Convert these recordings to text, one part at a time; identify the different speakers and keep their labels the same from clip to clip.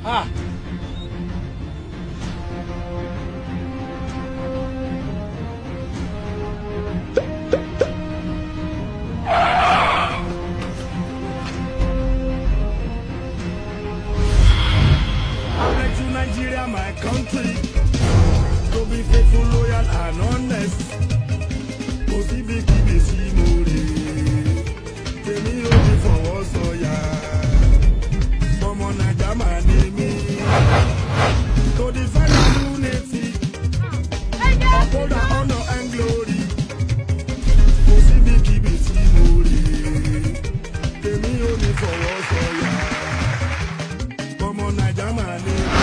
Speaker 1: Ah.
Speaker 2: Like to Nigeria, my country. To be faithful, loyal, and honest. Kò síbi kíbi sí mo rè é. Tèmi ò ní fọwọ́ sọ̀yà. Ọmọ Nàìjà máa ní mí. To defend our unity. Uphold our honor and glory. Kò síbi kíbi sí mo rè é. Tèmi ò ní fọwọ́ sọ̀yà. Ọmọ Nàìjà máa ní mí.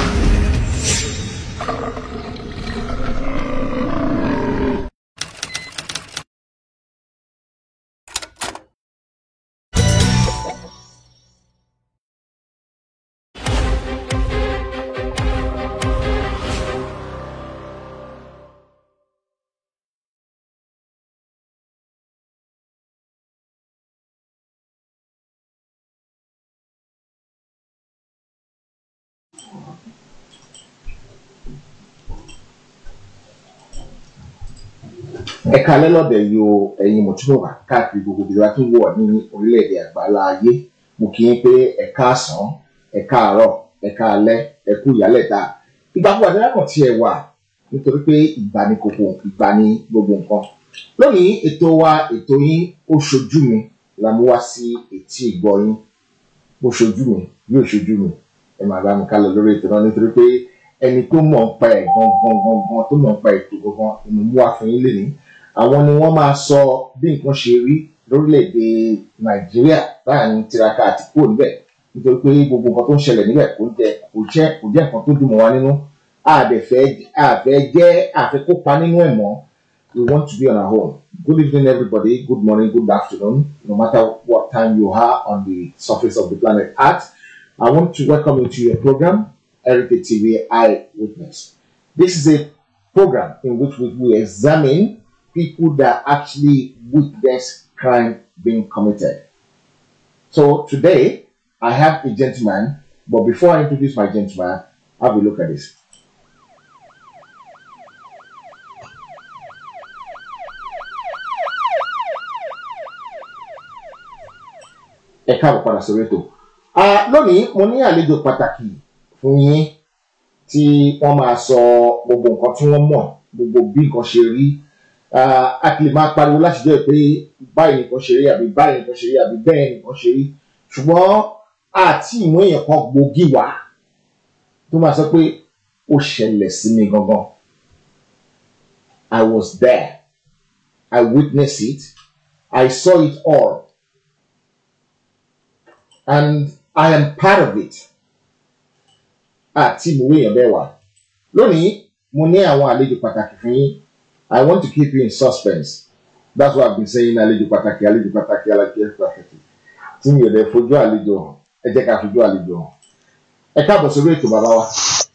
Speaker 3: ẹ̀ka lẹ́lọ́dẹ̀ yo ẹ̀yin mọ̀túnmọ̀wá káàkiri gbogbo ibi wa tó ń wọ̀ ní orílẹ̀-èdè àgbáńlá ayé mo kí yín pé ẹ̀ka àsán ẹ̀ka àárọ̀ ẹ̀ka alẹ́ ẹ̀kú ìyálẹ̀ta ìgbàkúgbà tí lákàn tiẹ̀ wà nítorí pé ìgbà ni kòkò ìgbà ni gbogbo nǹkan lónìí ètò wa ètò yín ó ṣojú mi la mú wá sí etí ìgbọ́ yín bó ṣojú mi yóò ṣojú mi ẹ máa bá mi ká lọ lórí ètò náà nítorí pé ẹni tó mọ̀ ń pa ẹ̀ gangan gangan tó mọ̀ ń pa ètò gangan ìmú mú wá fún yín lénìí àwọn ni wọ́n máa sọ bí nǹkan ṣe rí lórílẹ̀‐èdè nàìjíríà láàrin tiraka àti kúrò níbẹ̀ nítorí pé gbogbo nǹkan tó ń ṣẹlẹ̀ níbẹ̀ kò jẹ́ kò jẹ́ kò jẹ́ nǹkan tó dùn mọ́ wa nínú àdẹ̀fẹ́ àfẹ́ jẹ́ àfẹ́ kópa nínú ẹ̀ mọ́ we want to be on our own good evening everybody good morning good afternoon no matter what time you are on the surface of the planet earth I want to welcome you to your program Heritage TV Eyewitness this is a program in which we, we examine people that actually witness crime being committed. So today, I have a gentleman, but before I introduce my gentleman, have a look at this. Ẹ káàbọ̀ padà sórí ètò. Ah, Lónìí, mo ní àlejò pàtàkì fún yín tí wọ́n máa sọ gbogbo nǹkan tí wọ́n mọ̀, gbogbo bí nǹkan ṣe rí, Ah, a kì í máa pariwo láti jẹ́ pé báyìí nìkan ṣe rí àbí báyìí nìkan ṣe rí àbí bẹ́ẹ̀ nìkan ṣe rí ṣùgbọ́n àti ìmú èèyàn kan gbòógì wá tó máa sọ pé ó ṣẹlẹ̀ sí mi gangan I was there I witnessed it I saw it all and I am part of it àti ìmú èèyàn bẹ́ẹ̀ wá lónìí mo ní àwọn àlejò pàtàkì fún yín. I want to keep you in suspense. That's why I've been saying àlejò pàtàkì àlejò pàtàkì àlejò pàtàkì. Tí mi ò lè fojú àlejò hàn, ẹ jẹ́ ká fojú àlejò hàn. Ẹ káàbọ̀ sórí ètò bàbá wa.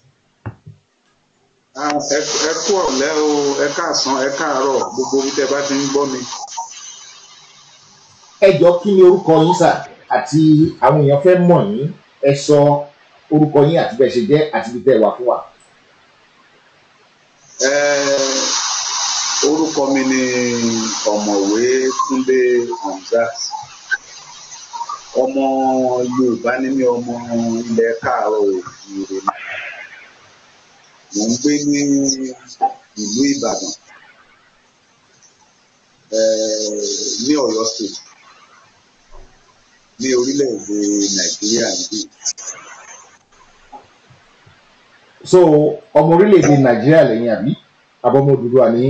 Speaker 4: Ah, ẹ ẹ kú ọ̀lẹ́ o ẹ káàsán ẹ káàárọ̀ gbogbo ibi tẹ́ bá ti ń gbọ́ mi.
Speaker 3: Ẹ jọ kí ni orúkọ yín sà àti àwọn èèyàn fẹ́ mọ̀ yín. Ẹ sọ orúkọ yín àti bẹ́ẹ̀ ṣe jẹ́ àti ibi tẹ́ ẹ wà fún wa.
Speaker 4: Eh, orúkọ mi ni ọ̀mọ̀wé Túndé Hamzat ọmọ Yorùbá ní mi ọmọ ilẹ̀ káàárọ̀ òjìire mò ń gbé ní ìlú Ìbàdàn eh, ní Ọ̀yọ́ state ní orílẹ̀-èdè Nàìjíríà níbí.
Speaker 3: So ọmọ orílẹ̀-èdè Nàìjíríà lẹ́yìn àbí? Àbọ̀mọ Odùduwà ní.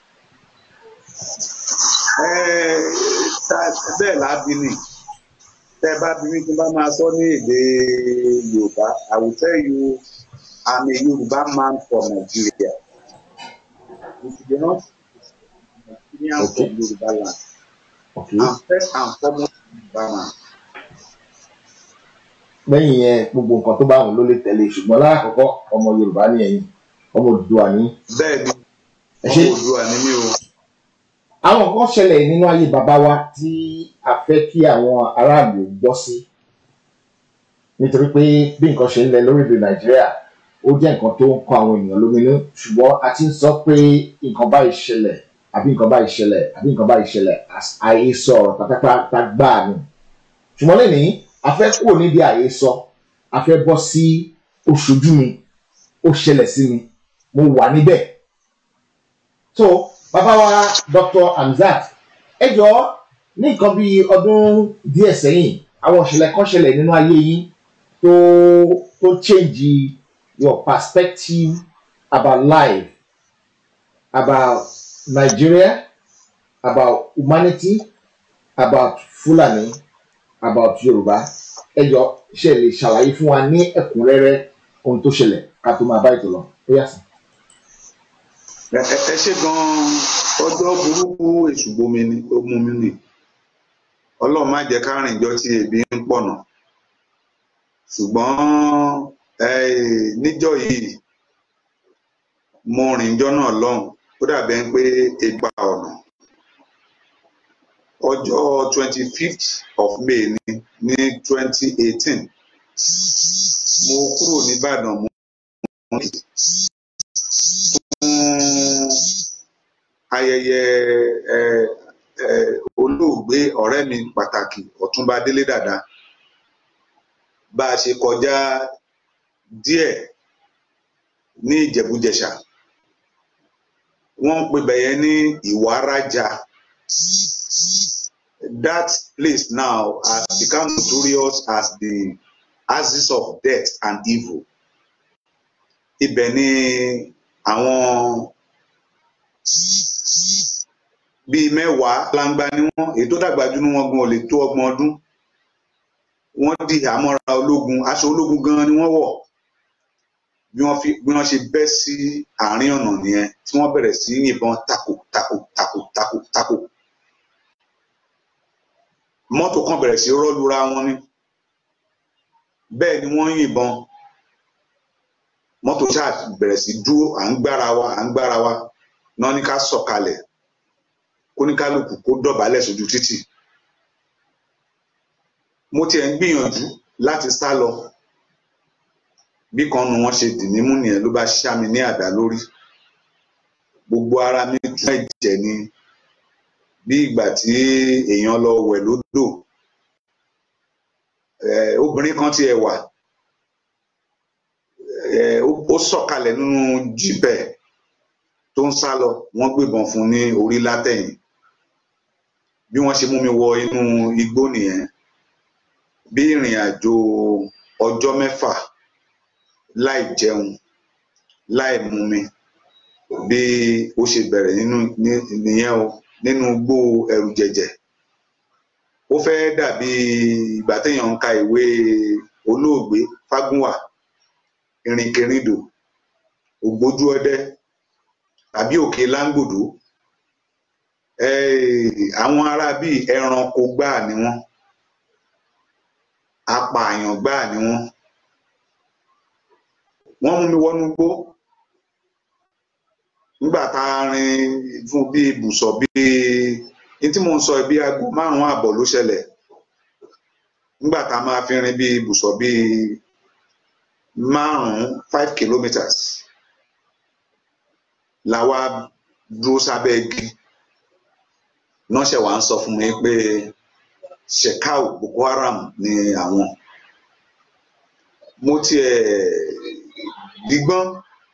Speaker 4: Eh, ta- bẹ́ẹ̀ lábí ni tẹ́ ẹ bá bí mi tí n bá máa sọ ní èdè Yorùbá I will tell you I'm a Yorùbá man from Nigeria if you dey not Nigerian
Speaker 3: Okay.
Speaker 4: from Yorùbá land
Speaker 3: Okay.
Speaker 4: I'm first and foremost Yorùbá man
Speaker 3: lẹ́yìn yẹn gbogbo nǹkan tó bá wọn ló lè tẹ̀lé ṣùgbọ́n láàkọ́kọ́ ọmọ Yorùbá ní ẹ̀yin ọmọ Odùduwà ní.
Speaker 4: bẹ́ẹ̀ ni
Speaker 3: Ẹ ṣé.
Speaker 4: ọmọ Oòduà ni mí o.
Speaker 3: àwọn nǹkan ṣẹlẹ̀ nínú ayé bàbá wa tí a fẹ́ kí àwọn aráàlú gbọ́ sí nítorí pé bí nǹkan ṣe ń lẹ lórílẹ̀ nàìjíríà ó jẹ́ nǹkan tó ń kọ àwọn èèyàn lóminú ṣùgbọ́n a ti ń sọ pé nǹkan báyìí ṣẹlẹ̀ àbí nǹkan báyìí ṣẹlẹ̀ àbí nǹkan báyìí ṣẹlẹ̀ àhesọ ọ̀rọ̀ pátápátá gbáà ni ṣùgbọ́n lẹ́nìí a fẹ́ kúrò níbi àhesọ a fẹ́ bọ́ sí oṣojú mi ó ṣẹlẹ̀ sí mi mo wà níbẹ̀ so bàbá wa Dr. Hamzat ẹ jọ ní nǹkan bíi ọdún díẹ̀ sẹ́yìn àwọn ìṣẹ̀lẹ̀ kan ṣẹlẹ̀ nínú ayé yín tó tó change your perspective about life about Nigeria about humanity about Fulani about Yorùbá ẹ jọ ṣe lè ṣàlàyé fún wa ní ẹ̀kúnrẹ́rẹ́ ohun tó ṣẹlẹ̀ ká tó máa bá ètò lọ ó yà sí.
Speaker 4: ẹ ẹ ṣe gan-an ọjọ́ burúkú èṣù gbomi ni ó mú mi nì ọlọ́run má jẹ́ ká rìn jọ tí ebi ń pọ̀nà ṣùgbọ́n níjọ́ yìí mo rìn jọ́ náà lọ́hùn ó dàbẹ̀ ń pé egbà ọ̀nà ọjọ́ twenty fifth of May ní ní twenty eighteen mo kúrò nìbàdàn mo fún ayẹyẹ ẹ ẹ olóògbé ọ̀rẹ́ mi pàtàkì Ọ̀túnba Délé Dàda bá a ṣe kọjá díẹ̀ ní Ìjẹ̀bú-Jẹ̀ṣà wọ́n ń pè bẹ̀yẹn ní Ìwárájà that place now has become notorious as the axis of death and evil ibẹ̀ ni àwọn bíi mẹ́wàá langba ni wọ́n èyí tó dàgbà jù ní wọn gan ò lè tó ọgbọ̀n ọdún wọ́n di àmọ́ra ológun aṣọ ológun gan ni wọ́n wọ̀ bí wọ́n fi bí wọ́n ṣe bẹ́ sí àárín ọ̀nà nìyẹn tí wọ́n bẹ̀rẹ̀ sí yìnbọn tako tako tako tako tako mọ́tò kan bẹ̀rẹ̀ sí rọ́lura wọn ni bẹ́ẹ̀ ni wọ́n yìnbọn mọ́tò ṣáà bẹ̀rẹ̀ sí dúró à ń gbára wa à ń gbára wa náà ní ká sọ̀kalẹ̀ kóníkálukú kó dọ̀bálẹ̀ sójú títì mo tiẹ̀ ń gbìyànjú láti sá lọ bí kan nu wọn ṣe dì mí mú nìyẹn ló bá ṣá mi ní àdá lórí gbogbo ara mi tún ẹ̀jẹ̀ ni bí ìgbà tí èèyàn lọ wẹ̀ lódò obìnrin kan tiẹ̀ wà ó sọ̀kalẹ̀ nínú jípẹ̀ tó ń sá lọ wọ́n gbébọn fún ní orí látẹ̀yìn bí wọ́n ṣe mú mi wọ inú igbó nìyẹn bí ìrìn àjò ọjọ́ mẹ́fà láì jẹun láì mumi bí ó ṣe bẹ̀rẹ̀ nínú nìyẹn o nínú igbó ẹ̀rù jẹ̀jẹ̀ ó fẹ́ dàbí ìgbà téèyàn ń ka ìwé olóògbé Fágúnwà ìrìnkèrindò ògbójú ọdẹ tàbí òkè láńgbòdo àwọn ará bíi ẹranko gbáà ni wọ́n apààyàn gbáà ni wọ́n wọ́n mú mi wọnú igbó nígbà tá a rin fún bíi ibùsọ̀ bíi ní tí mò ń sọ bíi aago márùn-ún àbọ̀ ló ṣẹlẹ̀ nígbà tá a máa fi rin bíi ibùsọ̀ bíi márùn-ún five kilometres la wá dúró sábẹ́ igi náà ṣe wá ń sọ fún mi pé Shekau Boko Haram ni àwọn mo tiẹ̀ dígbọ́n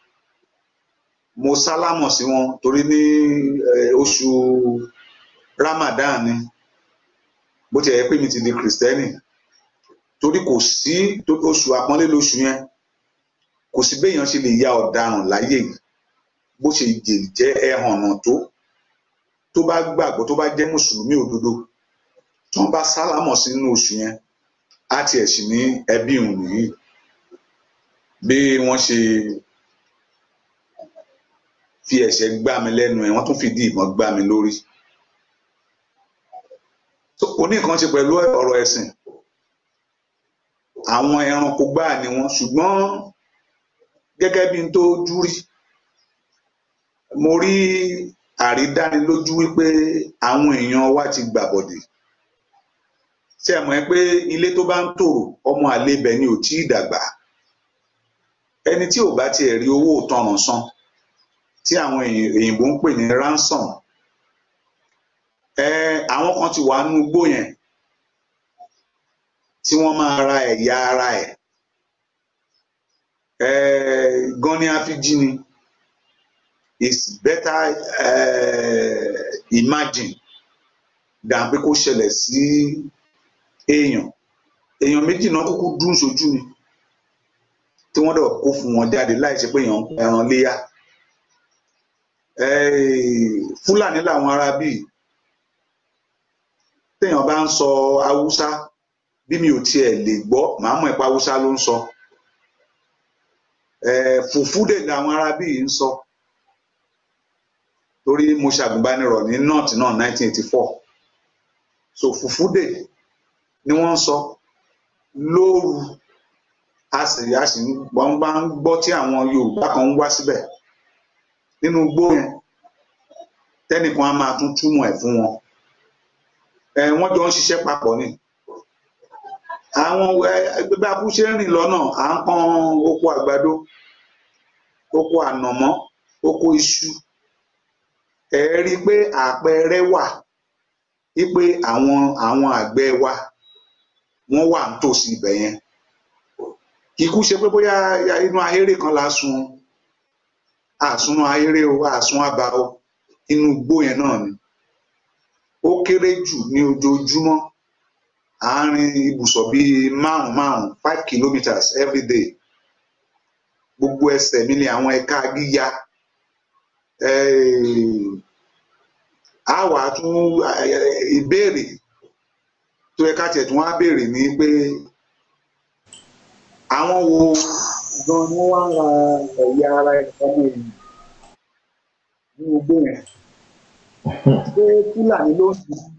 Speaker 4: mo sálámọ̀ sí wọn torí ní oṣù Ramadan ni bó tiẹ̀ yẹ pé mi ti di kìrìsìtẹ́nì torí kò sí oṣù àpọ́nlé lóṣù yẹn kò sí béèyàn ṣe lè ya ọ̀daràn láyé yìí bó ṣe jẹ́ ẹhànnà tó tó bá gbàgbọ́ tó bá jẹ́ mùsùlùmí òdodo tí wọ́n bá sálámọ̀ sínú oṣù yẹn á tiẹ̀ sì ní ẹbí òun nìyí bí wọ́n ṣe fi ẹ̀ṣẹ́ gbá mi lẹ́nu ẹ̀ wọ́n tún fìdí ìbọn gbá mi lórí kò ní nǹkan ṣe pẹ̀lú ọ̀rọ̀ ẹ̀sìn àwọn ẹranko gbáà ni wọ́n ṣùgbọ́n gẹ́gẹ́ bí n tó jú rí mo rí àrídánilójú wípé àwọn èèyàn wa ti gbàbọ̀dè ṣé ẹ mọ̀ ẹ́ pé ilé tó bá ń tòrò ọmọ àlè ibẹ̀ ni ò tí ì dàgbà ẹni tí ò bá tiẹ̀ rí owó ìtanràn san tí àwọn èyìn- òyìnbó ń pè ní ransom ẹ àwọn kan ti wà nínú igbó yẹn tí wọ́n máa ra ẹ̀yà ara ẹ̀ ẹ gan ni a fi jí ni it's better uh, imagine than pé kó ṣẹlẹ̀ sí èèyàn èèyàn méjì náà kúkú dún sójú ni tí wọ́n dẹ̀ kó fún wọn jáde láì ṣe pé èèyàn ń pa ẹran léyà Eh, fúlàní làwọn ará bíi téèyàn bá ń sọ haúsá bí mi ò tiẹ̀ lè gbọ́ màá mọ̀ ipa haúsá ló ń sọ Eh, fùfúdè làwọn ará bíi ń sọ torí mo ṣàgùnbánirọ̀ ní north náà 1984 so fùfúdè ni wọ́n ń sọ lóru a sì a sì ń wọ́n bá ń gbọ́ tí àwọn yorùbá kan ń wá síbẹ̀ nínú igbó yẹn tẹ́nìkan á máa tún túmọ̀ ẹ̀ fún wọn ẹ wọ́n jọ ń ṣiṣẹ́ papọ̀ ni àwọn ẹgbẹ́ bá kú ṣe ń rìn lọ́nà à ń pọ́n oko àgbàdo oko ànàmọ́ oko iṣu ẹ rí i pé àpẹẹrẹ wà wípé àwọn àwọn àgbẹ̀ wa wọ́n wà nítòsí ibẹ̀ yẹn kíkú ṣe pé bóyá inú ahéré kan la sun àsun ahéré o àsun àbá o inú igbó yẹn náà ni ó kéré jù ní ojoojúmọ́ àárín ibùsọ̀ bíi márùn márùn five kilometres every day gbogbo ẹsẹ̀ mi ni àwọn ẹ̀ka gíga a wà tún eh, ìbéèrè tó yẹ ká tiẹ̀ tún wá béèrè ni pé àwọn wo gan ni wọ́n wá ń ra ẹ̀yà ara ọmọ èèyàn ní gbogbo yẹn ṣé fúlàní ló ń sìn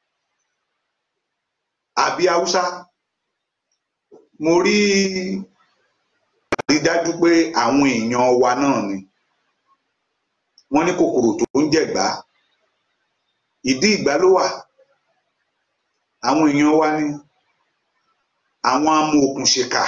Speaker 4: àbí haúsá mo rí àrídájú pé àwọn èèyàn wa náà ni wọ́n ní kòkòrò tó ń jẹ̀gbá ìdí ìgbá ló wà àwọn èèyàn wa ni àwọn amòòkùnṣèkà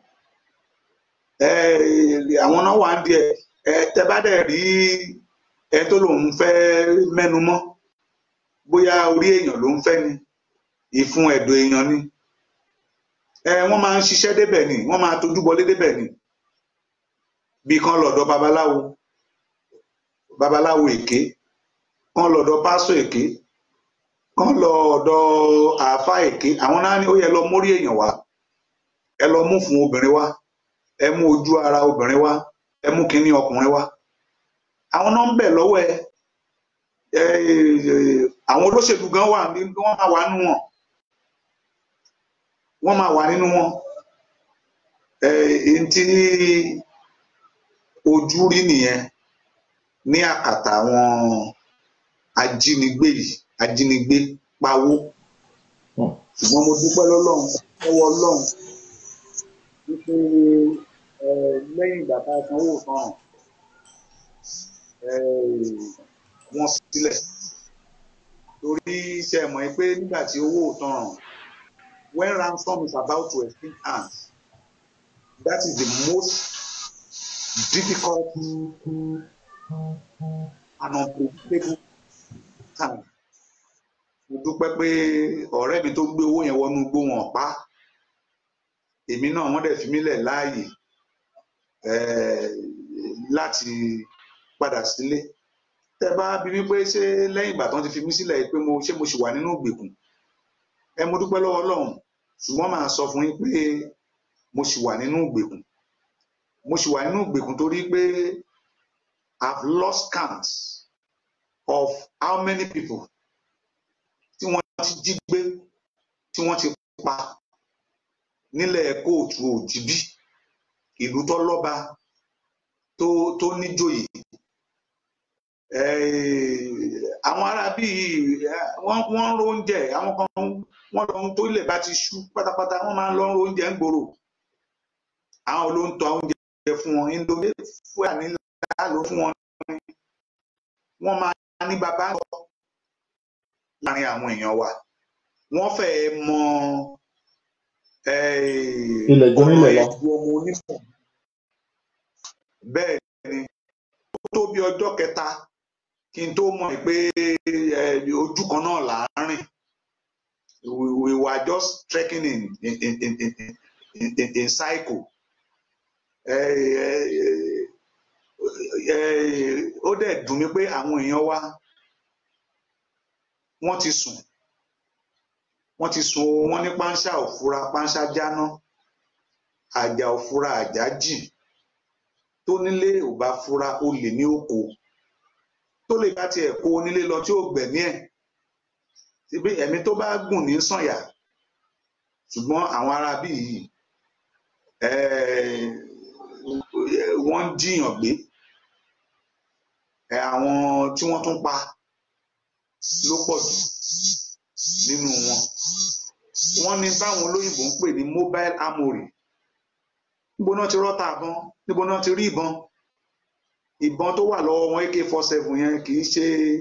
Speaker 4: eh, àwọn náà wà ń díẹ̀ ẹ tẹ bá dẹ̀ rí ẹ tó lòun fẹ́ mẹ́nu mọ́ bóyá orí èèyàn ló ń fẹ́ ni ìfun ẹ̀dọ̀ èèyàn ni ẹ wọ́n máa ń ṣiṣẹ́ débẹ̀ ni wọ́n máa tójú bọlé débẹ̀ ni bí kan lọ́dọ̀ babaláwo babaláwo èké kan lọ́dọ̀ pásítọ̀ èké kan lọ́dọ̀ àáfàá èké àwọn náà ní ó yẹ lọ mórí èèyàn wá ẹ lọ mú fún obìnrin wá ẹ mú ojú ara obìnrin wá ẹ mú kínní ọkùnrin wá àwọn náà ń bẹ̀ lọ́wọ́ ẹ ẹ àwọn olóṣèlú gan wà ní wọ́n máa wà nínú wọn wọ́n máa wà nínú wọn ẹ èyí tí ojú rí nìyẹn ní àkàtà àwọn ajínigbé yìí ajínigbé pawó
Speaker 3: Hmm.
Speaker 4: ṣùgbọ́n mo dúpẹ́ lọ́lọ́run lọ́wọ́ ọlọ́run wípé ẹ lẹ́yìn ìgbà tá a sanwó tán ẹ wọ́n sílẹ̀ torí ṣe mọ̀ ẹ́ pé nígbà tí owó ò tán ràn when ransom is about to exchange hands that is the most difficult and unpredictable time mo dúpẹ́ pé ọ̀rẹ́ mi tó gbé owó yẹn wọnú igbó wọn pa á. èmi náà wọ́n dẹ̀ fi mí lẹ̀ láàyè eh, láti padà sílé tẹ bá bí mi pé ṣé lẹ́yìn ìgbà tán ti fi mí sílẹ̀ pé mo ṣé mo ṣì wà nínú ìgbèkùn ẹ mo dúpẹ́ lọ́wọ́ Ọlọ́run ṣùgbọ́n màá sọ fún yín pé mo ṣì wà nínú ìgbèkùn mo ṣì wà nínú ìgbèkùn torí pé I've lost count of how many people tí wọ́n ti jí gbé tí wọ́n ti pa nílẹ̀ kóòtù òjìbí ìlú tó lọ́ba tó tó níjòyè Eh, àwọn ará bíi eh, wọ́n wọ́n ń ro oúnjẹ àwọn kan wọ́n lọ tó ilẹ̀ bá ti ṣú pátápátá wọ́n máa ń lọ ń ro oúnjẹ ń gbòòrò àwọn ló ń tọ́ oúnjẹ fún wọn indomie fúlàní ló fún wọn wọ́n máa ní bàbá lọ láàrin àwọn èèyàn wa wọ́n fẹ́ẹ́ mọ eh,
Speaker 3: Ilẹ̀ ju onílẹ̀ lọ.
Speaker 4: ẹ̀dùn ọmọ onífọ̀n bẹ́ẹ̀ ni ó tó bí ọjọ́ kẹta kí n tó mọ̀ pé eh, ojú kan náà là á rìn we, we were just trekking in in in in in, in, in, in cycle. Eh, eh, eh, ó dẹ̀ dùn mí pé àwọn èèyàn wa wọ́n ti sùn wọ́n ti sùn o wọ́n ní páńṣá òfura páńṣá jáná àjà òfura àjà jìn tó nílé ò bá fura ó lè ní oko tó lè bá tiẹ̀ kó onílé lọ tí ó gbẹ̀mí ẹ̀ síbi ẹ̀mí tó bá gùn ní sànyà ṣùgbọ́n àwọn arábí yìí eh, wọ́n ń jiyàn gbé Eh, àwọn tí wọ́n tún pa ló pọ̀ jù nínú wọn wọ́n ní báwọn olóyìnbó ń pè ní mobile armory níbo náà ti rọ́ta àbọn níbo náà ti rí ìbọn ìbọn tó wà lọ́wọ́ wọn ak four seven yẹn kì í ṣe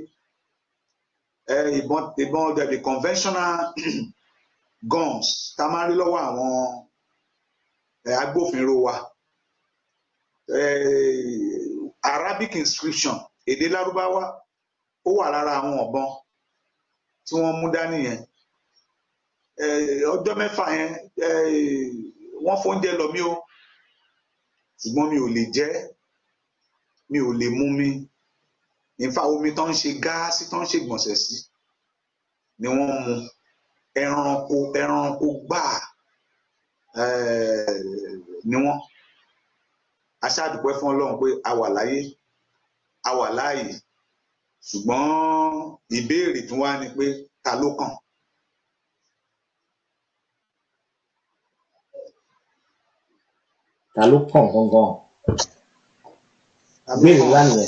Speaker 4: eh, ìbọn ìbọn the the conventional guns tá a máa ń rí lọ́wọ́ àwọn eh, agbófinró wa eh, Arabic inscription èdè lárúbáwá ó wà lára àwọn ọ̀bọ̀n tí wọ́n mú dání yẹn Eh, ọjọ́ mẹ́fà yẹn eh, wọ́n fóúnjẹ lọ mí o ṣùgbọ́n mi ò lè jẹ mi ò lè mú mi nífa omi tó ń ṣe gáàsì tó ń ṣe gbọ̀nsẹ̀ sí ni wọ́n mu ẹranko ẹranko gbáà eh, ni wọ́n aṣáàdùpẹ́ fún Ọlọ́run pé a wà láyé a wà láàyè ṣùgbọ́n ìbéèrè tún wá ni pé ta ló kàn
Speaker 3: ta ló kàn gangan
Speaker 4: ta ló
Speaker 3: ìbéèrè
Speaker 4: kàn
Speaker 3: ńlá nìyẹn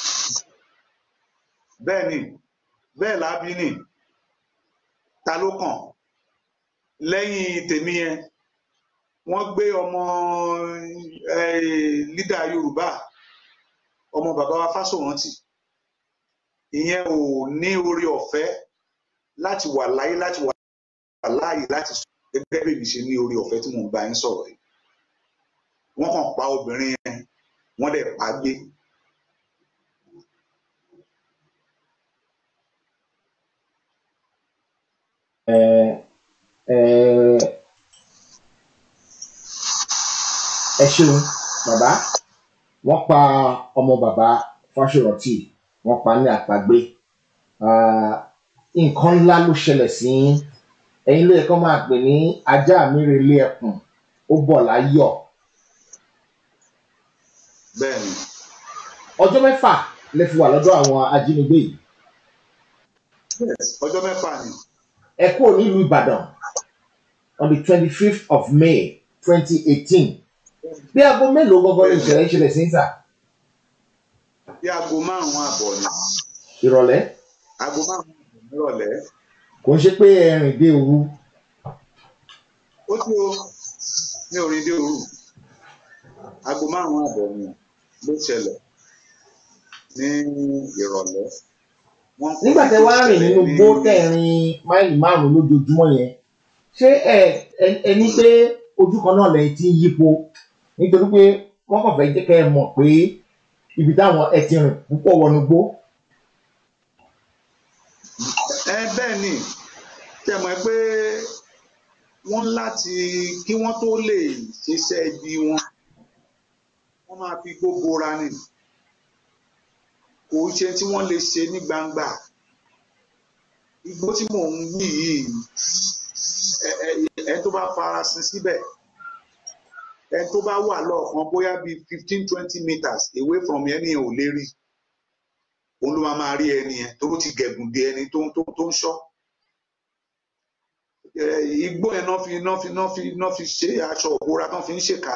Speaker 4: bẹ́ẹ̀ ni bẹ́ẹ̀ lábí ni ta ló kàn lẹ́yìn tèmi yẹn wọ́n gbé ọmọ eh, lídà Yorùbá ọmọ bàbá wa Fásórántì ìyẹn ò ní orí ọ̀fẹ́ láti wà láyé láti wà láàyè láti sọ gẹ́gẹ́ bí èmi ṣe ní orí ọ̀fẹ́ tí mò ń bá yín sọ̀rọ̀ yìí wọ́n kàn pa obìnrin yẹn wọ́n dẹ̀ pa á gbé
Speaker 3: ẹ ẹ ẹ ṣeun bàbá wọ́n pa ọmọ bàbá Fáṣọrántì wọ́n pa ní àpagbé Ah, nǹkan ńlá ló ṣẹlẹ̀ sí yín ẹ̀yin ló yẹ kó máa pè ní ajá mi relé ẹkùn ó bọ̀ láyọ̀
Speaker 4: bẹ́ẹ̀ ni
Speaker 3: ọjọ́ mẹ́fà lè fi wà lọ́dọ̀ àwọn ajínigbé yìí
Speaker 4: yes ọjọ́ mẹ́fà ni
Speaker 3: ẹ kúrò nílùú Ìbàdàn on the twenty fifth of May twenty eighteen bí aago mélòó gangan ní ìṣẹ̀lẹ̀ ìṣẹ̀lẹ̀ sí ń sà
Speaker 4: bí aago márùn-ún àbọ̀ ni
Speaker 3: ìrọ̀lẹ́
Speaker 4: aago márùn-ún àbọ̀ nírọ̀lẹ́
Speaker 3: kò ń ṣe pé ẹ̀rìn dé òru
Speaker 4: ó tí o ní orin dé òru aago márùn-ún àbọ̀ ni ló ṣẹlẹ̀ ní ìrọ̀lẹ́ wọ́n kó
Speaker 3: nígbà tẹ
Speaker 4: tó
Speaker 3: wá rìn
Speaker 4: ṣẹlẹ̀
Speaker 3: nínú
Speaker 4: ní-
Speaker 3: gbó tẹ̀rin máìlì márùn lójoojúmọ́ yẹn ṣé ẹ ẹ- ẹ ní pé ojú kan náà lẹ́yìn tí ń yípo nítorí pé wọ́n kàn fẹ́ jẹ́ kẹ́ ẹ mọ̀ pé ibi táwọn ẹ ti rìn púpọ̀ wọnú gbó
Speaker 4: ẹ bẹ́ẹ̀ ni tẹ mọ̀ pé wọ́n láti kí wọ́n tó lè ṣiṣẹ́ ibi wọn wọ́n máa fi gbogbo ra ni kò ṣe tí wọ́n lè ṣe ní gbangba igbó tí mò ń wí yìí ẹ ẹ ẹ tó bá farasin síbẹ̀ ẹ tó bá wà lọ́ọ̀kan bóyá bíi fifteen twenty meters away from ẹni yẹn ò lè rí òun ló máa máa rí ẹni yẹn tó ti gẹ̀gùn dé ẹni tó tó tó ń ṣọ́ ẹ, igbó yẹn náà fi náà fi náà fi náà fi ṣe aṣọ òbora náà fi ń ṣèkà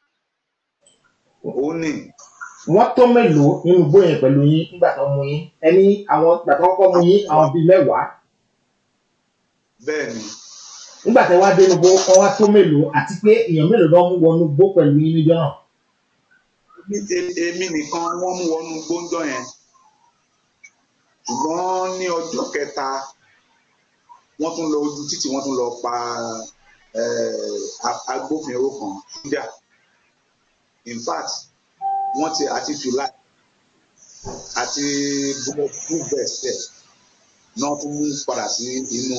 Speaker 4: òun ni
Speaker 3: wọ́n tó mélòó nínú igbó yẹn pẹ̀lú yín nígbà tó mú yín ẹni àwọn ìgbà tó kọ́kọ́ mú yín àwọn bíi mẹ́wàá
Speaker 4: bẹ́ẹ̀ ni
Speaker 3: nígbà tẹ wá dé inú igbó wọn wá tó mélòó àti pé èèyàn mélòó ló mú wọnú igbó pẹ̀lú yín níjọ́ náà
Speaker 4: Èmi- e- èmi nìkan ni wọ́n mú wọnú gbóńjọ́ yẹn ṣùgbọ́n ní ọjọ́ kẹta wọ́n tún lọ ojú títì wọ́n tún lọ pa eh, a- agbófinró kan jíjà in fact wọ́n ti àti july àti bulletproof vest ẹ̀ náà tún mú padà sí inú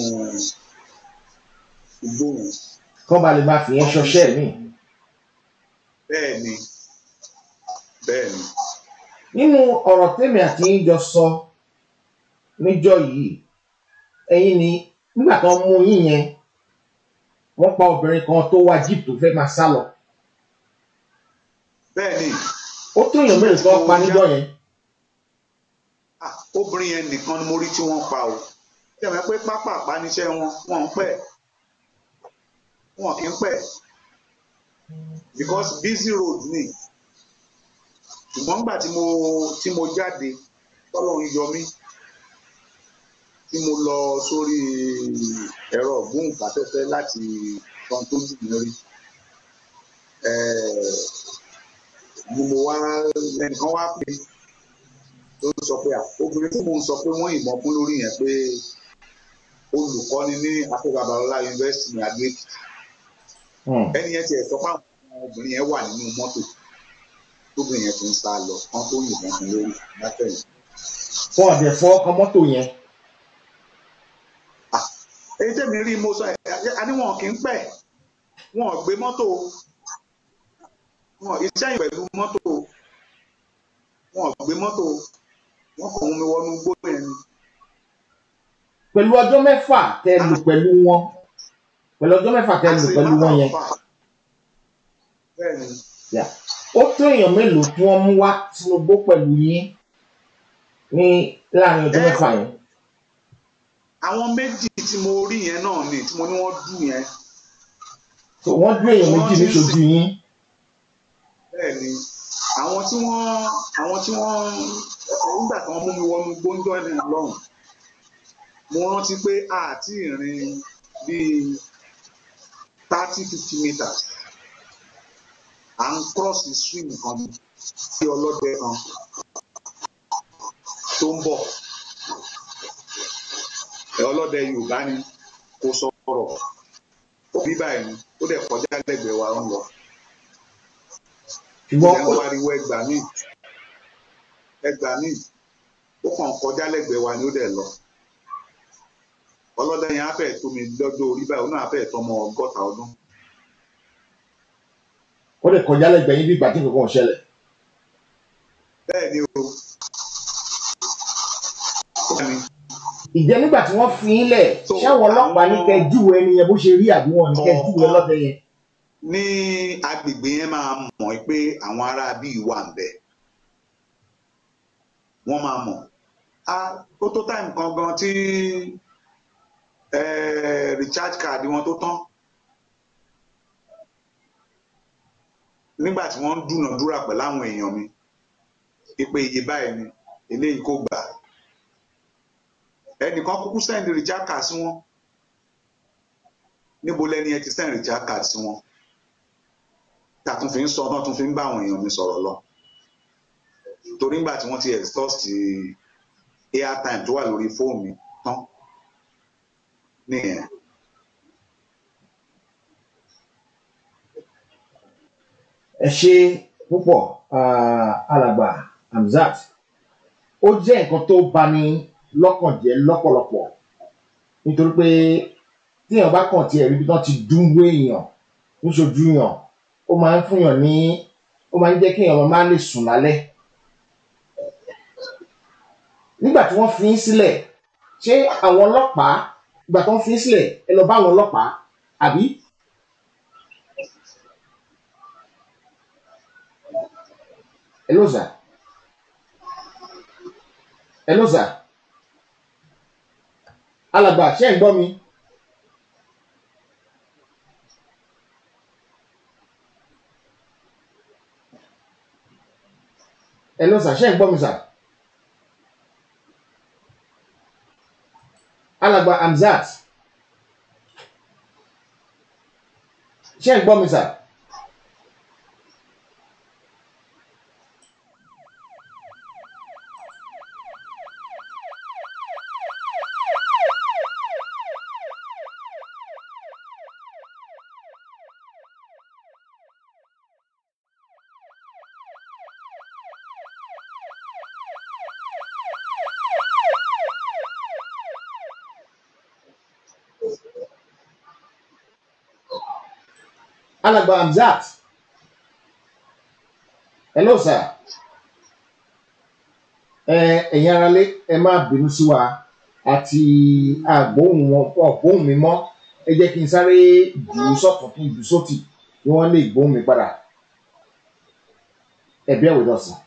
Speaker 4: igbó yẹn
Speaker 3: kọ́ ba lè máa fi yẹn ṣọṣẹ́ mi.
Speaker 4: bẹ́ẹ̀ ni bẹ́ẹ̀ ni
Speaker 3: nínú ọ̀rọ̀ tèmi àti yín jọ sọ níjọ́ yìí ẹ̀yin ni nígbà tó ń mú yín yẹn wọ́n pa obìnrin kan tó wá jíìpù tó fẹ́ máa sá lọ
Speaker 4: bẹ́ẹ̀ ni
Speaker 3: ó tó èèyàn mélòó tó pa níjọ́ yẹn
Speaker 4: ah, obìnrin yẹn nìkan ni mo rí tí wọ́n pa o tẹ̀wé pé pápá àpániṣẹ́ wọn wọn ń pẹ́ wọn kì í pẹ́ because busy road ni ṣùgbọ́n nígbà tí mo tí mo jáde tọ́lọ́run yọ mí tí mo lọ sórí ẹ̀rọ ògbóǹkafẹ́fẹ́ láti kan tó jù mí rí eh, ni mo wá ẹnìkan wá pè tó sọ pé à, obìnrin tí mo ń sọ pé wọ́n yìnbọn fún lórí yẹn pé olùkọ́ni ní akóbàbàlọ́lá yunifásitì ní adó èkìtì
Speaker 3: Hmm.
Speaker 4: ẹni yẹn tiẹ̀ sọ pé àwọn obìnrin yẹn wà nínú mọ́tò tóbìnrin yẹn fi ń sá lọ kán tó yìnbọn fún lórí látẹ̀yìn.
Speaker 3: fún ọ̀dẹ̀ fọ́ ọkọ̀ mọ́tò yẹn
Speaker 4: èyí tẹ̀mí rí mo sọ ẹ̀ a ní wọn kì í pẹ́ wọn ò gbé mọ́tò wọn iṣẹ́ yìí pẹ̀lú mọ́tò wọn ò gbé mọ́tò wọn kàn mú mi wọnú igbó yẹn ni.
Speaker 3: pẹ̀lú ọjọ́ mẹ́fà tẹ lù pẹ̀lú wọn pẹ̀lú ọjọ́ mẹ́fà tẹ lù pẹ̀lú wọn yẹn
Speaker 4: bẹ́ẹ̀ ni
Speaker 3: Yeah. ó tó èèyàn mélòó tí wọ́n mú wá sínú igbó pẹ̀lú yín ní láàrin ọjọ́
Speaker 4: Ẹ-
Speaker 3: mẹ́fà yẹn
Speaker 4: àwọn méjì tí mo rí yẹn náà ni tí mo ní wọ́n dù yẹn
Speaker 3: so wọ́n dún èèyàn méjì
Speaker 4: Wọ́n ti ń
Speaker 3: níṣojú yín
Speaker 4: bẹ́ẹ̀ ni àwọn tí wọ́n àwọn tí wọ́n nígbà tí wọ́n mú mi wọnú gbóńjọ́ ẹ̀ lọ́rùn mo rántí pé àti ìrìn bíi thirty fifty meters à ń cross the stream kan sí ọlọ́dẹ kan tó ń bọ̀ ẹ ọlọ́dẹ Yorùbá ni kò sọ̀rọ̀ ó bí báyìí ni ó dẹ̀ kọjá lẹ́gbẹ̀ẹ́ wa ń lọ
Speaker 3: ṣùgbọ́n
Speaker 4: ìyẹn
Speaker 3: ó-
Speaker 4: wariwo ẹgbàá míì ẹgbàá míì ó kàn kọjá lẹ́gbẹ̀ẹ́ wa ni ó dẹ̀ lọ ọlọ́dẹ yẹn á fẹ́ tó mi lọ́jọ́ orí báyìí ó náà á fẹ́ tó ọmọ ọgọ́ta ọdún
Speaker 3: ó lè kọjá lẹ́gbẹ̀ẹ́ yín bí ìgbà tí nǹkan kan ò ṣẹlẹ̀
Speaker 4: bẹ́ẹ̀ ni o bẹ́ẹ̀ ni
Speaker 3: ìjẹ́ nígbà tí wọ́n fi yín lẹ̀
Speaker 4: So,
Speaker 3: ṣáwọn ọlọ́pàá ní
Speaker 4: àwọn-
Speaker 3: kẹ́ júwe ẹni yẹn bó ṣe rí àbí wọn ní kẹ́ júwe ọlọ́dẹ yẹn
Speaker 4: ní agbègbè yẹn máa mọ̀ pé àwọn ará bíi wà ń bẹ̀ wọ́n máa mọ̀ á ó tó táìmù kan gan tí eh, recharge card wọn tó tán nígbà tí wọ́n ń dúnàdúrà pẹ̀lú àwọn èèyàn mi pípé iye báyìí ni eléyìí kò gbà ẹnìkan kúkú send recharge card sí wọn níbo lẹni ẹ ti send recharge card sí wọn tá a tún fi ń sọ náà tún fi ń bá àwọn èèyàn mi sọ̀rọ̀ lọ torí nígbà tí wọ́n ti exhaust airtime tó wà lórí fóònù mi tán nìyẹn
Speaker 3: ẹ ṣe púpọ̀ ah, alàgbà Hamzat ó jẹ́ nǹkan tó bani lọ́kàn jẹ́ lọ́pọ̀lọpọ̀ nítorí pé téèyàn bá kàn tiẹ̀ rí bí wọ́n ti dúnwó èèyàn níṣojú yàn ó máa ń fúnyàn ní ó máa ń jẹ́ kéèyàn máa lè sùn lálẹ́ nígbà tí wọ́n fi yín sílẹ̀ ṣé àwọn ọlọ́pàá ìgbà tí wọ́n fi yín sílẹ̀ ẹ lọ bá àwọn ọlọ́pàá àbí Hello, sir. Hello, sir. Alàgbà, ṣé ẹ̀ ń gbọ́ mi? Hello, sir. Ṣé ẹ̀ ń gbọ́ mi, sir? Alàgbà Hamzat. Ṣé ẹ̀ ń gbọ́ mi, sir? alàgbà Hamzat hello sir ẹ ẹ̀yin aráalé ẹ má bínú sí wa àti àgbóhùn wọn wọn gbóhùn mi mọ́ ẹ jẹ́ kí n sáré jù ú sọ́tún kí n jù ú sótì kí wọ́n lè gbóhùn mi padà ẹ bí ẹ̀wẹ̀ dọ̀sán.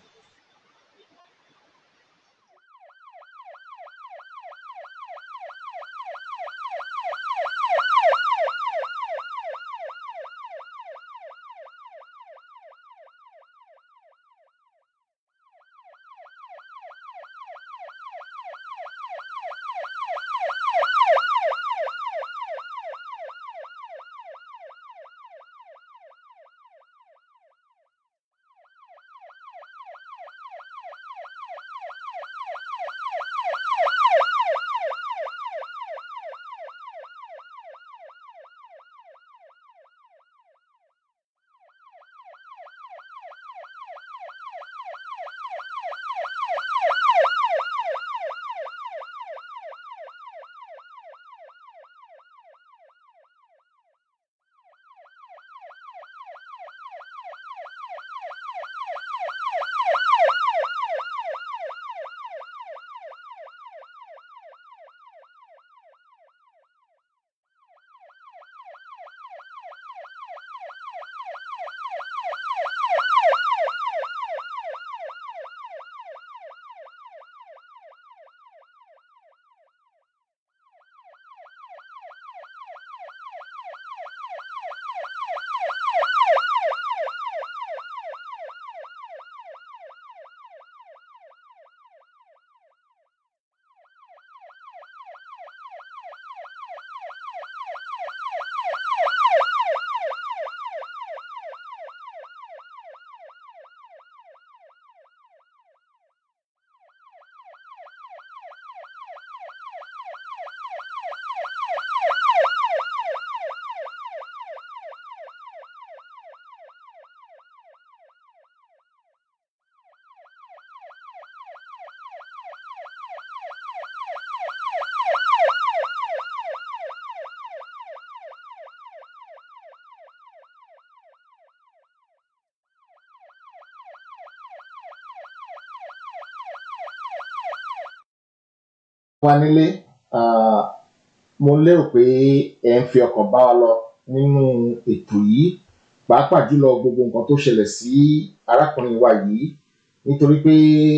Speaker 3: wa nílé ah, mo lérò pé ẹ ń fi ọkàn bá wa lọ nínú ètò yìí pàápàá jùlọ gbogbo nǹkan tó ṣẹlẹ̀ sí arákùnrin wa yìí nítorí pé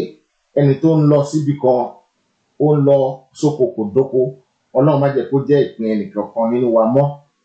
Speaker 3: ẹni tó ń lọ síbi kan ó ń lọ sóko kò dóko ọlọ́run má jẹ́ kó jẹ́ ìpín ẹnìkankan nínú wa mọ́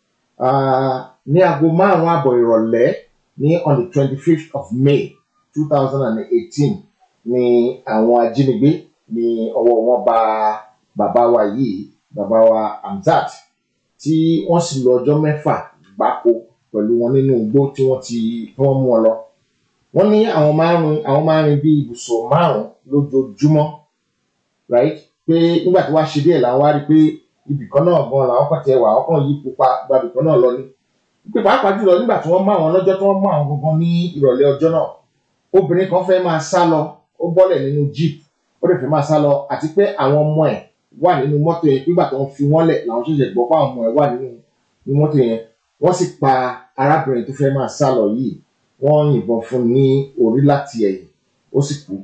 Speaker 3: Ah, ní aago márùn-ún àbọ̀ ìrọ̀lẹ́ ní on the twenty fifth of May two thousand and eighteen ni àwọn ajínigbé ní ọwọ́ wọn bá bàbá wa yìí bàbá wa Hamzat tí wọ́n sì lò ọjọ́ mẹ́fà gbáko pẹ̀lú wọn nínú igbó tí wọ́n ti tí wọ́n mú wọn lọ. wọ́n ní àwọn márùn àwọn márùn bíi ibùsùn márùn lójoojúmọ́ right pé nígbà tí wàá ṣe díẹ̀ làwọn wá rí i pé ibìkan náà gan làwọn kàn tiẹ̀ wà àwọn kàn yí pupa gba ibìkan náà lọ ní. pé pàápàá jùlọ nígbà tí wọ́n mú àwọn lọ́jọ́ tí wọ́n mú àwọn gangan ní ìrọ̀lẹ́ ọjọ́ náà obìnrin kan fẹ́ máa sá lọ ó bọ́lẹ̀ nínú jeep ó lè fẹ́ máa sá lọ àti pé àwọn ọmọ ẹ̀ wà nínú mọ́tò yẹn nígbà tó ń fi wọ́n lẹ̀ làwọn ṣẹ̀ṣẹ̀ gbọ́ pé àwọn ọmọ ẹ̀ wà nínú nínú mọ́tò yẹn wọ́n sì pa arábìnrin tó fẹ́ máa sá lọ yìí wọ́n yìnbọn fún un ní orí láti ẹ̀yìn ó sì kú.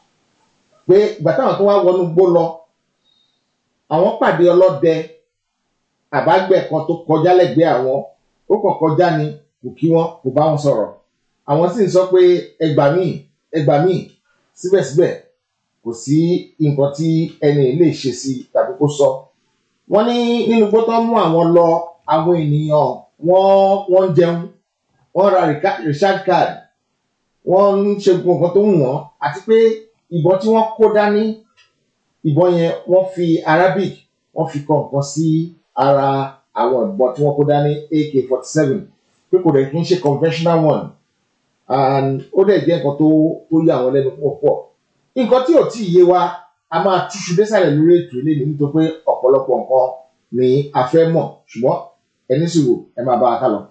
Speaker 3: pé ìgbà táwọn tó wá wọnú gbó lọ àwọn pàdé ọlọ́dẹ àbágbẹ̀ kan tó kọjá lẹ́gbẹ̀ẹ́ àwọn ó kàn kọjá ni kò kí wọn kò bá wọn sọ̀rọ̀ àwọn sì ń sọ pé ẹgbà míì ẹgbà míì síbẹ̀síbẹ̀ kò sí nǹkan tí ẹni lè ṣe sí tàbí kó sọ wọ́n ní nínú gbọ́tọ́ mú àwọn lọ àwọn ènìyàn wọ́n wọ́n ń jẹun wọ́n ra reca- recharge card wọ́n ń ṣe gbogbo nǹkan tó wù wọ́n àti pé ìbọn tí wọ́n kó dání ìbọn yẹn wọ́n fi arabic wọ́n fi kọ nǹkan sí ara àwọn ìbọn tí wọ́n kó dání ak forty seven pé kò dẹ̀ kí n ṣe conventional one and ó dẹ̀ jẹ́ nǹkan tó tó yà wọ́n lẹ́nu púpọ̀ nǹkan tí ò tí ì yé wa a máa túṣu désàlẹ̀ lórí ètò ilé ní nítorí pé ọ̀pọ̀lọpọ̀ nǹkan ni a fẹ́ mọ̀ ṣùgbọ́n ẹni sì wò ẹ máa bá wa ká lọ.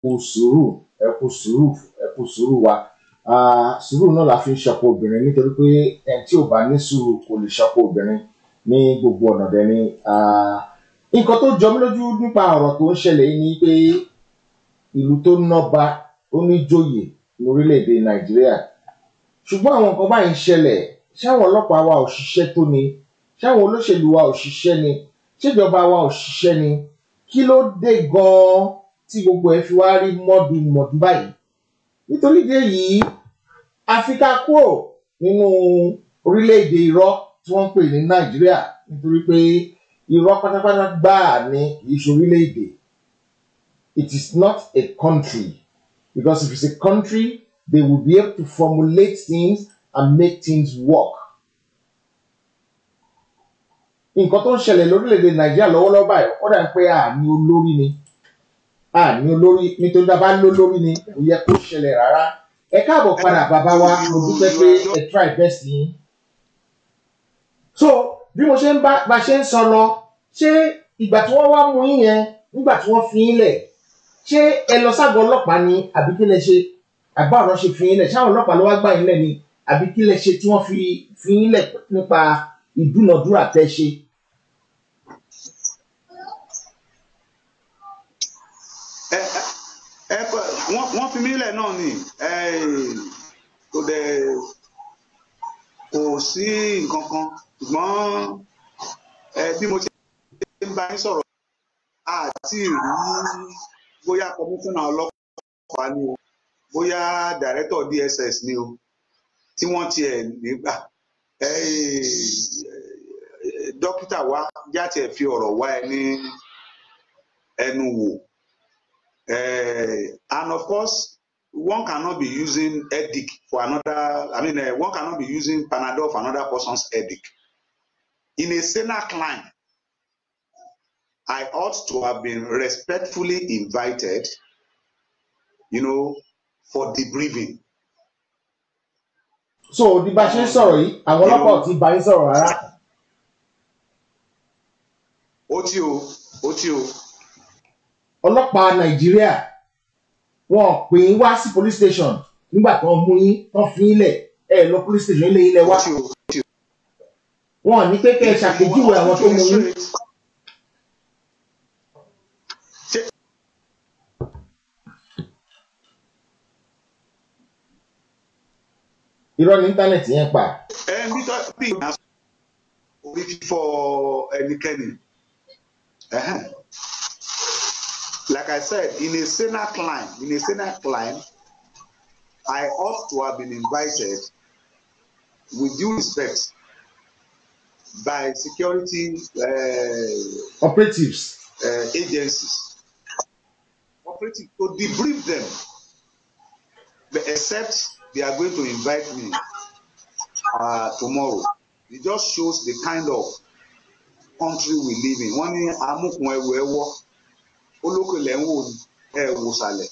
Speaker 3: kú sùúrù ẹ kú sùúrù ẹ kú sùúrù wa Ah, sùúrù náà la fi ń ṣọpọ obìnrin nítorí pé ẹni tí ò bá ní sùúrù kò lè ṣọpọ obìnrin ní gbogbo ọ̀nà dẹ̀ ni Ah, nǹkan tó jọ mí lójú nípa ọ̀rọ̀ tó ń ṣẹlẹ̀ yìí ni pé ìlú tó nọ́ba ó ní joyè ní orílẹ̀-èdè nàìjíríà ṣùgbọ́n àwọn nǹkan báyìí ń ṣẹlẹ̀ ṣáwọn ọlọ́pàá wa ò ṣiṣẹ́ tó ni ṣáwọn olóṣèlú wa ò ṣiṣẹ́ ni ṣèjọba wa ò ṣiṣẹ́ ni kí ló dé gan-an tí gbogbo ẹ̀ fi wá rí mọ́dùmọ́dù báyìí nítorí ìdí èyí àfi ká kúrò nínú orílẹ̀-èdè irọ́ tí wọ́n ń pè ní nàìjíríà nítorí pé irọ́ pátápátá gbáà ní kì í ṣe orílẹ̀-èdè it is not a country because if it's a country they will be able to formulate things and make things work. nǹkan tó ń ṣẹlẹ̀ lórílẹ̀‐èdè nàìjíríà lọ́wọ́lọ́wọ́ báyìí ó dà ń pé àní olórí ni àní olórí nítorí tá a bá ń lólórí ni kò yẹ kó ṣẹlẹ̀ rárá ẹ káàbọ̀ padà bàbá wa mo dúpẹ́ pé ẹ try best yín. so bí mo ṣe ń bá bá ṣe ń sọ lọ ṣé ìgbà tí wọ́n wá mú yín yẹn nígbà tí wọ́n fi yín lẹ̀ ṣé ẹ lọ ságọ́ ọlọ́pàá ni àbí kí lẹ ṣe àbá ọ̀rọ̀ ṣe fi yín lẹ̀ ṣáwọn ọlọ́pàá ló wá gbà yín lẹ̀ ni àbí kí lẹ ṣe tí wọ́n fi fi yín lẹ̀ nípa ìdúnàdúrà tẹ́ ṣe.
Speaker 4: ẹ ẹ ẹ wọ́n wọ́n fi mí lẹ̀ náà ni ẹ kò dẹ̀ kò sí nǹkan kan ṣùgbọ́n ẹ bí mo ṣe ń bá yín sọ̀rọ̀ àti rí bóyá kọmíṣánná ọlọ́pàá ni o bóyá dàrẹ́tọ̀ DSS ni o tí wọ́n tiẹ̀ nígbà ẹ dókítà wa jáde ẹ̀ fi ọ̀rọ̀ wá ẹ ní ẹnu wò. Uh, and of course, one cannot be using headache for another. I mean, uh, one cannot be using Panadol for another person's headache. In a Senate climb, I ought to have been respectfully invited, you know, for debriefing.
Speaker 3: so bí bá ṣe ń sọ̀rọ̀ yìí àwọn ọlọ́pàá ò ti bá yín sọ̀rọ̀ rárá.
Speaker 4: Ó tí o, ó tí o,
Speaker 3: ọlọ́pàá nàìjíríà wọn ò pè yín wá sí police station nígbà tó ń mú yín tán fi yín lẹ̀ ẹ lọ police station ilé yín lẹ
Speaker 4: ó
Speaker 3: wá
Speaker 4: tí o, ó tí o.
Speaker 3: wọn ò ní pé kẹ́ ẹ ṣàpèjúwe àwọn tó mú yín.
Speaker 4: Ṣé
Speaker 3: irọ́ ní íńtánẹ̀tì yẹn pa.
Speaker 4: ẹ ń bí tọ́ bí ìgbà orí fífọ́ ẹnikẹ́ni. Ẹhẹ́n. Like I said, in a Senate climb, in a Senate climb, I ought to have been invited with due respect by security uh,
Speaker 3: operatives
Speaker 4: uh, agencies, operative to debrief them. But except they are going to invite me uh, tomorrow. It just shows the kind of country we live in. Wọ́n ní amúkun ẹwù ẹwọ́ olókè lẹ́ ń wò ní ẹ wò sàlẹ̀.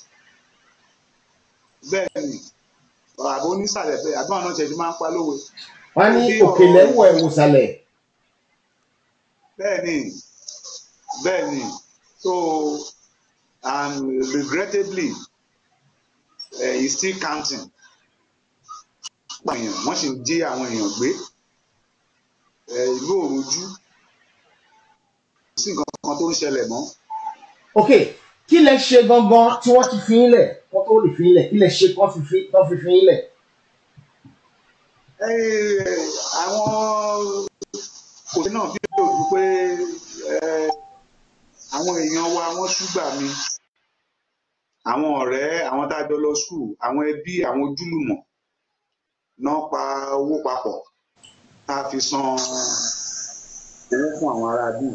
Speaker 4: Bẹ́ẹ̀ ni àbò onísàlẹ̀ bẹ́ẹ̀ àbí àwọn náà ṣẹ̀dí máa ń pa lówe.
Speaker 3: wọn ní òkèlè ń wọ ẹwùsàlẹ̀
Speaker 4: Bẹ́ẹ̀ ni bẹ́ẹ̀ ni so and regrettably uh, he still counting. Àwọn èèyàn wọ́n sì ń jí àwọn èèyàn gbé Eh, ìlú òrojú kò sí nǹkan kan tó ń ṣẹlẹ̀ mọ́.
Speaker 3: ok kí lẹ ṣe gangan tí wọ́n ti fi yín lẹ̀ wọ́n tó lè fi yín lẹ̀ kí lẹ ṣe kán fi fi kán fi fi yín lẹ̀.
Speaker 4: Eh, àwọn kò sí náà bí òjú pé eh, àwọn èèyàn wa wọ́n ṣúgbà mi àwọn ọ̀rẹ́ àwọn tá a jọ lọ skul àwọn ẹbí àwọn ojúlùmọ̀ náà pa owó papọ̀ tá a fi san owó fún àwọn ará bí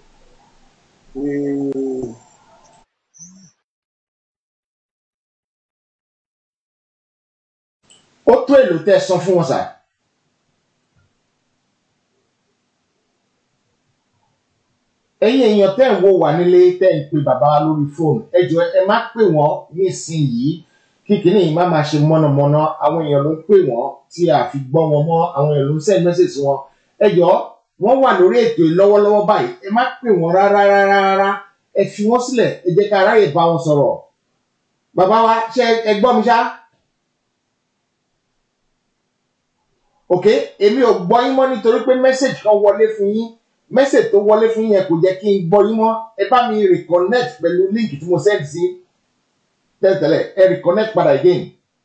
Speaker 3: ó tó èlò tẹ́ ẹ san fún wọn sà. ẹ̀yin èèyàn tẹ́ ń wo wà nílé tẹ́ ń pe bàbá wa lórí fóònù ẹ jọ̀ọ́ ẹ má pè wọ́n nísìnyìí kí kìíní yìí má máa ṣe mọ̀nàmọ́ná àwọn èèyàn ló ń pè wọ́n tí a fi gbọ́ wọn mọ́ àwọn èèyàn ló ń send message sí wọn ẹ jọ̀ọ́ wọ́n wà lórí ètò yìí lọ́wọ́lọ́wọ́ báyìí ẹ má pè wọ́n rárá rárá rárá ẹ fi wọ́n sílẹ̀ ẹ jẹ́ ká aráyè bá wọn sọ̀rọ̀ bàbá wa ṣe ẹ gbọ́ mi ṣá ok èmi ò gbọ́ yín mọ́ nítorí pé message kan wọlé fún yín message tó wọlé fún yín yẹn kò jẹ́ kí n gbọ́ yín mọ́ ẹ bá mi reconnect pẹ̀lú link tí mo send sí tẹ́lẹ̀tẹ́lẹ̀ ẹ reconnect padà again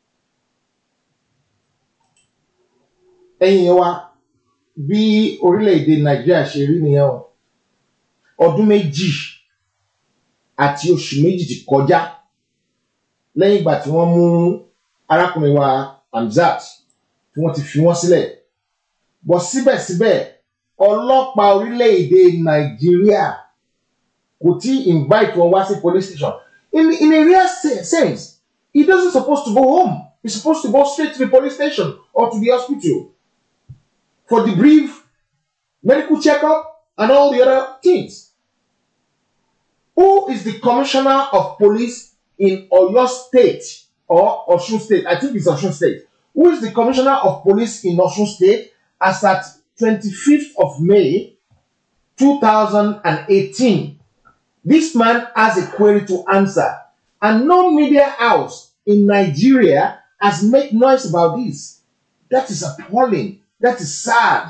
Speaker 3: ẹ̀yin wa bí orílẹ̀-èdè nàìjíríà ṣe rí nìyẹn o ọdún méjì àti oṣù méjì ti kọjá lẹ́yìn ìgbà tí wọ́n mú arákùnrin wa Hamzat tí wọ́n ti fi wọ́n sílẹ̀ bọ̀ síbẹ̀síbẹ̀ ọlọ́pàá orílẹ̀-èdè nàìjíríà kò tí invite wọn wá sí police station in in a real se- sense he doesn't suppose to go home he's supposed to go straight to the police station or to the hospital for the brief medical checkup and all the other things. Who is the commissioner of police in Oyo State or Osun State? I think it's Osun State. Who is the commissioner of police in Osun State as at 25th of May 2018? This man has a query to answer, and no media house in Nigeria has made noise about this. That is appalling. That is sad.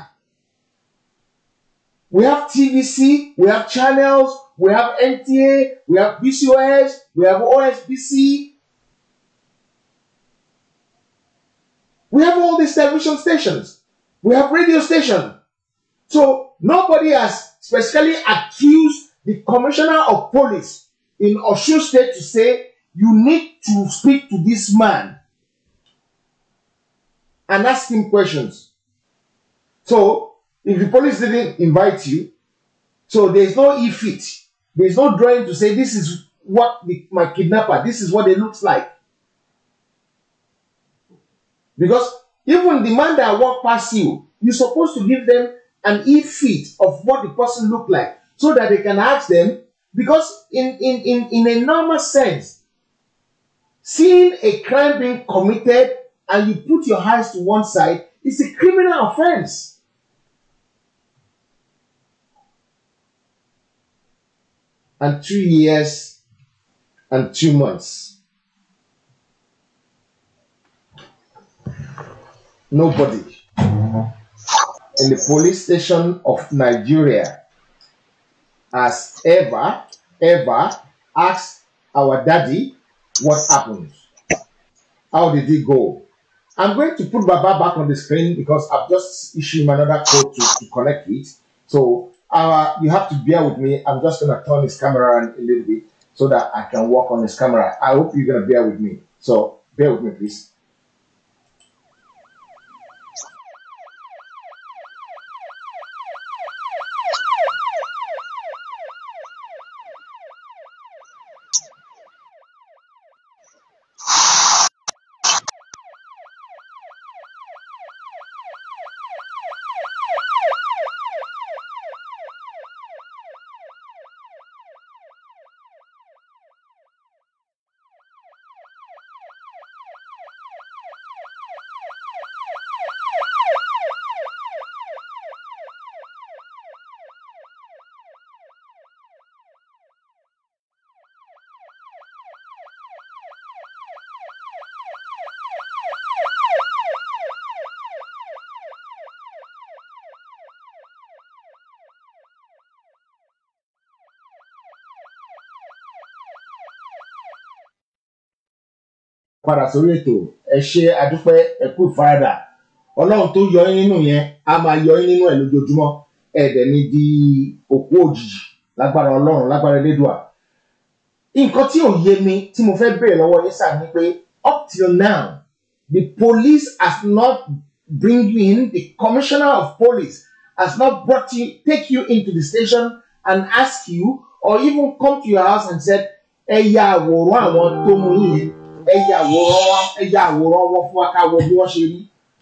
Speaker 3: We have TVC, we have channels, we have NTA, we have BCOS, we have OSBC. We have all these television stations. We have radio stations. So nobody has specifically accused the commissioner of police in Osun State to say you need to speak to this man and ask him questions. So if the police didn't invite you, so there's no e-fit, there's no drawing to say this is what the, my kidnapper, this is what it looks like. Because even the man that walk past you, you're supposed to give them an e-fit of what the person look like so that they can ask them. Because in, in, in, in a normal sense, seeing a crime being committed and you put your eyes to one side is a criminal offense. And two years and two months. Nobody in the police station of Nigeria has ever, ever asked our daddy what happened. How did it go? I'm going to put Baba back on the screen because I've just issued him another code to, to connect with. So uh, you have to bear with me. I'm just going to turn his camera on a little bit so that I can work on his camera. I hope you're going to bear with me. So bear with me, please. padà sórí ètò ẹ ṣe àdúpẹ́ ẹ kú ìfaradà ọlọ́run tó yọ yín nínú yẹn á máa yọ yín nínú ẹ̀ lójoojúmọ́ ẹ̀ẹ́dẹ̀ ní di òkú òjijì lágbára ọlọ́run lágbára elédùà nǹkan tí ò yé mi tí mo fẹ́ béèrè lọ́wọ́ yín sáà ni pé up till now the police has not bring you in the commissioner of police has not brought you take you into the station and ask you or even come to your house and said ẹ ya àwòrán àwọn tó mú yín yẹn ẹ ya àwòrán wa ẹ ya àwòrán wọn fún wa ká wo bí wọ́n ṣe rí.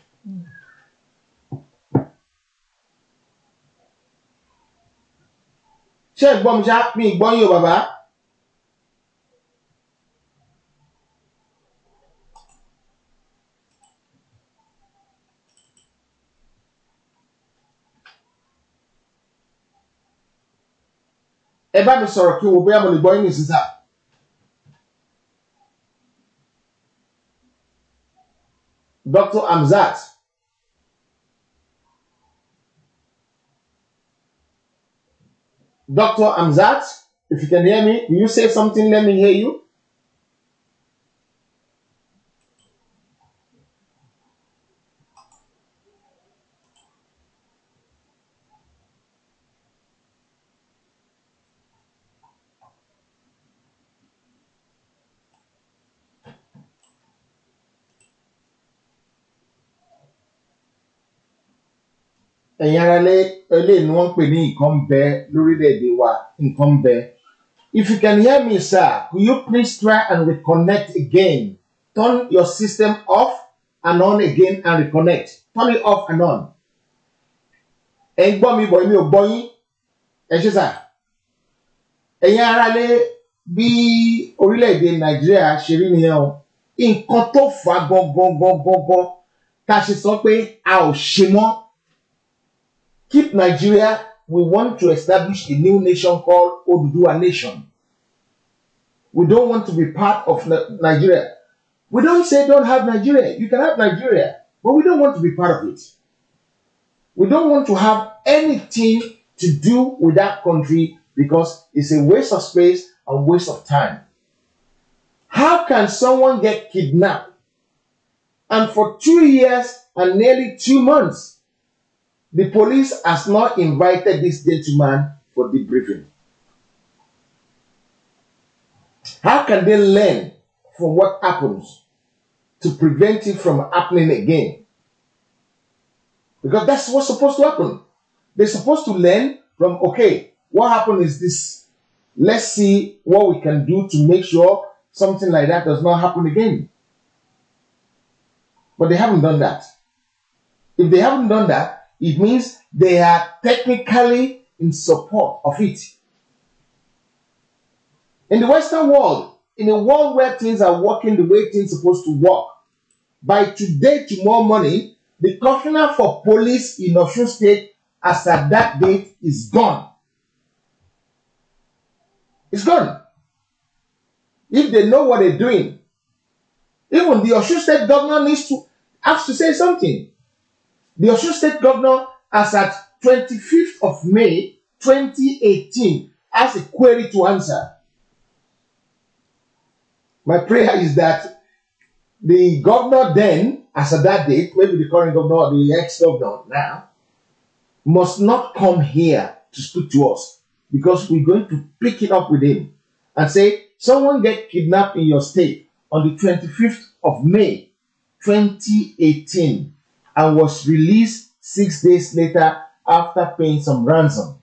Speaker 3: ṣé ẹ gbọ́ mi ṣá mi ì gbọ́ yín o bàbá. ẹ bá mi sọ̀rọ̀ kí n wo bóyá mo lè gbọ́ yín nìsín sá. Dr. Amzat. Dr. Amzat, if you can hear me, will you say something? Let me hear you. ẹ̀yin ara lé eléyìí ni wọ́n ń pè ní nǹkan ń bẹ lórílẹ̀‐èdè wa nǹkan ń bẹ. If you can hear me sir, could you please try and reconnect again? Turn your system off and on again and reconnect. Turn it off and on. Ẹ ń gbọ́ mi bọ̀ èmi ò gbọ́ yín. Ẹ ṣé sà. Ẹ̀yin ara lé bí orílẹ̀‐èdè Nàìjíríà ṣe rí nìyẹn o. Nǹkan tó fà á gangan gangan gangan tá a ṣe sọ pé a ò ṣe mọ́. Keep Nigeria, we want to establish a new nation called Oduduwa Nation. We don't want to be part of Ni- Nigeria. We don't say don't have Nigeria. You can have Nigeria, but we don't want to be part of it. We don't want to have anything to do with that country because it's a waste of space and waste of time. How can someone get kidnapped and for two years and nearly two months the police has not invited this gentleman for debriefing. How can they learn from what happens to prevent it from happening again? Because that's what's supposed to happen. They're supposed to learn from, okay, what happened is this. Let's see what we can do to make sure something like that does not happen again. But they haven't done that. If they haven't done that, it means they are technically in support of it. In the Western world, in a world where things are working the way things are supposed to work, by today, tomorrow morning, the commissioner for police in Osun State, as at that date, is gone. It's gone. If they know what they're doing, even the Osun State governor needs to has to say something. The Osun State governor, as at 25th of May 2018, has a query to answer. My prayer is that the governor then, as at that date, maybe the current governor or the ex-governor now, must not come here to speak to us because we're going to pick it up with him and say, someone get kidnapped in your state on the 25th of May 2018 and was released six days later after paying some ransom.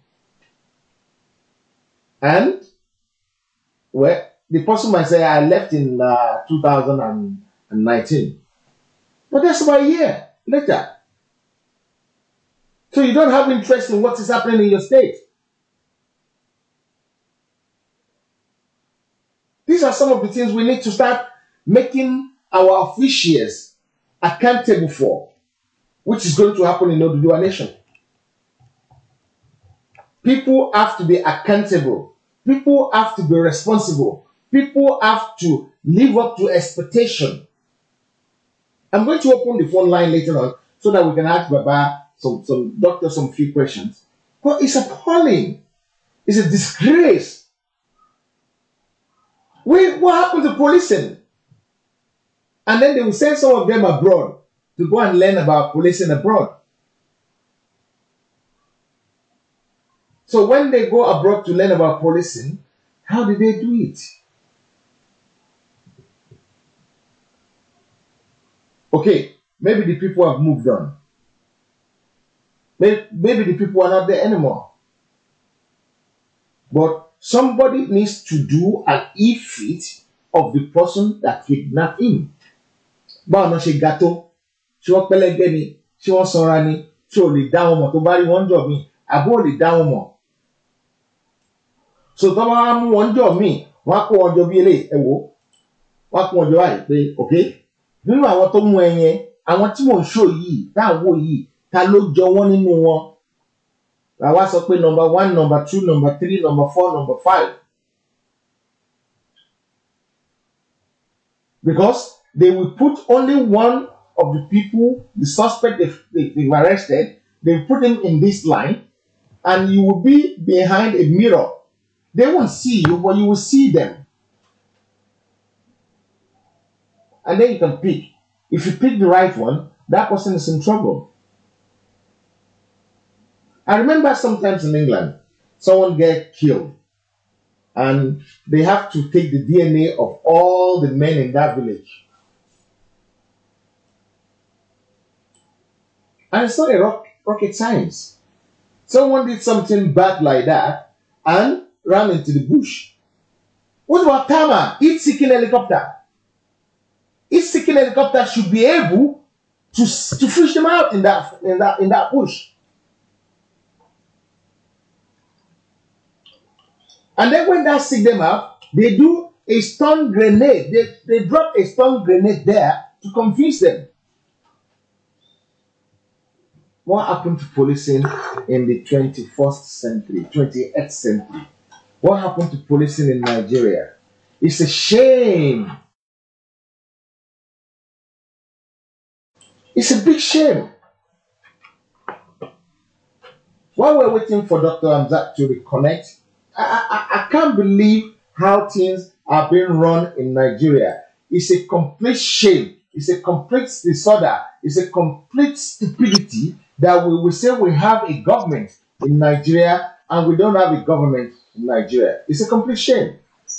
Speaker 3: And, well, the person might say, I left in uh, 2019. But that's about a year later. So you don't have interest in what is happening in your state. These are some of the things we need to start making our officials accountable for, which is going to happen in Oduduwa Nation. People have to be accountable. People have to be responsible. People have to live up to expectation. I'm going to open the phone line later on so that we can ask Baba some, some doctor some few questions. But it's appalling. It's a disgrace. Wait, what happened to policing? And then they will send some of them abroad to go and learn about policing abroad. So when they go abroad to learn about policing, how did they do it? Okay, maybe the people have moved on. Maybe, maybe the people are not there anymore. But somebody needs to do an e-fit of the person that kidnapped him. Báwo náà ṣe ga tó? Ṣé wọ́n pẹ́lẹ́gbẹ́ ni? Ṣé wọ́n sanra ni? Ṣé o lè dá wọn mọ̀ tó bá rí wọn jọ mí? Àbó ò lè dá wọn mọ̀? So tó bá wá mú wọn jọ mí, wọ́n á kó wọn jọ bí eléyìí ẹ wò ó. Wọ́n á kó wọn jọ báyìí pé okay nínú àwọn tó mú ẹ yẹn àwọn tí mò ń ṣò yìí tá à ń wò yìí ta ló jọ wọ́n nínú wọn làwa sọ pé number one number two number three number four number five because they will put only one of the people, the suspect they've, they, they've arrested, they put him in this line, and you will be behind a mirror. They won't see you, but you will see them. And then you can pick. If you pick the right one, that person is in trouble. I remember sometimes in England, someone get killed and they have to take the DNA of all the men in that village. And it's not a rock, rocket science. Someone did something bad like that and ran into the bush. What about Tama? Each seeking helicopter. Each seeking helicopter should be able to, to fish them out in that in that in that bush. And then when that seek them out, they do a stun grenade. They, they drop a stun grenade there to confuse them. What happened to policing in the 21st century, 28th century? What happened to policing in Nigeria? It's a shame. It's a big shame. While we're waiting for Dr. Amzat to reconnect, I, I, I can't believe how things are being run in Nigeria. It's a complete shame. It's a complete disorder. It's a complete stupidity that we will say we have a government in Nigeria and we don't have a government in Nigeria. It's a complete shame.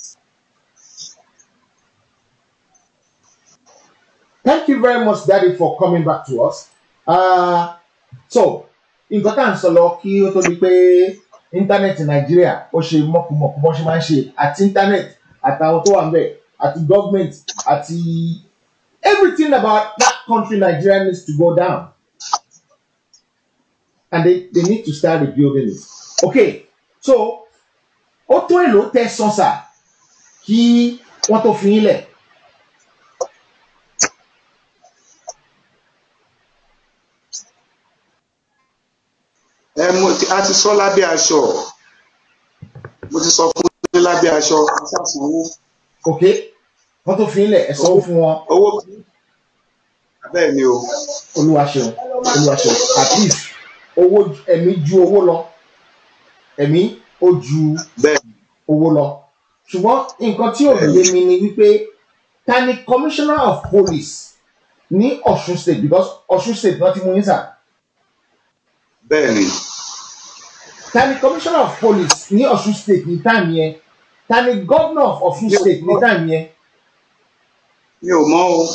Speaker 3: Thank you very much, Daddy, for coming back to us. Uh, so, nǹkan tá à ń sọ lọ kí ó tó di pé íńtánẹ́ẹ̀tì nàìjíríà ó ṣe mọ̀kùmọ̀kù bọ́n ṣe máa ń ṣe àti íńtánẹ́ẹ̀tì àtàwọn tó wà ń bẹ̀ àti gọ́ọ̀mẹ̀ntì àti everything about that country Nigeria needs to go down and they, they need to start rebuilding it. Okay, so ó tó èlò tẹ sọ́sà kí wọ́n tó fi yín lẹ̀.
Speaker 4: ẹ mo ti a ti sọ lábẹ́ aṣọ mo ti sọ fún yín lábẹ́ aṣọ aṣàṣánwó
Speaker 3: ok wọ́n tó fi yín lẹ̀ ẹ sanwó fún wọn
Speaker 4: owó bẹ́ẹ̀ ni o
Speaker 3: olúwa ṣeun olúwa ṣeun at least owó ẹ̀mí ju owó lọ ẹ̀mí ó ju
Speaker 4: bẹ́ẹ̀
Speaker 3: owó lọ ṣùgbọ́n nǹkan tí ò yé mi ni wípé ta ni commissioner of police ní Ọ̀ṣun state because Ọ̀ṣun state náà ti mú yín sà
Speaker 4: bẹ́ẹ̀ ni
Speaker 3: ta ni commissioner of police ní Ọ̀ṣun state ní táìmù yẹn ta ni governor of Ọ̀ṣun state ní táìmù yẹn
Speaker 4: mi ò mọ̀ o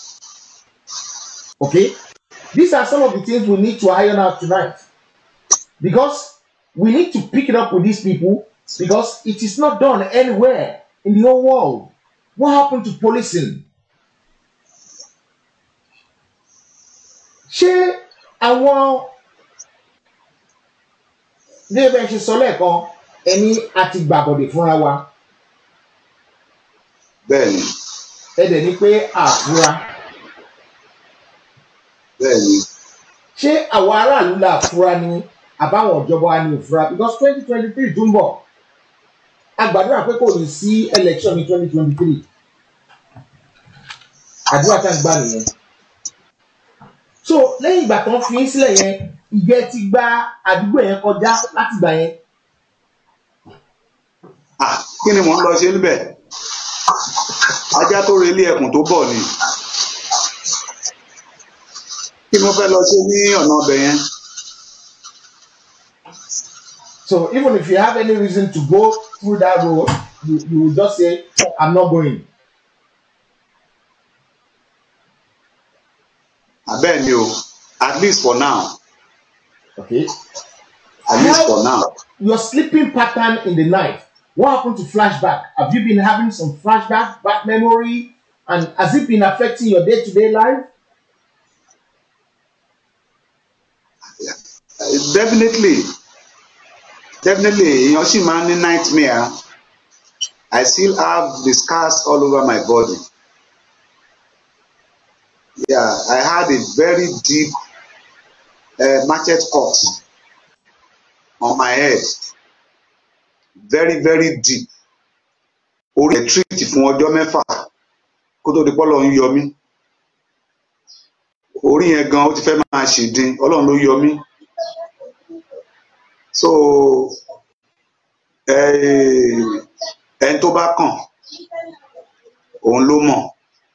Speaker 3: okay these are some of the things we need to iron out tonight because we need to pick it up with these people because it is not done anywhere in the whole world what happened to policing ṣé àwọn ní ẹgbẹ́ ṣe sọ lẹ́ẹ̀kan ẹni àti gbàbọ̀dè fúnra wa
Speaker 4: bẹ́ẹ̀ ni
Speaker 3: ẹ dẹ̀ ní pé àfúrá
Speaker 4: bẹ́ẹ̀ ni
Speaker 3: ṣé àwọn aráàlú là fúra ni àbáwọn ìjọba wa ni ò fúra because twenty twenty three tún bọ̀ a gbàdúrà pé kò ní sí election ní twenty twenty three àdúrà tá à ń gbà nìyẹn so lẹ́yìn ìgbà tó ń fi yín sílẹ̀ yẹn ìjẹ́ ti gba àdúgbò yẹn kọjá láti gbà yẹn
Speaker 4: ah kí ni mò ń lọ ṣe níbẹ̀ ajá tó relé ẹkùn tó bọ̀ ni kí ni mo fẹ́ lọ ṣe ní ọ̀nà ọbẹ̀ yẹn
Speaker 3: so even if you have any reason to go through that road you you will just say i'm not going
Speaker 4: abẹ́ẹ̀ ni o at least for now
Speaker 3: okay
Speaker 4: at least for now
Speaker 3: your sleeping pattern in the night what happened to flashback have you been having some flashback bad memory and has it been affecting your day-to-day life
Speaker 4: Uh, definitely definitely èèyàn sì máa ń ní nightmare I still have the scars all over my body yeah I had a very deep uh, machete cut on my head very very deep orí ẹ̀ treat fún ọjọ́ mẹ́fà kó tó di pọ́lọ́ ń yọ mí orí yẹn gan ó ti fẹ́ máa ṣèdín ọlọ́run ló yọ mí so eh, ẹni tó bá kàn òun ló mọ̀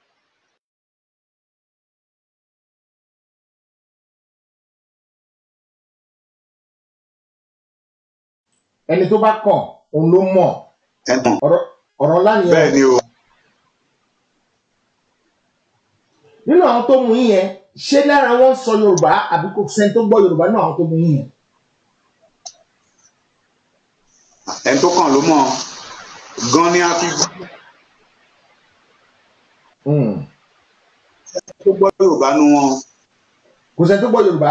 Speaker 3: ẹni tó bá kàn òun ló mọ̀
Speaker 4: ẹni tàn
Speaker 3: ọ̀rọ̀ ọ̀rọ̀ ńlá nìyẹn
Speaker 4: bẹ́ẹ̀ ni o
Speaker 3: nínú àwọn tó mú yín yẹn ṣé lára wọn sọ yorùbá àbí kò sẹ́ni tó gbọ́ yorùbá nínú àwọn tó mú yín yẹn
Speaker 4: ẹni tó kàn ló mọ̀ gan ni a fi
Speaker 3: Hmm.
Speaker 4: tó gbọ́ yorùbá nu wọn
Speaker 3: kò sẹ́ni tó gbọ́ yorùbá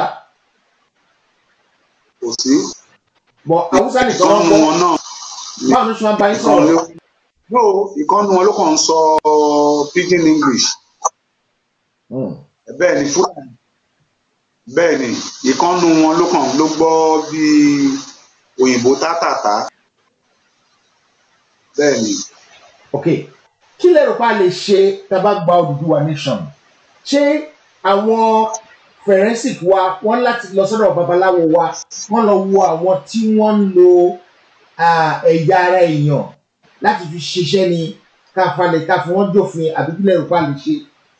Speaker 4: kò sí
Speaker 3: bọ̀ haúsá nìkan wọn
Speaker 4: ìkànnù
Speaker 3: gbọ́
Speaker 4: wọn náà
Speaker 3: báwo ló ṣe máa bá yín
Speaker 4: ìkànnù
Speaker 3: sọ̀rọ̀
Speaker 4: ló no ìkànnù wọn ló kàn ń sọ pidgin english
Speaker 3: Hmm.
Speaker 4: bẹ́ẹ̀ ni fúlàní bẹ́ẹ̀ ni ìkànnù wọn ló kàn ló gbọ́ bí òyìnbó tátàtà bẹ́ẹ̀ ni
Speaker 3: ok kí lè rò pa lè ṣe tá a bá gba Odùduwà nation ṣé àwọn forensic wa wọ́n láti lọ sọ́dọ̀ babaláwo wa wọ́n lọ wo àwọn tí wọ́n ń lo ah, ẹ̀yà ara èèyàn láti fi ṣiṣẹ́ ni ká falẹ̀ ká fi wọ́n jófin àbí kí lè rò pa lè ṣe.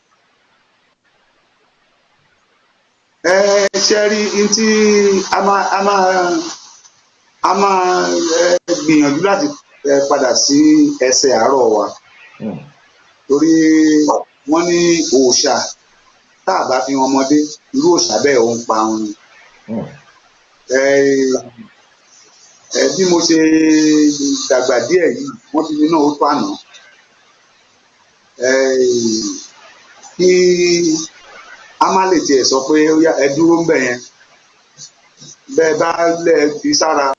Speaker 4: ẹ ṣe rí n tí a máa a máa a máa ẹ, gbìyànjú láti ẹ, padà sí ẹsẹ̀ àárọ̀ wa
Speaker 3: Hmm.
Speaker 4: torí wọ́n ní òòṣà tá a bá fi hàn ọmọdé irú òòṣà bẹ́ẹ̀ ò ń pa wọn ni.
Speaker 3: Hmm.
Speaker 4: ẹ ẹ bí mo ṣe dàgbà díẹ̀ yìí wọ́n ti ní náà ó tó àná ẹ kí a má lè tiẹ̀ sọ pé ó yá, ẹ dúró ń bẹ̀ yẹn bẹ́ẹ̀ bá lẹ̀ fi sára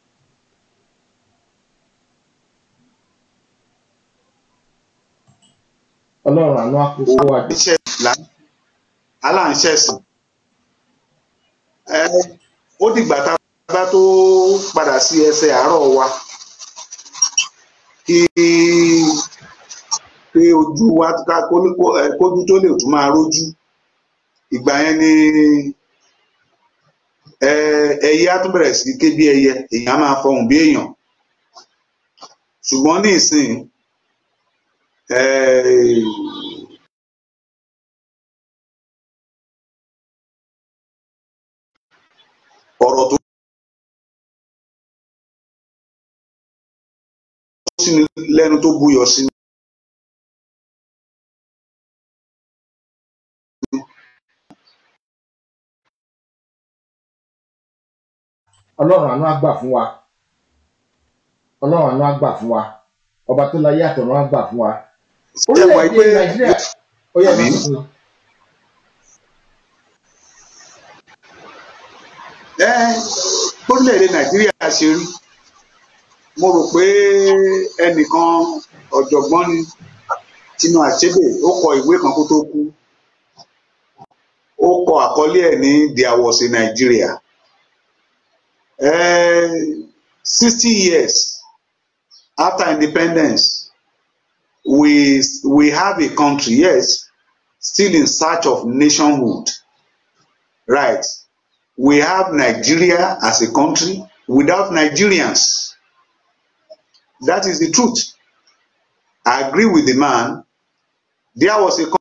Speaker 3: ọlọ́run àánú àkókò wa dé.
Speaker 4: iṣẹ́ là aláǹṣẹ̀sìn ẹ ó dìgbà tá a bá tó padà sí ẹsẹ̀ àárọ̀ wa kí pé ojú wa ká kó- kó- ẹ, kójú tó lè tún máa rójú ìgbà yẹn ni ẹ, ẹyẹ á tún bẹ̀rẹ̀ sí ké bí ẹyẹ èèyàn á máa fọhùn bí èèyàn ṣùgbọ́n ní ìsìn ẹ, ọ̀rọ̀ tó sí ni lẹ́nu tó buyọ̀ sí ni.
Speaker 3: ọlọ́run àánú àgbà fún wa ọlọ́run àánú àgbà fún wa ọba tó láyé àtọ̀run àgbà fún wa
Speaker 4: Ẹ wà
Speaker 3: orílẹ̀-èdè
Speaker 4: pé
Speaker 3: nàìjíríà ó yẹ
Speaker 4: Àmín.
Speaker 3: kí fún
Speaker 4: ẹ lórílẹ̀‐èdè nàìjíríà ṣe rí mo rò pé ẹnìkan ọ̀jọ̀gbọ́n ni Chinua Achebe ó kọ ìwé kan kó tó kú ó kọ àkọlé ẹ̀ ní There was a Nigeria sixty years after independence we we have a country yes still in search of nationhood right we have Nigeria as a country without Nigerians. That is the truth. I agree with the man. There was a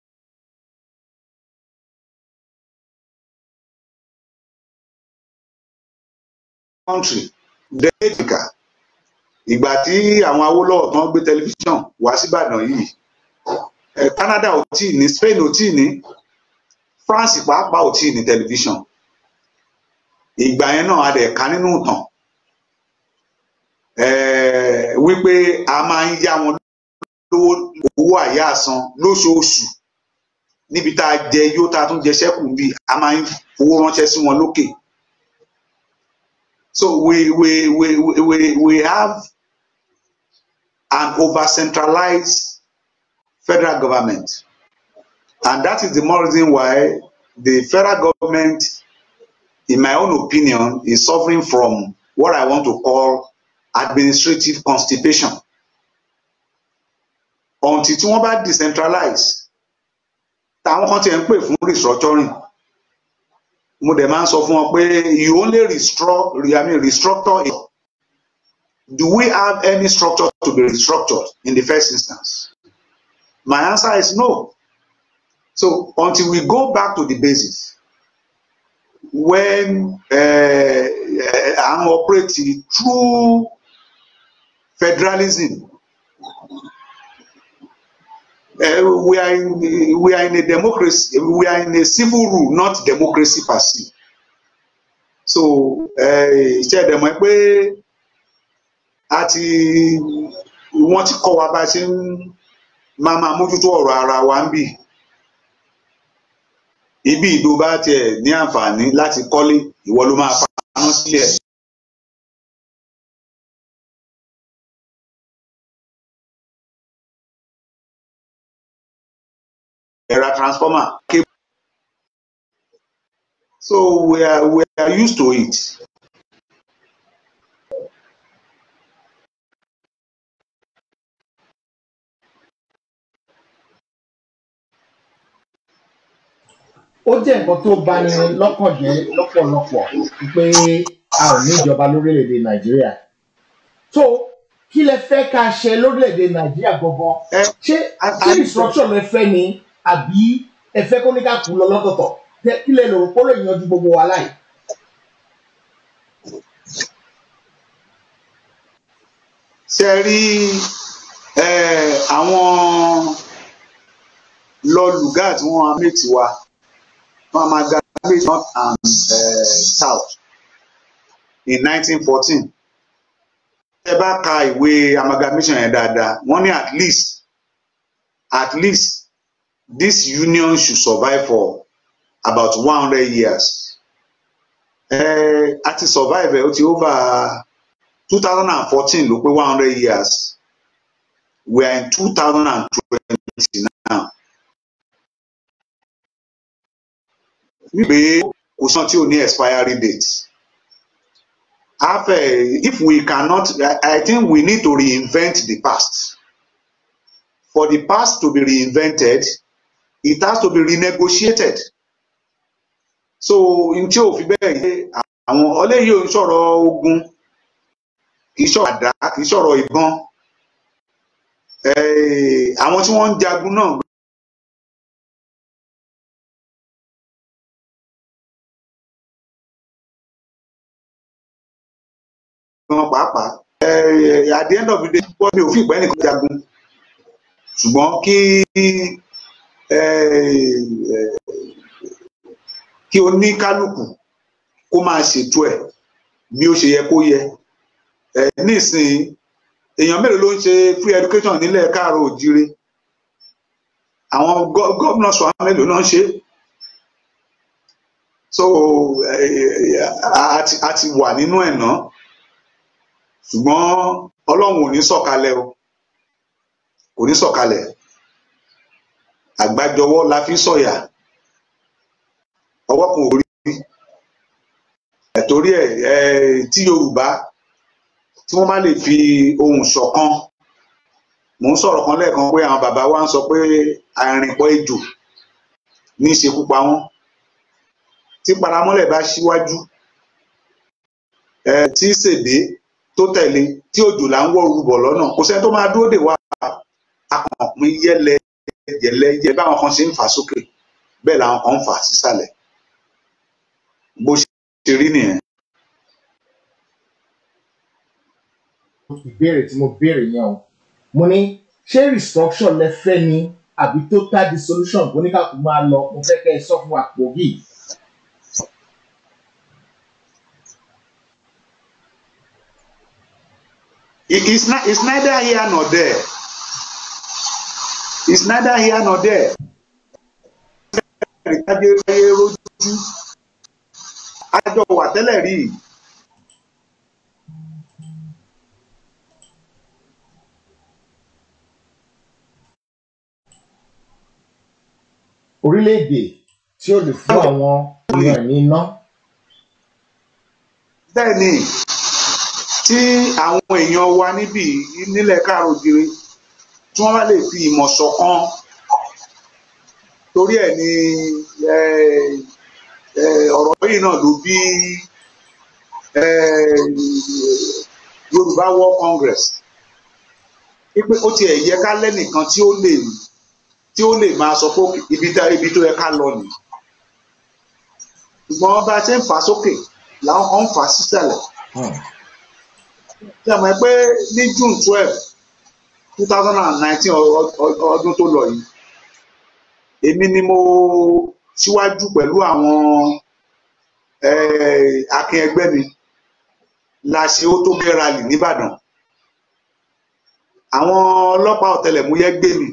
Speaker 4: country, Delta, ìgbà tí àwọn Awólọ́wọ̀ tán gbé tẹlifíṣàn wá síbàdàn yìí, eh, Canada ò tíì ní, Spain ò tíì ní, France pàápàá ò tíì ní tẹlifíṣàn ìgbà yẹn náà a dẹ̀ ká nínú ìtàn eh, wípé a máa ń yá wọn lówó owó àyáàsan lóṣooṣù níbi tá a jẹ yó tá a tún jẹ ṣẹ́kù bí a máa ń fowó ránṣẹ́ sí wọn lókè so we we we we we have an over centralized federal government and that is the more reason why the federal government in my own opinion, is suffering from what I want to call administrative constipation. Until tí wọ́n bá decentralize, àwọn kan tiẹ̀ ń pè fún restructuring mo dẹ̀ máa ń sọ fún wọn pé you only restructure I mean restructure it do we have any structure to be restructured in the first instance my answer is no so until we go back to the basis when uh, uh, I'm operating through federalism uh, we are in we are in a democracy we are in a civil rule not democracy per se so ṣe ẹ dẹ̀ mọ̀ pé a ti wọ́n ti kọ́ wa bá a ṣe ń máa máa mójútó ọ̀rọ̀ ara wa ń bì ibi ìdó bá tiẹ̀ ní àǹfààní láti kọ́lé ìwọ ló máa paná sílẹ̀. ẹ̀rọ transformer cable so we are we are used to it.
Speaker 3: ó jẹ́ nǹkan tó bani lọ́kàn jẹ́ lọ́pọ̀lọpọ̀ pé a ò ní ìjọba lórílẹ̀‐èdè nàìjíríà tó kí lẹ fẹ́ ká ṣe lórílẹ̀‐èdè nàìjíríà gangan
Speaker 4: ẹ
Speaker 3: ṣé ṣé instruction lẹ fẹ́ ni àbí ẹ fẹ́ kó ní ká kú lọ lọ́tọ̀ọ̀tọ̀ Tẹ- kí lẹ lò ó lè yanjú gbogbo wa láì.
Speaker 4: ṣe rí ẹ, àwọn lọlùgá tí wọn máa mẹ́tì wa wọn máa ga méjì north and uh, south in nineteen fourteen ẹ bá ka ìwé amalgamation yẹn dáadáa wọ́n ní at least at least this union should survive for about one hundred years ẹ a ti survive ẹ ó ti over two thousand and fourteen ló pé one hundred years we are in two thousand and twenty now wípé kò sàn tí ò ní expiry date after if we cannot I, I think we need to reinvent the past for the past to be reinvented it has to be renegotiated so n tí ò fi bẹ́ẹ̀ yé àwọn ọlẹ́yìí ò ń sọ̀rọ̀ ogun kì í sọ̀rọ̀ àdá kì í sọ̀rọ̀ ìbọn Eh, àwọn tí wọ́n ń jagun náà gan pàápàá Eh, at the end of the day wọ́n mi ò fi ìpẹ́ nìkan jagun ṣùgbọ́n kí eh, eh, kí oníkálukú kó máa ṣètò ẹ̀ bí ó ṣe yẹ kó yẹ Eh, nísìnyí èèyàn mélòó ló ń ṣe free education nílẹ̀ káàárọ̀ òjíire àwọn gọ- gómìnà sọ àwọn mélòó náà ń ṣe so eh, a a ti a ti wà nínú ẹ̀ náà ṣùgbọ́n ọlọ́run ò ní sọ̀kalẹ̀ o kò ní sọ̀kalẹ̀ àgbájọwọ́ la fi sọ̀yà ọwọ́ kan ò rí ẹ̀ torí ẹ̀ ẹ̀ tí yorùbá tí wọ́n bá lè fi ohùn ṣọ̀kan mò ń sọ̀rọ̀ kan lẹ́ẹ̀kan pé àwọn bàbá wa ń sọ pé àìrìnpọ̀ ejò ní í ṣekú pa wọ́n tí paramọ́lẹ̀ bá ṣíwájú ẹ tí ṣèdè tó tẹ̀lé tí òjò là ń wọ́ rúbọ̀ lọ́nà kò sẹ́ni tó máa dúró dè wá akànpín yẹ́lẹ yẹ̀lẹ yẹ báwọn kan ṣe ń fà sókè bẹ́ẹ̀ làwọn kan ń fà sísàlẹ̀ bó ṣe rí nìyẹn.
Speaker 3: ìbéèrè tí mo béèrè yẹn o mo ní ṣé restructure lẹ fẹ́ ni àbí total dissolution kò ní ká kó máa lọ mo fẹ́ kẹ́ ẹ sọ fún wa pò yìí.
Speaker 4: It- it's, not, it's neither here nor there. It's neither here nor there. Ìkájé ayé rojú. Àjọ wà tẹ́lẹ̀ rí.
Speaker 3: orílẹ̀-èdè tí ó lè fún àwọn èèyàn ní iná
Speaker 4: Bẹ́ẹ̀ ni tí àwọn èèyàn wa níbí nílẹ̀ káàrọ̀ òjìrè tí wọ́n bá lè fi ìmọ̀ ṣọ̀kan tó torí ẹ̀ ni eh, eh, ọ̀rọ̀ yìí náà ló bí eh, Yorùbá War Congress wípé ó tiẹ̀ yẹ ká lẹ́nìkan tí ó lè tí ó lè máa sọ pé okay, ibi tá ibi tó yẹ ká lọ nìyí ṣùgbọ́n bá a ṣe ń fà á sókè làwọn kan ń fà á sísàlẹ̀
Speaker 3: Hmm.
Speaker 4: ṣe mọ̀ pé ní June twelve two thousand and nineteen ọdún tó lọ yìí èmi ni mo síwájú pẹ̀lú àwọn eh, akin ẹgbẹ́ mi la ṣe ó tó gẹ́ rally nìbàdàn àwọn ọlọ́pàá ọ̀tẹlẹ̀múyẹ́ gbé mi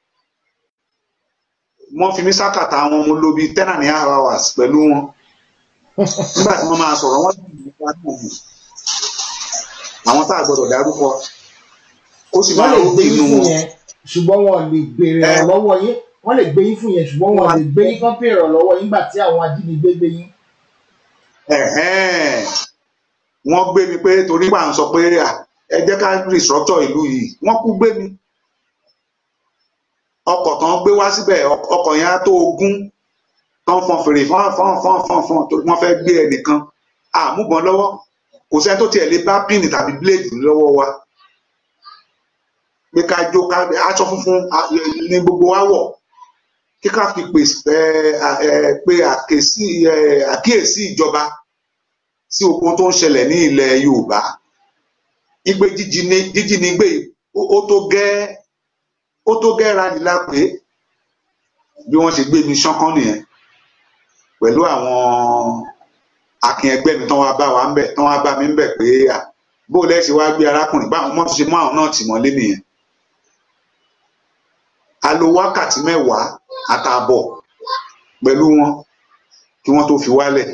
Speaker 4: wọ́n fi mí sákàtà àwọn ọmọ olóbi ten and a half hours pẹ̀lú wọn nígbà tí wọ́n máa sọ̀rọ̀ wọ́n sì ní wá náà mọ̀ àwọn tá a gbọ́dọ̀ dárúkọ ó sì
Speaker 3: wọ́n
Speaker 4: máa
Speaker 3: lè
Speaker 4: ń
Speaker 3: gbé
Speaker 4: inú
Speaker 3: yín fún
Speaker 4: wọn.
Speaker 3: yẹn ṣùgbọ́n wọn lè béèrè
Speaker 4: Ẹ.
Speaker 3: ọ̀rọ̀ lọ́wọ́ yín wọ́n lè gbé yín fún yẹn ṣùgbọ́n wọn lè gbé yín kán béèrè ọ̀rọ̀ lọ́wọ́ yín nígbà tí àwọn ajínigbé gbé yín.
Speaker 4: Ẹ̀hẹ́n. wọ́n gbé mi pé torí pà ń sọ pé à, ẹ jẹ́ ká restructure ìlú yìí wọ́n kú gbé mi ọkọ̀ tán gbé wá síbẹ̀ ọk- ọkọ̀ yẹn á tó ogún tán fọn fèrè fọn fọn fọn fọn fọn torí wọ́n fẹ́ gbé ẹnìkan àmúbọn lọ́wọ́ kò sẹ́ni tó tiẹ̀ lè bá píìnì tàbí bíléèdì lọ́wọ́ wa pé ká jó ká aṣọ funfun a- ní gbogbo wa wọ̀ kí ká fi pè ẹ, à- ẹ, pé àkèsí ẹ, àkíyèsí ìjọba sí ogun tó ń ṣẹlẹ̀ ní ilẹ̀ Yorùbá igbe jíjíni- jíjínigbé yìí, ó ó tó gẹ́ ó tó gẹ́ rani lápé bí wọ́n ṣe gbé mi ṣánkán nìyẹn pẹ̀lú àwọn akin ẹgbẹ́ mi tán wá bá wa ń bẹ̀ tán wá bá mi ń bẹ̀ pé à bó lẹ́ ṣe wá gbé arákùnrin báwọn mọ́ tó ṣe mú àwọn náà tì mọ́lé nìyẹn a lo wákàtí mẹ́wàá àtààbọ̀ pẹ̀lú wọn kí wọ́n tó fi wálẹ̀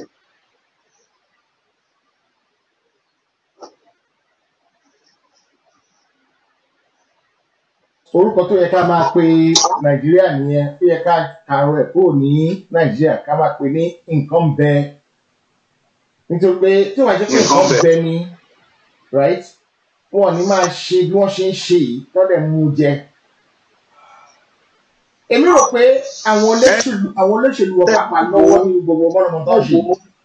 Speaker 3: orúkọ tó yẹ ká máa pe nàìjíríà nìyẹn tó yẹ ká kàrọ ẹ̀ kúrò ní nàìjíríà ká máa pe ní nǹkan bẹ nítorí pé tí wàá jẹ́ pé
Speaker 4: Nǹkan
Speaker 3: nǹkan
Speaker 4: bẹ.
Speaker 3: bẹ ni right wọn ò ní máa ṣe bí wọ́n ṣe ń ṣe yìí tọ́lẹ̀ mú un jẹ. èmi rò pé àwọn olóṣèlú àwọn olóṣèlú wọn pàpà lọ́wọ́ ní gbogbo mọ́nàmọ́ tó ń ṣe.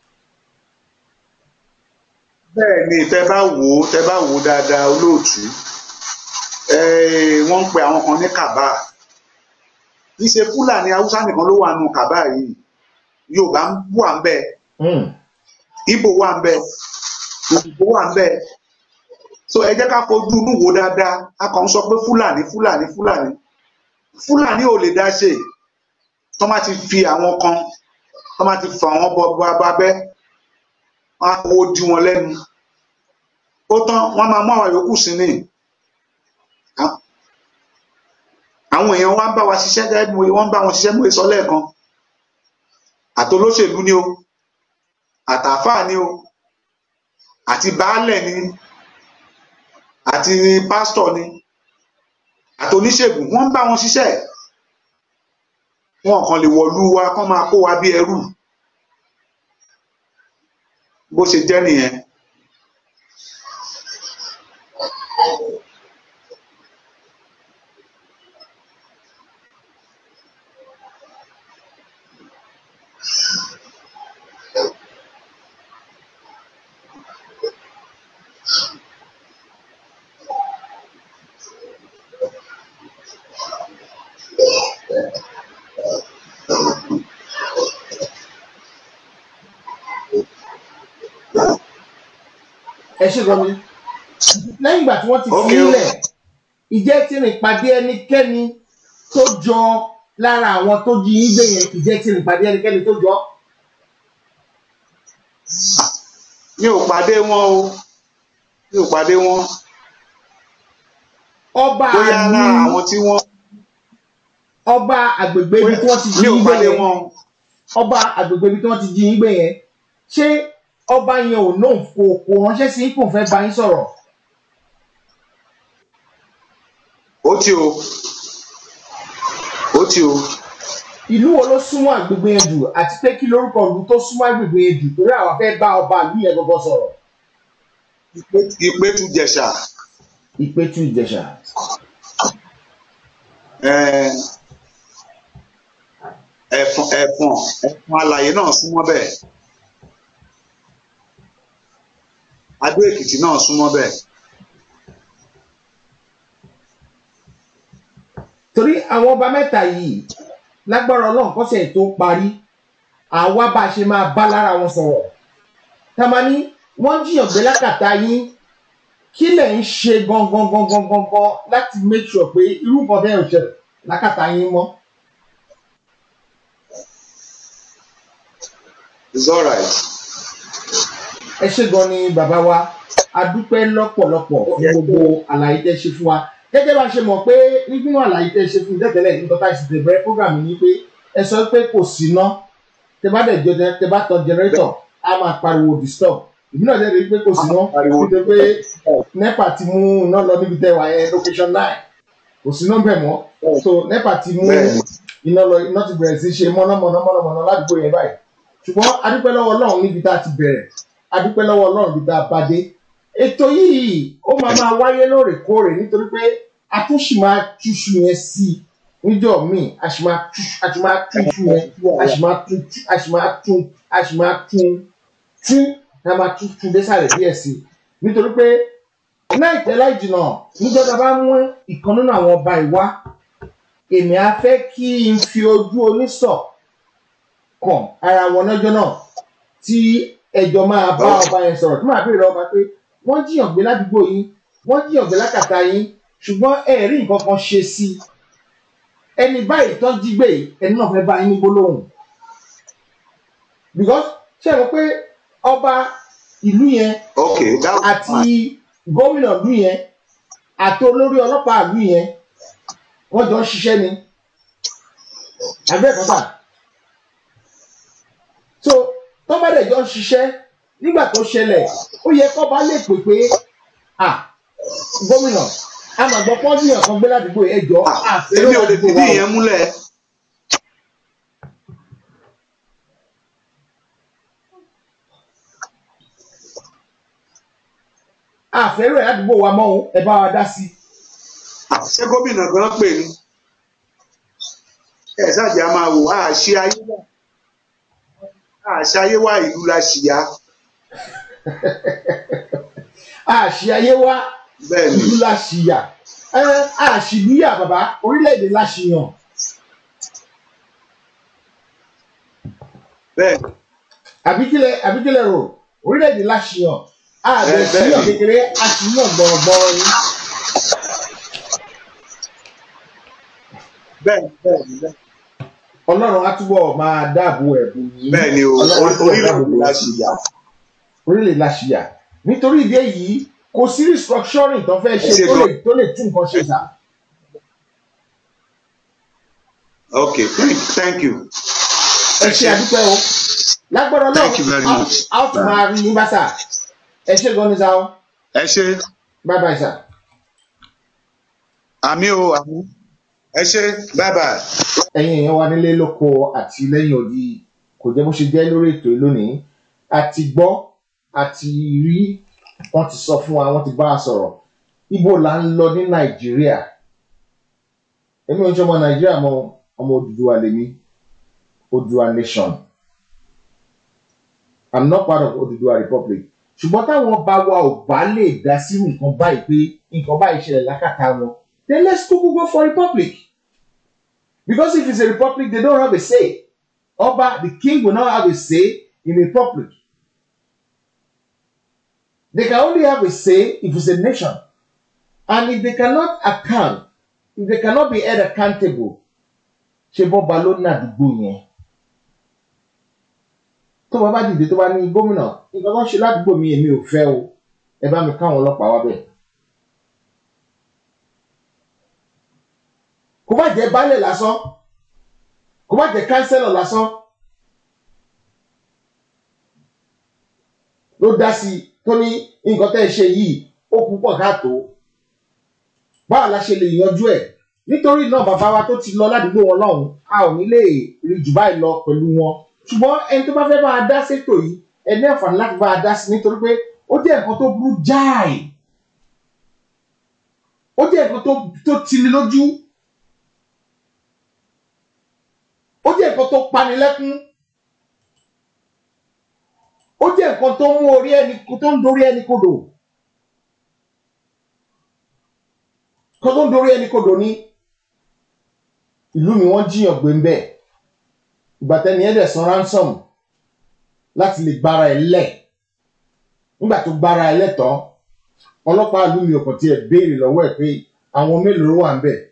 Speaker 4: bẹ́ẹ̀ ni tẹ́ bá wò ó tẹ́ bá wò ó dáadáa olóòtú eh, wọ́n ń pe àwọn kan ní kàbá kì í ṣe fúlàní haúsá nìkan ló wà nù kàbá yìí yorùbá ń wà ń bẹ
Speaker 3: Hmm.
Speaker 4: ìgbò wà ń bẹ òyìnbó wà ń bẹ so ẹ jẹ́ ká fojú inú wo dáadáa a kàn ń sọ pé fúlàní fúlàní fúlàní fúlàní ò lè dá ṣe tó má ti fi àwọn kan tó má ti fà wọn bọ bọ abẹ wọn á fowó dí wọn lẹ́nu ó tán wọn máa mú àwọn yòókù sí ni À- àwọn èèyàn wa ń bá wa ṣiṣẹ́ gẹ́gẹ́ bí mo wọ́n ń bá wọn ṣiṣẹ́ mú èso lẹ́ẹ̀kan àtolóṣèlú ni o àtàfáà ni o àti baálẹ̀ ni àti pásítọ̀ ni àti oníṣègùn wọ́n ń bá wọn ṣiṣẹ́ wọn kàn lè wọ̀lú wa kán máa kó wa bí ẹrú bó ṣe jẹ́ nìyẹn
Speaker 3: ẹ ṣe gan mi lẹ́yìn ìgbà tí wọ́n ti fi
Speaker 4: Okay,
Speaker 3: í lẹ̀ ìjẹ́ tí rìn pàdé ẹnikẹ́ni tó jọ lára àwọn tó jí yín gbé yẹn ìjẹ́ tí rìn pàdé ẹnikẹ́ni tó jọ.
Speaker 4: mi ò pàdé wọn o mi ò pàdé wọn
Speaker 3: ọba
Speaker 4: bóyá
Speaker 3: àlù
Speaker 4: lára àwọn tí wọ́n
Speaker 3: ọba àgbègbè ibi tí wọ́n ti jí
Speaker 4: mi ò
Speaker 3: yín gbé
Speaker 4: pàdé
Speaker 3: yẹn
Speaker 4: wọn
Speaker 3: ọba àgbègbè ibi tí wọ́n ti jí yín gbé yẹn ṣé ọba yẹn ò náà kò kò ránṣẹ́ sí kò fẹ́ bá yín sọ̀rọ̀
Speaker 4: ó tí o ó tí o
Speaker 3: ìlú wo ló súnmọ́ àgbègbè yẹn jù àti pé kí lórúkọ ìlú tó súnmọ́ àgbègbè yẹn jù torí àwọn fẹ́ bá ọba ìlú yẹn gbọ́gbọ́ sọ̀rọ̀
Speaker 4: ìpẹ́tù jẹ̀ṣà
Speaker 3: ìpẹ́tù ìjẹ̀ṣà.
Speaker 4: eh, ẹ̀fọn ẹ̀fọn ẹ̀fọn alàyè náà súnmọ́ bẹ́ẹ̀ adó èkìtì náà súnmọ́ bẹ́ẹ̀
Speaker 3: torí àwọn ọba mẹ́ta yìí lágbára ọlọ́run kọ́sẹ̀ tó parí àwa bá a ṣe máa bá lára wọn sọ̀rọ̀ tamani wọ́n jiyàn gbé lákàtà yín kí lẹ̀ ń ṣe gangan gangan gangan láti make sure pé irú nǹkan bẹ́ẹ̀ ò ṣẹlẹ̀ lákàtà yín mọ́.
Speaker 4: it's alright
Speaker 3: ẹ ṣé gan ni bàbá wa a dúpẹ́ lọ́pọ̀lọpọ̀ fún gbogbo àlàyé tẹ́ ṣe fún wa gẹ́gẹ́ bá a ṣe mọ̀ pé nínú àlàyé tẹ́ ṣe fún mi tẹ́tẹ́lẹ̀ nígbà tá a sì tẹ̀ bẹ̀rẹ̀ program yìí ni pé ẹ sọ pé kò síná tẹ bá dẹ̀ jọ tẹ bá tan generator a máa pariwo disturb ìbí náà dẹ̀ rí i pé kò síná
Speaker 4: Pariwo.
Speaker 3: nítorí pé nepa ti mú iná lọ níbi tẹ́ wà yẹn location nine kò síná bẹ̀ mọ́ so nepa ti mú
Speaker 4: Bẹ́ẹ̀ni.
Speaker 3: iná lọ iná ti bẹ̀rẹ̀ sí ṣe mọ́nàmọ́ná mọ́nàmọ́ná ládùúgbò yẹn báyìí ṣùgbọ́n adúpẹ́ lọ́wọ́ ọlọ́run níbi tá a ti bẹ̀rẹ̀ adúpẹ́ lọ́wọ́ ọlọ́run níbi tá a bá dé ètò yìí ó máa máa wáyé lóòrèkóòrè nítorí pé a tún sì máa túṣu yẹn sí i níjọ́ míì a sì máa túṣu a sì máa túṣu yẹn a sì máa tún a sì máa tún a sì máa tún tún a máa tún tún désàlẹ̀ díẹ̀ sí i nítorí pé láìpẹ́ láì jìnnà níjọ́ tá a bá mú ìkan nínú àwọn ọba ìwá èmi á fẹ́ kí n fi ojú onísọ̀ kàn ara wọn lọ́jọ́ náà tí ẹjọ́ máa bá ọba yẹn sọ̀rọ̀ tí màá béèrè ọba pé wọ́n jiyàn gbé ládùúgbò yín wọ́n jiyàn gbé lákàtà yín ṣùgbọ́n ẹ rí nǹkan kan ṣe sí i ẹni báyìí tó jí gbé yìí ẹni náà fẹ́ bá yín ní gbólóhùn because ṣé ẹ mọ̀ pé ọba ìlú yẹn
Speaker 4: okay that was
Speaker 3: àti
Speaker 4: fine
Speaker 3: gómìnà ìlú yẹn àti olórí ọlọ́pàá ìlú yẹn wọ́n jọ ń ṣiṣẹ́ ni abẹ́ẹ̀kọ́tà so tó bá dẹ̀ jọ ń ṣiṣẹ́ nígbà tó ṣẹlẹ̀ ó yẹ kó bá lè pè pé à gómìnà amàgbọ́ pọ́ńdìyàn kan gbé ládùúgbò ẹjọ́
Speaker 4: èmi ò lè fìdí ìyẹn múlẹ̀
Speaker 3: àfẹ́rẹ́ ládùúgbò wa mọ́ òun ẹ bá wa dá sí i.
Speaker 4: Ah, ṣé gómìnà gan pè ní ẹ ṣáàjì a máa wò àṣì ayé wà àṣì ayé wà ìlú la ṣìyà
Speaker 3: àṣì ayé wa
Speaker 4: bẹ́ẹ̀ ni
Speaker 3: ìlú la ṣìyà ẹ àṣìlúyà bàbá orílẹ̀-èdè la ṣìyàn
Speaker 4: bẹ́ẹ̀ ni
Speaker 3: àbíkílẹ̀ àbíkílẹ̀ rò orílẹ̀-èdè la ṣìyàn àbẹ̀
Speaker 4: Ẹ, bẹ́ẹ̀
Speaker 3: ṣìyàn
Speaker 4: ni.
Speaker 3: kékeré àṣìyàn gbọ̀rọ̀gbọ̀rọ̀ ni.
Speaker 4: bẹ́ẹ̀ ni bẹ́ẹ̀ ni bẹ́ẹ̀ ni.
Speaker 3: ọlọ́run á túbọ̀ máa dáàbò ẹ̀bùn yìí
Speaker 4: bẹ́ẹ̀ ni o
Speaker 3: Ọlọ́run á túbọ̀ dáàbò
Speaker 4: orílẹ̀-èdè
Speaker 3: bò
Speaker 4: la
Speaker 3: yín.
Speaker 4: ṣìyà
Speaker 3: orílẹ̀ la ṣìyà nítorí ìdí èyí kò sí restructuring tó fẹ́ ṣe
Speaker 4: Ṣe
Speaker 3: tó lè
Speaker 4: gan.
Speaker 3: tó lè tún nǹkan ṣe sà.
Speaker 4: okay thank, thank you
Speaker 3: ẹ ṣe àdúpẹ́ o lágbára náà
Speaker 4: Thank you very much.
Speaker 3: a ó tún máa rí yín bá sà ẹ ṣe gan ni sà o
Speaker 4: ẹ ṣe
Speaker 3: bye bye sà.
Speaker 4: àmì o àmì ẹ ṣe bye bye.
Speaker 3: ẹ̀yin èèyàn wa nílé lóko àti lẹ́yìn odi kò jẹ́ bó ṣe jẹ́ lórí ètò yìí lónìí àti gbọ́ àti rí wọ́n ti sọ fún wa wọ́n ti bá a sọ̀rọ̀ ibo là ń lọ ní nàìjíríà èmi ò ń ṣe ọmọ nàìjíríà mọ ọmọ Odùduwà lèmi Odùduwà nation i'm not part of Odùduwà republic ṣùgbọ́n táwọn ọba wa ò bá lè dá sí nǹkan báyìí pé nǹkan báyìí ṣẹlẹ̀ lákàtà wọn then let's go go for republic. Because if it's a republic, they don't have a say. Oba, the king will not have a say in a republic. They can only have a say if it's a nation. And if they cannot account, if they cannot be held accountable, ṣe bọ́ba ló ní àdúgbò yẹn. Tó bá bá dìde tó bá ní gómìnà, nǹkan kan ṣe ládùúgbò mi èmi ò fẹ́ o. Ẹ bá mi káwọn ọlọ́pàá wá bẹ̀. Kò bá jẹ́ baálẹ̀ lásán kò má jẹ kánsẹ́lọ̀ lásán ló dá sí i tó ní nǹkan tẹ́ ẹ ṣe yìí ó púpọ̀ káàtó báwo la ṣe lè yanjú ẹ̀ nítorí náà bàbá wa tó ti lọ ládùúgbò wọn lọ́hùn a ò ní lè rí jù báyìí lọ pẹ̀lú wọn ṣùgbọ́n ẹni tó bá fẹ́ bá a dá sétò yìí ẹ ní àǹfààní láti bá a dá sí nítorí pé ó jẹ́ nǹkan tó burú jáì ó jẹ́ nǹkan tó tó tini lójú ó jẹ́ nǹkan nǹkan tó panilẹ́kún ó jẹ́ nǹkan tó mú orí ẹni tó ń dorí ẹni kodò kan tó ń dorí ẹni kodò ní ìlú mi wọ́n jiyàn gbé ń bẹ̀ ìgbà tẹ́ni ẹ̀ dẹ̀ san ransom láti lè gbára ẹ̀ lẹ̀ nígbà tó gbára ẹ̀ lẹ́tọ̀ọ́ ọlọ́pàá ìlú mi ò kàn tiẹ̀ béèrè lọ́wọ́ ẹ̀ pé àwọn mélòó ló wà ń bẹ̀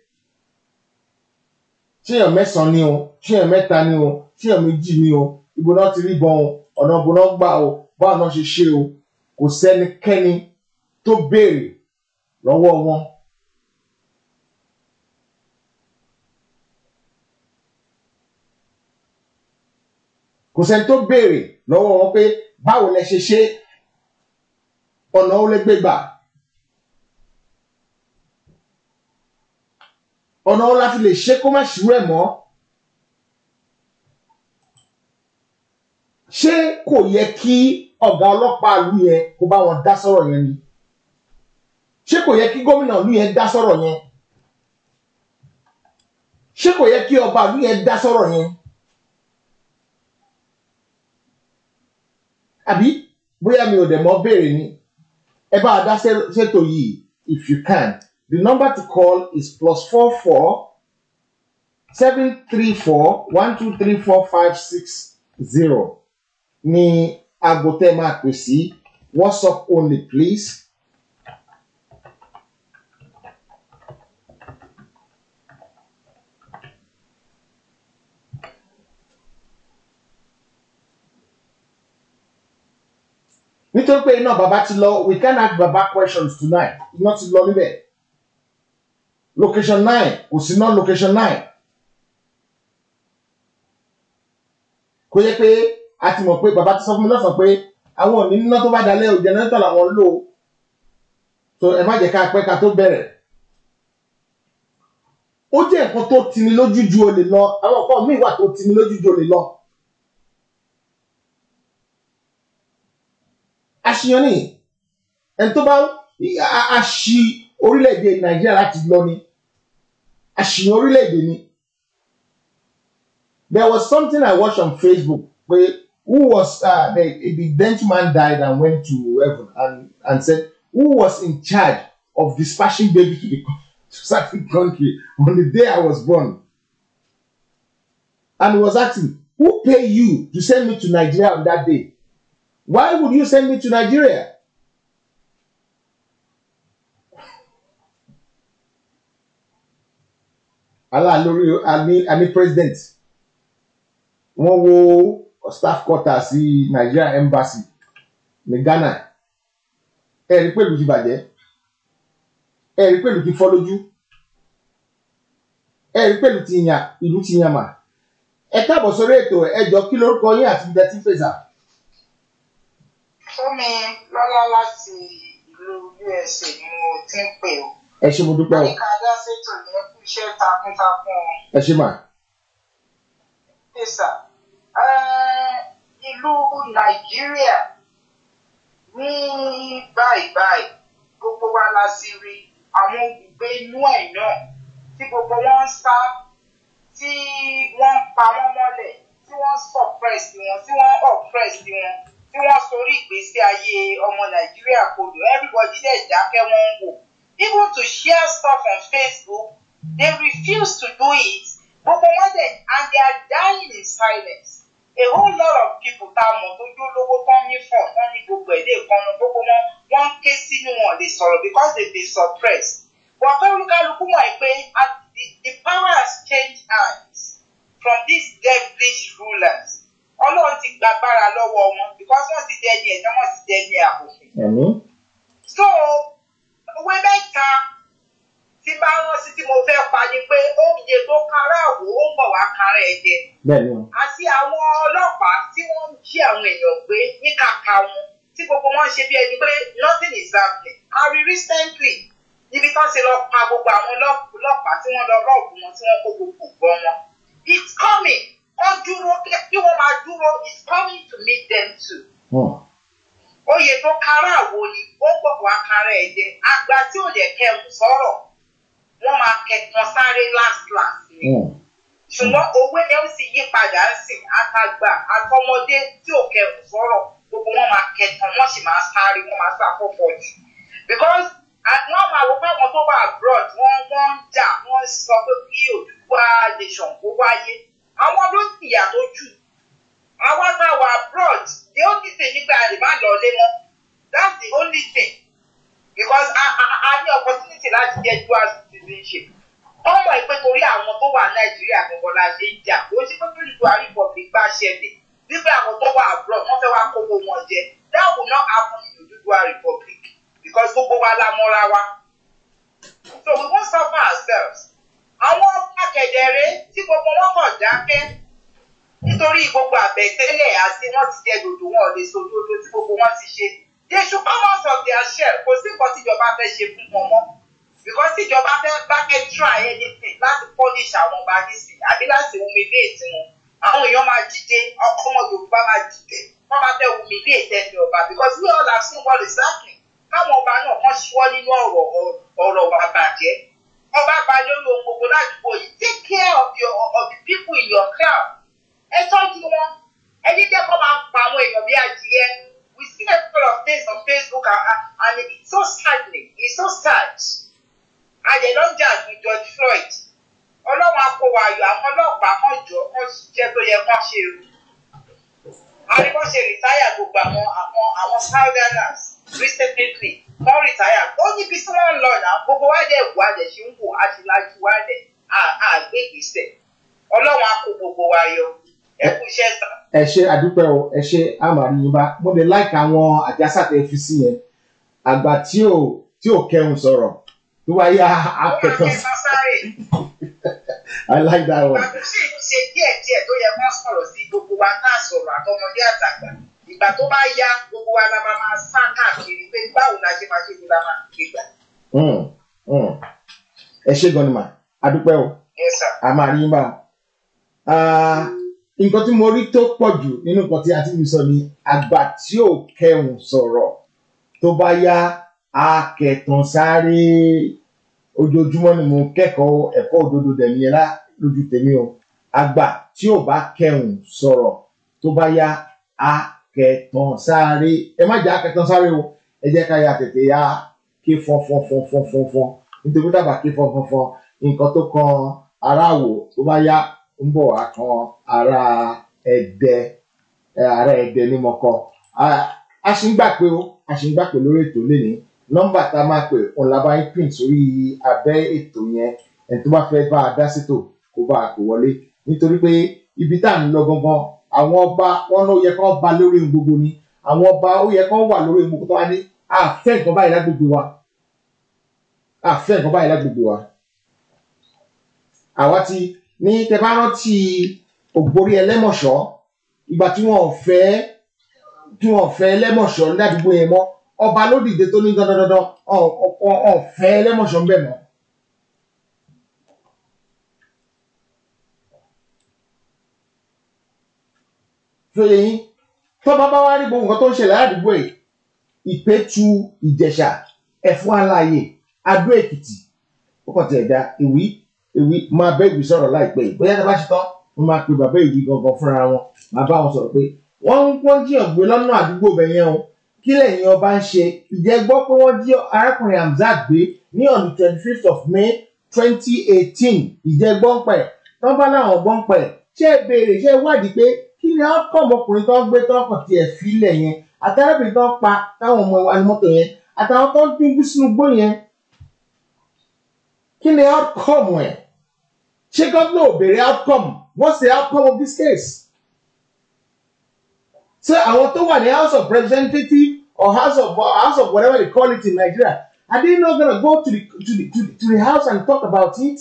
Speaker 3: ṣéèyàn mẹ́sàn-án ni o ṣéèyàn mẹ́ta ni o ṣéèyàn méjì ni o ibo náà ti rí bọ́n o ọ̀nà ibo náà gbà o báwọn náà ṣe ṣe o kò sẹ́nikẹ́ni tó béèrè lọ́wọ́ wọn. kò sẹ́ni tó béèrè lọ́wọ́ wọn pé báwo lẹ ṣe ṣe ọ̀nà ó lè gbé gbà. ọ̀nà wo la fi lè ṣe kó má ṣírú ẹ̀ mọ́ ṣé kò yẹ kí ọ̀gá ọlọ́pàá ìlú yẹn kó bá wọn dá sọ̀rọ̀ yẹn ni ṣé kò yẹ kí gómìnà ìlú yẹn dá sọ̀rọ̀ yẹn ṣé kò yẹ kí ọba ìlú yẹn dá sọ̀rọ̀ yẹn àbí bóyá mi ò dẹ̀ mọ́ béèrè ni ẹ bá a dá ṣètò yìí if you can The number to call is plus four four seven three four one two three four five six zero ní aago tẹ́ máa pè sí WhatsApp only please. nítorí pé iná bàbá ti lọ we can ask bàbá questions tonight iná ti lọ níbẹ̀ location nine kò sí ná location nine kò yẹ pé a ti mọ̀ pé bàbá ti sọ fún mi lọ́sàn-án pé àwọn ò ní níná tó bá dalẹ̀ o jẹnẹrétọ̀ làwọn ń lò ó so ẹ má jẹ́ ká pẹ́ ká tó bẹ̀rẹ̀ ó jẹ́ nǹkan tó tini lójú ju olè lọ àwọn nǹkan míì wà tó tini lójú ju olè lọ àṣìyàn ni ẹni tó bá a ṣì orílẹ̀-èdè nàìjíríà láti lọ ni àṣìyàn orílẹ̀-èdè ni there was something I watched on Facebook pé who was uh, the, the Dutch man died and went to heaven and, and said who was in charge of dispatching baby to the to certain country on the day I was born and he was asking who pay you to send me to Nigeria on that day why would you send me to Nigeria Allah lórí àní àní president wọ́n wo staff quarter sí Nigeria embassy ní Ghana ẹ rí pẹ̀lú ti bàjẹ́ ẹ rí pẹ̀lú ti fọ́ lójú ẹ rí pẹ̀lú ti yàn ìlú ti yàn mà ẹ káàbọ̀ sórí ètò ẹjọ́ kí lórúkọ yín àti ibi tí ń pèsè.
Speaker 1: Fúnmi lọ́lá láti ìlú USA ni mo ti ń pè ó.
Speaker 3: ẹ ṣé mo dúpẹ́ o
Speaker 1: Àyíká Adásètò yẹn kú iṣẹ́ takuntakun o.
Speaker 3: ẹ ṣé mà
Speaker 1: Pèsà. Ìlú Nàìjíríà ní báyìí báyìí gbogbo wa la sì rí àwọn olùgbé inú ẹ̀ náà tí gbogbo wọn ń sá tí wọ́n ń pa wọ́n mọ́lẹ̀ tí wọ́n suppress wọn tí wọ́n oppress wọn tí wọ́n sorí ìgbésí ayé ọmọ Nàìjíríà kodò everybody dẹ̀ dákẹ́ wọ́n ń wò even to share stuff on Facebook they refuse to do it gbogbo wọn dẹ̀ and they are dying in silence a whole lot of people tá a mọ̀ tó jó lówó tán ní fọ̀ tán ní gbogbo ẹ̀ lè kọ́nu gbogbo wọn wọ́n ń ké sínú wọn lè sọ̀rọ̀ because they been suppressed but olúkálukú mọ̀ pé at- the the power has changed hands from these devilish rulers ọlọ́run ti gbàgbára lọ́wọ́ wọn because wọ́n ti dẹni ẹ̀dá wọ́n ti dẹni àbòfin
Speaker 3: ẹ̀mí
Speaker 1: so owó mẹ́ta tí bá rán sí tí mo fẹ́ pa ni pé oúnjẹ tó kára àwò ó ń bọ̀ wá kára ẹ̀ jẹ
Speaker 3: bẹ́ẹ̀ ni o
Speaker 1: àti àwọn ọlọ́pàá tí wọ́n ń jí àwọn èèyàn gbé ní kàkà wọn tí gbogbo wọn ṣe bí ẹni pé nothing is happening a rí recently níbi tán ti lọ pa gbogbo àwọn ọlọ́p- ọlọ́pàá tí wọ́n lọ rọ́ọ̀bù wọn tí wọ́n kó gbogbo gbọ́ wọn it's coming wọ́n dúró kí wọ́n máa dúró it's coming to meet them too
Speaker 3: Hmm.
Speaker 1: oyè tó kára àwo ni ó pọ̀ wá kára ẹ̀ jẹ àgbà tí ò lè kẹrù sọ̀rọ̀ wọ́n máa kẹ̀kan sáré last last ni
Speaker 3: Hmm.
Speaker 1: ṣùgbọ́n owó yẹn ó sì yí padà padà sìn àtàgbà àtọmọdé tí ò kẹrù sọ̀rọ̀ gbogbo wọn máa kẹtàn wọn sì máa sáré wọn máa sá fọ́fọ́ jù because wọ́n máa wo fáwọn tó wà abroad wọ́n wọ́n ń jà wọ́n sọ pé kí Odùduwà nation kó wáyé àwọn ló sì yà tó jù àwọn tá a wà abroad the only thing nígbà rẹ̀ má lọ lé mọ́ that's the only thing because a a a ní opportunity láti get dual citizenship wọ́n mọ̀ pé torí àwọn tó wà Nàìjíríà gbọ̀ngàn la ṣe ń jà kó ṣe pé kí Odùduwà republic bá ṣẹlẹ̀ nígbà àwọn tó wà abroad wọ́n fẹ́ wá kówó wọn jẹ that will not happen in Odùduwà republic because gbogbo wa la mọ́ra wa so we won't suffer ourselves àwọn akẹ̀dẹ̀rẹ́ tí gbogbo wọn kàn dákẹ́ nítorí gbogbo àbẹ̀tẹ́lẹ̀ àti wọ́n ti jẹ dòdò wọn ò lè so dòdò tí gbogbo wọn ti ṣe they should come out of their shell kò sí nǹkan tíjọba fẹ́ ṣe fún wọn mọ́ because tíjọba fẹ́ bá fẹ́ try anything láti punish àwọn ọba nísìn àbí láti humiliate wọn àwọn èèyàn máa dìde ọmọ Yorùbá máa dìde wọ́n máa fẹ́ humiliate ẹni ọba because we all have seen what is happening káwọn ọba náà kàn ṣíwọ́ nínú ọ̀rọ̀ ọ̀rọ̀ wà bàjẹ́ ọba bá lórí ohun gbogbo ládùúgbò yìí take care of your of the people in your crowd ẹ tọ́jú wọn ẹ jíjẹ́ kó máa pa àwọn èèyàn bí adìyẹ we see a lot of things on Facebook and, and it's so saddening it's so sad àyẹ̀ ló ń jà ní George Floyd ọlọ́run akówó ayọ̀ àwọn ọlọ́pàá kan jọ kan ṣiṣẹ́ tó yẹ kán ṣe o àríwọ́ ṣe rìtáyà gbogbo àwọn àwọn àwọn southerners recently wọ́n rìtáyà ó níbi tí wọ́n ń lọ náà gbogbo wa dẹ̀ wò adẹ̀ ṣe ń wò aṣíláṣí wa dẹ̀ àgbé ìgbésẹ̀ ọlọ́run á kó gbogbo wa yọ ẹ kú iṣẹ́ sàn.
Speaker 3: ẹ ṣe àdúpẹ́ o ẹ ṣe àmàrí yín bá mo lè láìka àwọn àjàsàtẹ̀ fi sí yẹn àgbà tí ò tí ò kẹun sọ̀rọ̀ tó wá yá akẹ́kọ̀ọ́
Speaker 1: ó máa kẹsàn sáré
Speaker 3: I like that one.
Speaker 1: ìgbà tó sì ń ṣe díẹ̀díẹ̀ tó yẹ kán sọ̀rọ̀ sí gbogbo wa náà sọ̀rọ̀ àtọmọdé àtàgbà ìgbà tó bá yá gbogbo wa la máa máa sá káàkiri pé báwo la ṣe máa ṣe ni la máa gbé gbà.
Speaker 3: Mm, mm. ẹ ṣe gan ni mà àdúpẹ́ o
Speaker 1: Yes, sir.
Speaker 3: a máa rí yín bá o. Ah, nǹkan tí mo rí tó pọ̀ jù nínú nǹkan tí a ti fi sọ ni àgbà tí ò kẹun sọ̀rọ̀ tó bá yá akẹtàn sáré ojoojúmọ́ ni mo kẹ́kọ̀ọ́ ẹ̀kọ́ òdodo dẹ̀mí ẹ̀ lá lójú tèmi o àgbà tí ò bá kẹun sọ̀rọ̀ tó bá yá akẹtàn sáré ẹ má jẹ́ akẹtàn sáré o ẹ jẹ́ ká ya tètè ya ké fọ́nfọ́nfọ́nfọ́nfọ́n nítorí dábàá ké fọ́nfọ́nfọ́n nǹkan tó kan aráàwò tó bá yá ń bọ̀ wá kan ará ẹ̀dẹ ẹ̀, ará ẹ̀dẹ ní mọ̀kọ́ a ṣì ń gbà pé o a ṣì ń gbà pé lórí ètò lénìí nọ́mbà tá a máa pè òun la bá ń pín sórí abẹ́ ètò yẹn ẹni tó bá fẹ́ bá a dá sétò kó bá a pè wọlé nítorí pé ibi tá à ń lọ gangan àwọn ọba wọn ló yẹ kán ba lórí ohun gbogbo ni àwọn ọba ó yẹ kán wà lórí ohun gbogbo tó wá ní àfẹ́ nǹkan báyìí lágbègbè wa àfẹ́ nǹkan báyìí lágbègbè wa àwa ti ní tẹ bá rántí ògbórí ẹlẹ́mọ̀ṣọ́ ìgbà tí wọn ò fẹ́ tí wọn ò fẹ́ ẹlẹ́mọ̀ṣọ́ ládùúgbò yẹn mọ́ ọba ló dìde tó ní dandandandan ọ̀ fẹ́ ẹlẹ́mọ̀ṣọ́ ń bẹ̀ mọ́. fẹ́lẹ̀ yín tọ́ba bá wá rí gbogbo nǹkan tó ń ṣẹlẹ̀ ládùúgbò yìí ìpẹ́tù ìjẹ̀ṣà ẹ̀fún aláàyè adó èkìtì ó kàn ti ẹ̀dá ìwí ìwí máa bẹ́ ìwí sọ̀rọ̀ láìpẹ́ yìí bóyá tá a bá ṣe tán wọ́n máa pe bàbá ìwí gangan fúnra wọn máa bá wọn sọ̀rọ̀ pé wọ́n ń wọ́n jíyàn gbé lọ́nà àdúgbò bẹ̀ yẹn o kí lẹ́yìn ọba ń ṣe ìjẹ́ gbọ́ pé wọ́n jí arákùnrin Hamzat gbé ní on the twenty fifth of May twenty eighteen ìjẹ́ gbọ́npẹ̀ tán bá láwọn gbọ́npẹ̀ ṣé ẹ béèrè ṣé ẹ wádìí pé kí ni outcome ọkùnrin tó ń gbé tó kàn tiẹ̀ filẹ̀ yẹn àtàràbìnrin tó ń pa táwọn ọmọ wa ní mọ́tò yẹn àtàwọn tó ń dín bí sínú gbó yẹn kí ni outcome ẹ̀ ṣé gómìnà ò béèrè outcome what's the outcome of this case? ṣé àwọn tó wà ní house of representative or house of house of whatever they call it in Nigeria are they not gonna go to the to the to the, to the house and talk about it?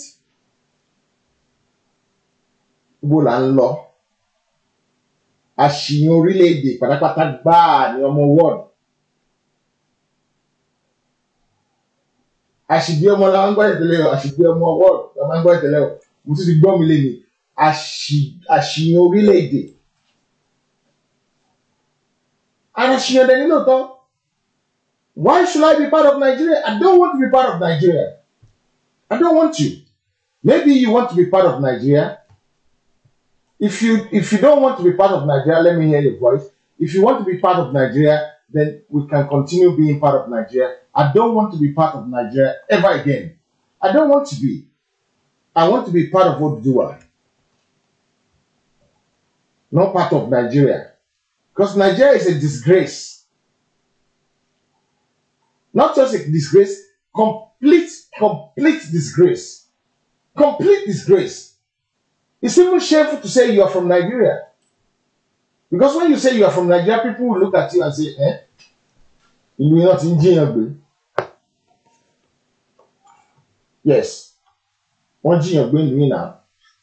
Speaker 3: ibo là ń lọ àṣìyàn orílẹ̀-èdè pátápátá gbáà ní ọmọ wọ́ọ̀dù àṣìgbé ọmọ la máa ń gbọ́ ìtẹ́lẹ̀ o àṣìgbé ọmọ wọ́ọ̀dù la máa ń gbọ́ ìtẹ́lẹ̀ o mo tún ti gbọ́ mi lé ní àṣìyàn orílẹ̀-èdè àṣìyàn dẹ̀ nílò tán why should I be part of Nigeria I don't want to be part of Nigeria I don't want to maybe you want to be part of Nigeria if you if you don't want to be part of Nigeria, let me hear your voice. If you want to be part of Nigeria, then we can continue being part of Nigeria. I don't want to be part of Nigeria ever again. I don't want to be. I want to be part of Oduduwa. Not part of Nigeria. Because Nigeria is a disgrace. Not just a disgrace, complete, complete disgrace. Complete disgrace. It's even shameful to say you are from Nigeria. Because when you say you are from Nigeria, people will look at you and say, eh? Ìlú iná ti ń jiyàn gbé. Yes. Wọ́n jiyàn gbé ìlú yìí náà.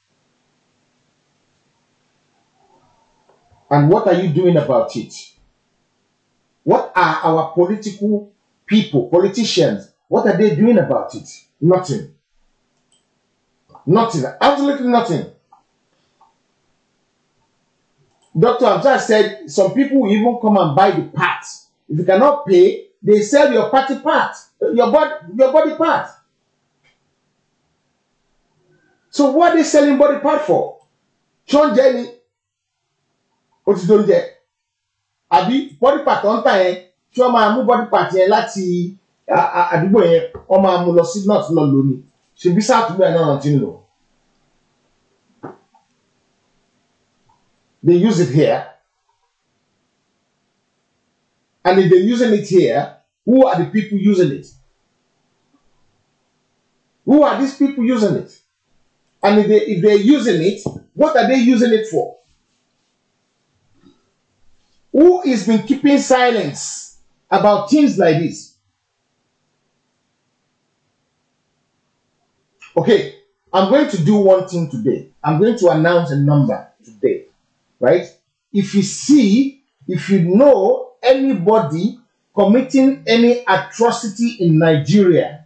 Speaker 3: And what are you doing about it? What are our political people, politicians, what are they doing about it? Nothing. Nothing. Absolutely nothing. Dr. Amsar said some people will even come and buy the parts. If you cannot pay, they sell your party part, your body, your body part. So what are they selling body part for? Sean Jenny, ó ti dóúnjẹ. Àbí body part tó ń tà yẹn, tí wọ́n máa mú body part yẹn láti à- à- àdúgbò yẹn, wọ́n máa mú lọ sí north lọ lónìí. Ṣèbí sáà àdúgbò yẹn náà ti ń lò. they use it here. And if they're using it here, who are the people using it? Who are these people using it? And if, they, if they're using it, what are they using it for? Who has been keeping silence about things like this? Okay, I'm going to do one thing today. I'm going to announce a number today right? If you see, if you know anybody committing any atrocity in Nigeria,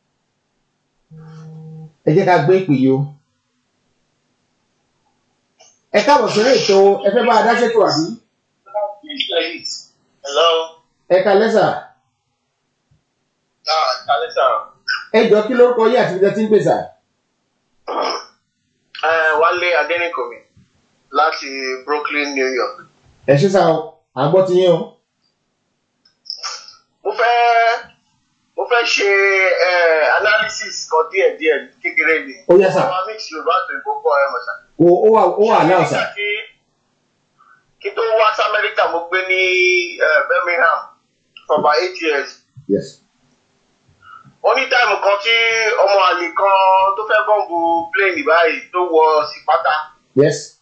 Speaker 3: ẹ jẹ́ ká gbé ìpè yìí o. Ẹ káàbọ̀ sórí ètò ẹ fẹ́ bá a dá ṣètò àbí?
Speaker 5: Hello.
Speaker 3: Ẹ ká lẹ́sà.
Speaker 5: Ah, Kalisa.
Speaker 3: Ẹ jọ kí lórúkọ yìí àti ibi tẹ́ ti ń pèsè.
Speaker 5: Uh, Wálé Adéníkòmí láti Brooklyn, New York.
Speaker 3: Ẹ ṣe sá o, à ń gbọ́ ti yín o.
Speaker 5: Mo fẹ́ mo fẹ́ ṣe eh, analysis kan díẹ̀ díẹ̀ kékeré ni.
Speaker 3: Ó yẹ sà.
Speaker 5: Àwọn mix Yorùbá tó ìbò kọ́ ẹ mọ̀ sà.
Speaker 3: Kò ó wà ó wà náà sà.
Speaker 5: Nígbà tí- Kí tó wá sí Amẹ́ríkà mo gbé ní eh, Birmingham for about eight years.
Speaker 3: Yes.
Speaker 5: Ó ní táìmù kan tí ọmọ àlè kan tó fẹ́ bọ́ǹbù plane báyìí tó wọ sí pátá.
Speaker 3: Yes.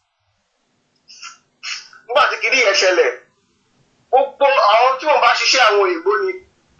Speaker 5: nígbà tí kìíní yẹn ṣẹlẹ̀ gbogbo àwọn tí wọ́n bá ṣiṣẹ́ àwọn òyìnbó ni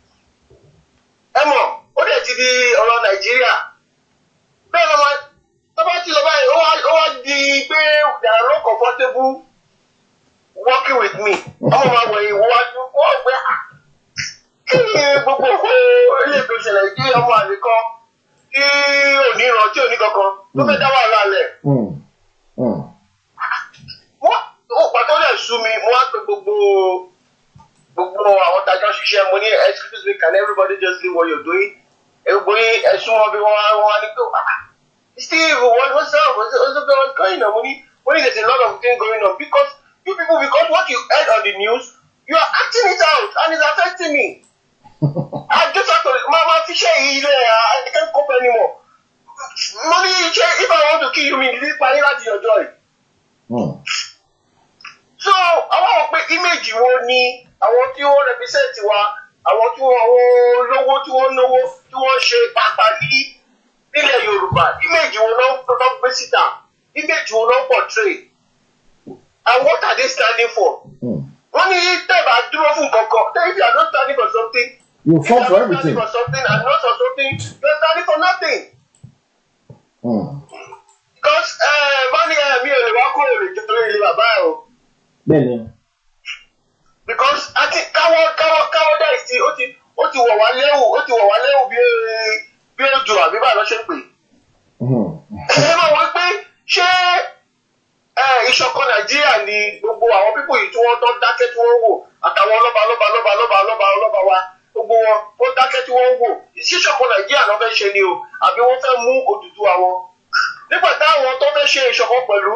Speaker 5: ẹ mọ̀ ó dẹ̀ ti di ọ̀rọ̀ nàìjíríà bẹ́ẹ̀ ló máa tó bá ti lọ báyìí ó wá ó wá di pé they are not comfortable working with me ọmọ máa wọ̀ ìwọ wájú wọ́n gbé "Ah, kí ni gbogbo òkú ilé ìgbé ìṣẹ̀lẹ̀ kí ọmọ àlè kan kí òní ìran tí òní kankan tó fẹ́ dá wàhálà lẹ̀
Speaker 3: Mm. Mm.
Speaker 5: wọ́n ó pàtó lè sú mi mo wá pe gbogbo gbogbo àwọn tajọ́ ṣiṣẹ́ mo ní excuse me can everybody just leave what you're doing gbogbo yín ẹ̀sùn wọn bí wọ́n wá wọ́n wá ní pé ah steve what what's up what's what's up what's going on mo ní mo ní there's a lot of things going on because you people because what you heard on the news you are acting it out and it's affecting me i just have to ma ma fi ṣe yìí lẹ i can't cope anymore mo ní ṣe if i want to kill you mi ní parí láti ọjọ́ yìí
Speaker 3: Mm.
Speaker 5: so àwọn àwọn pé image wo ni àwọn tí wọ́n represent wa àwọn tí wọ́n àwọn olówó tí wọ́n náwó tí wọ́n ṣe pàápàá ní nílẹ̀ yorùbá image wo náà náà gbé síta image wo náà portray and what are they standing for
Speaker 3: Mm.
Speaker 5: wọ́n ní tẹ́ẹ̀bà dúró fún kankan tẹ́ẹ̀ if you are not standing for something
Speaker 3: You
Speaker 5: if
Speaker 3: fall
Speaker 5: you
Speaker 3: for
Speaker 5: are not
Speaker 3: everything.
Speaker 5: standing for something and not for something you are standing for nothing
Speaker 3: Mm.
Speaker 5: because ẹ bá ní ẹ mi ò lè wá kúrò lè jẹ́ lórí ilé bàbá ẹ o.
Speaker 3: Bẹ́ẹ̀ni.
Speaker 5: because àti káwọ́ káwọ́ káwọ́ dá ìsí ó ti ó ti wọ̀ wá léwu ó ti wọ̀ wá léwu bí bí ojú àbí bá lọ ṣe pè.
Speaker 3: Mm.
Speaker 5: ẹ máa wọ pé ṣé ẹ, ìṣọ̀kan nàìjíríà ni gbogbo àwọn pípò yìí tí wọ́n tán dákẹ́ tí wọ́n wò àtàwọn ọlọ́ba ọlọ́ba ọlọ́ba ọlọ́ba ọlọ́ba ọlọ́ba wa gbogbo wọn wọ́n dákẹ́ tí wọ́n wò ìṣíṣọ̀kan nàìjíríà náà fẹ́ ṣe ni o àbí wọ́n fẹ́ mú Odùduwà wọn nígbà táwọn tó fẹ́ ṣe ìṣọ̀kan pẹ̀lú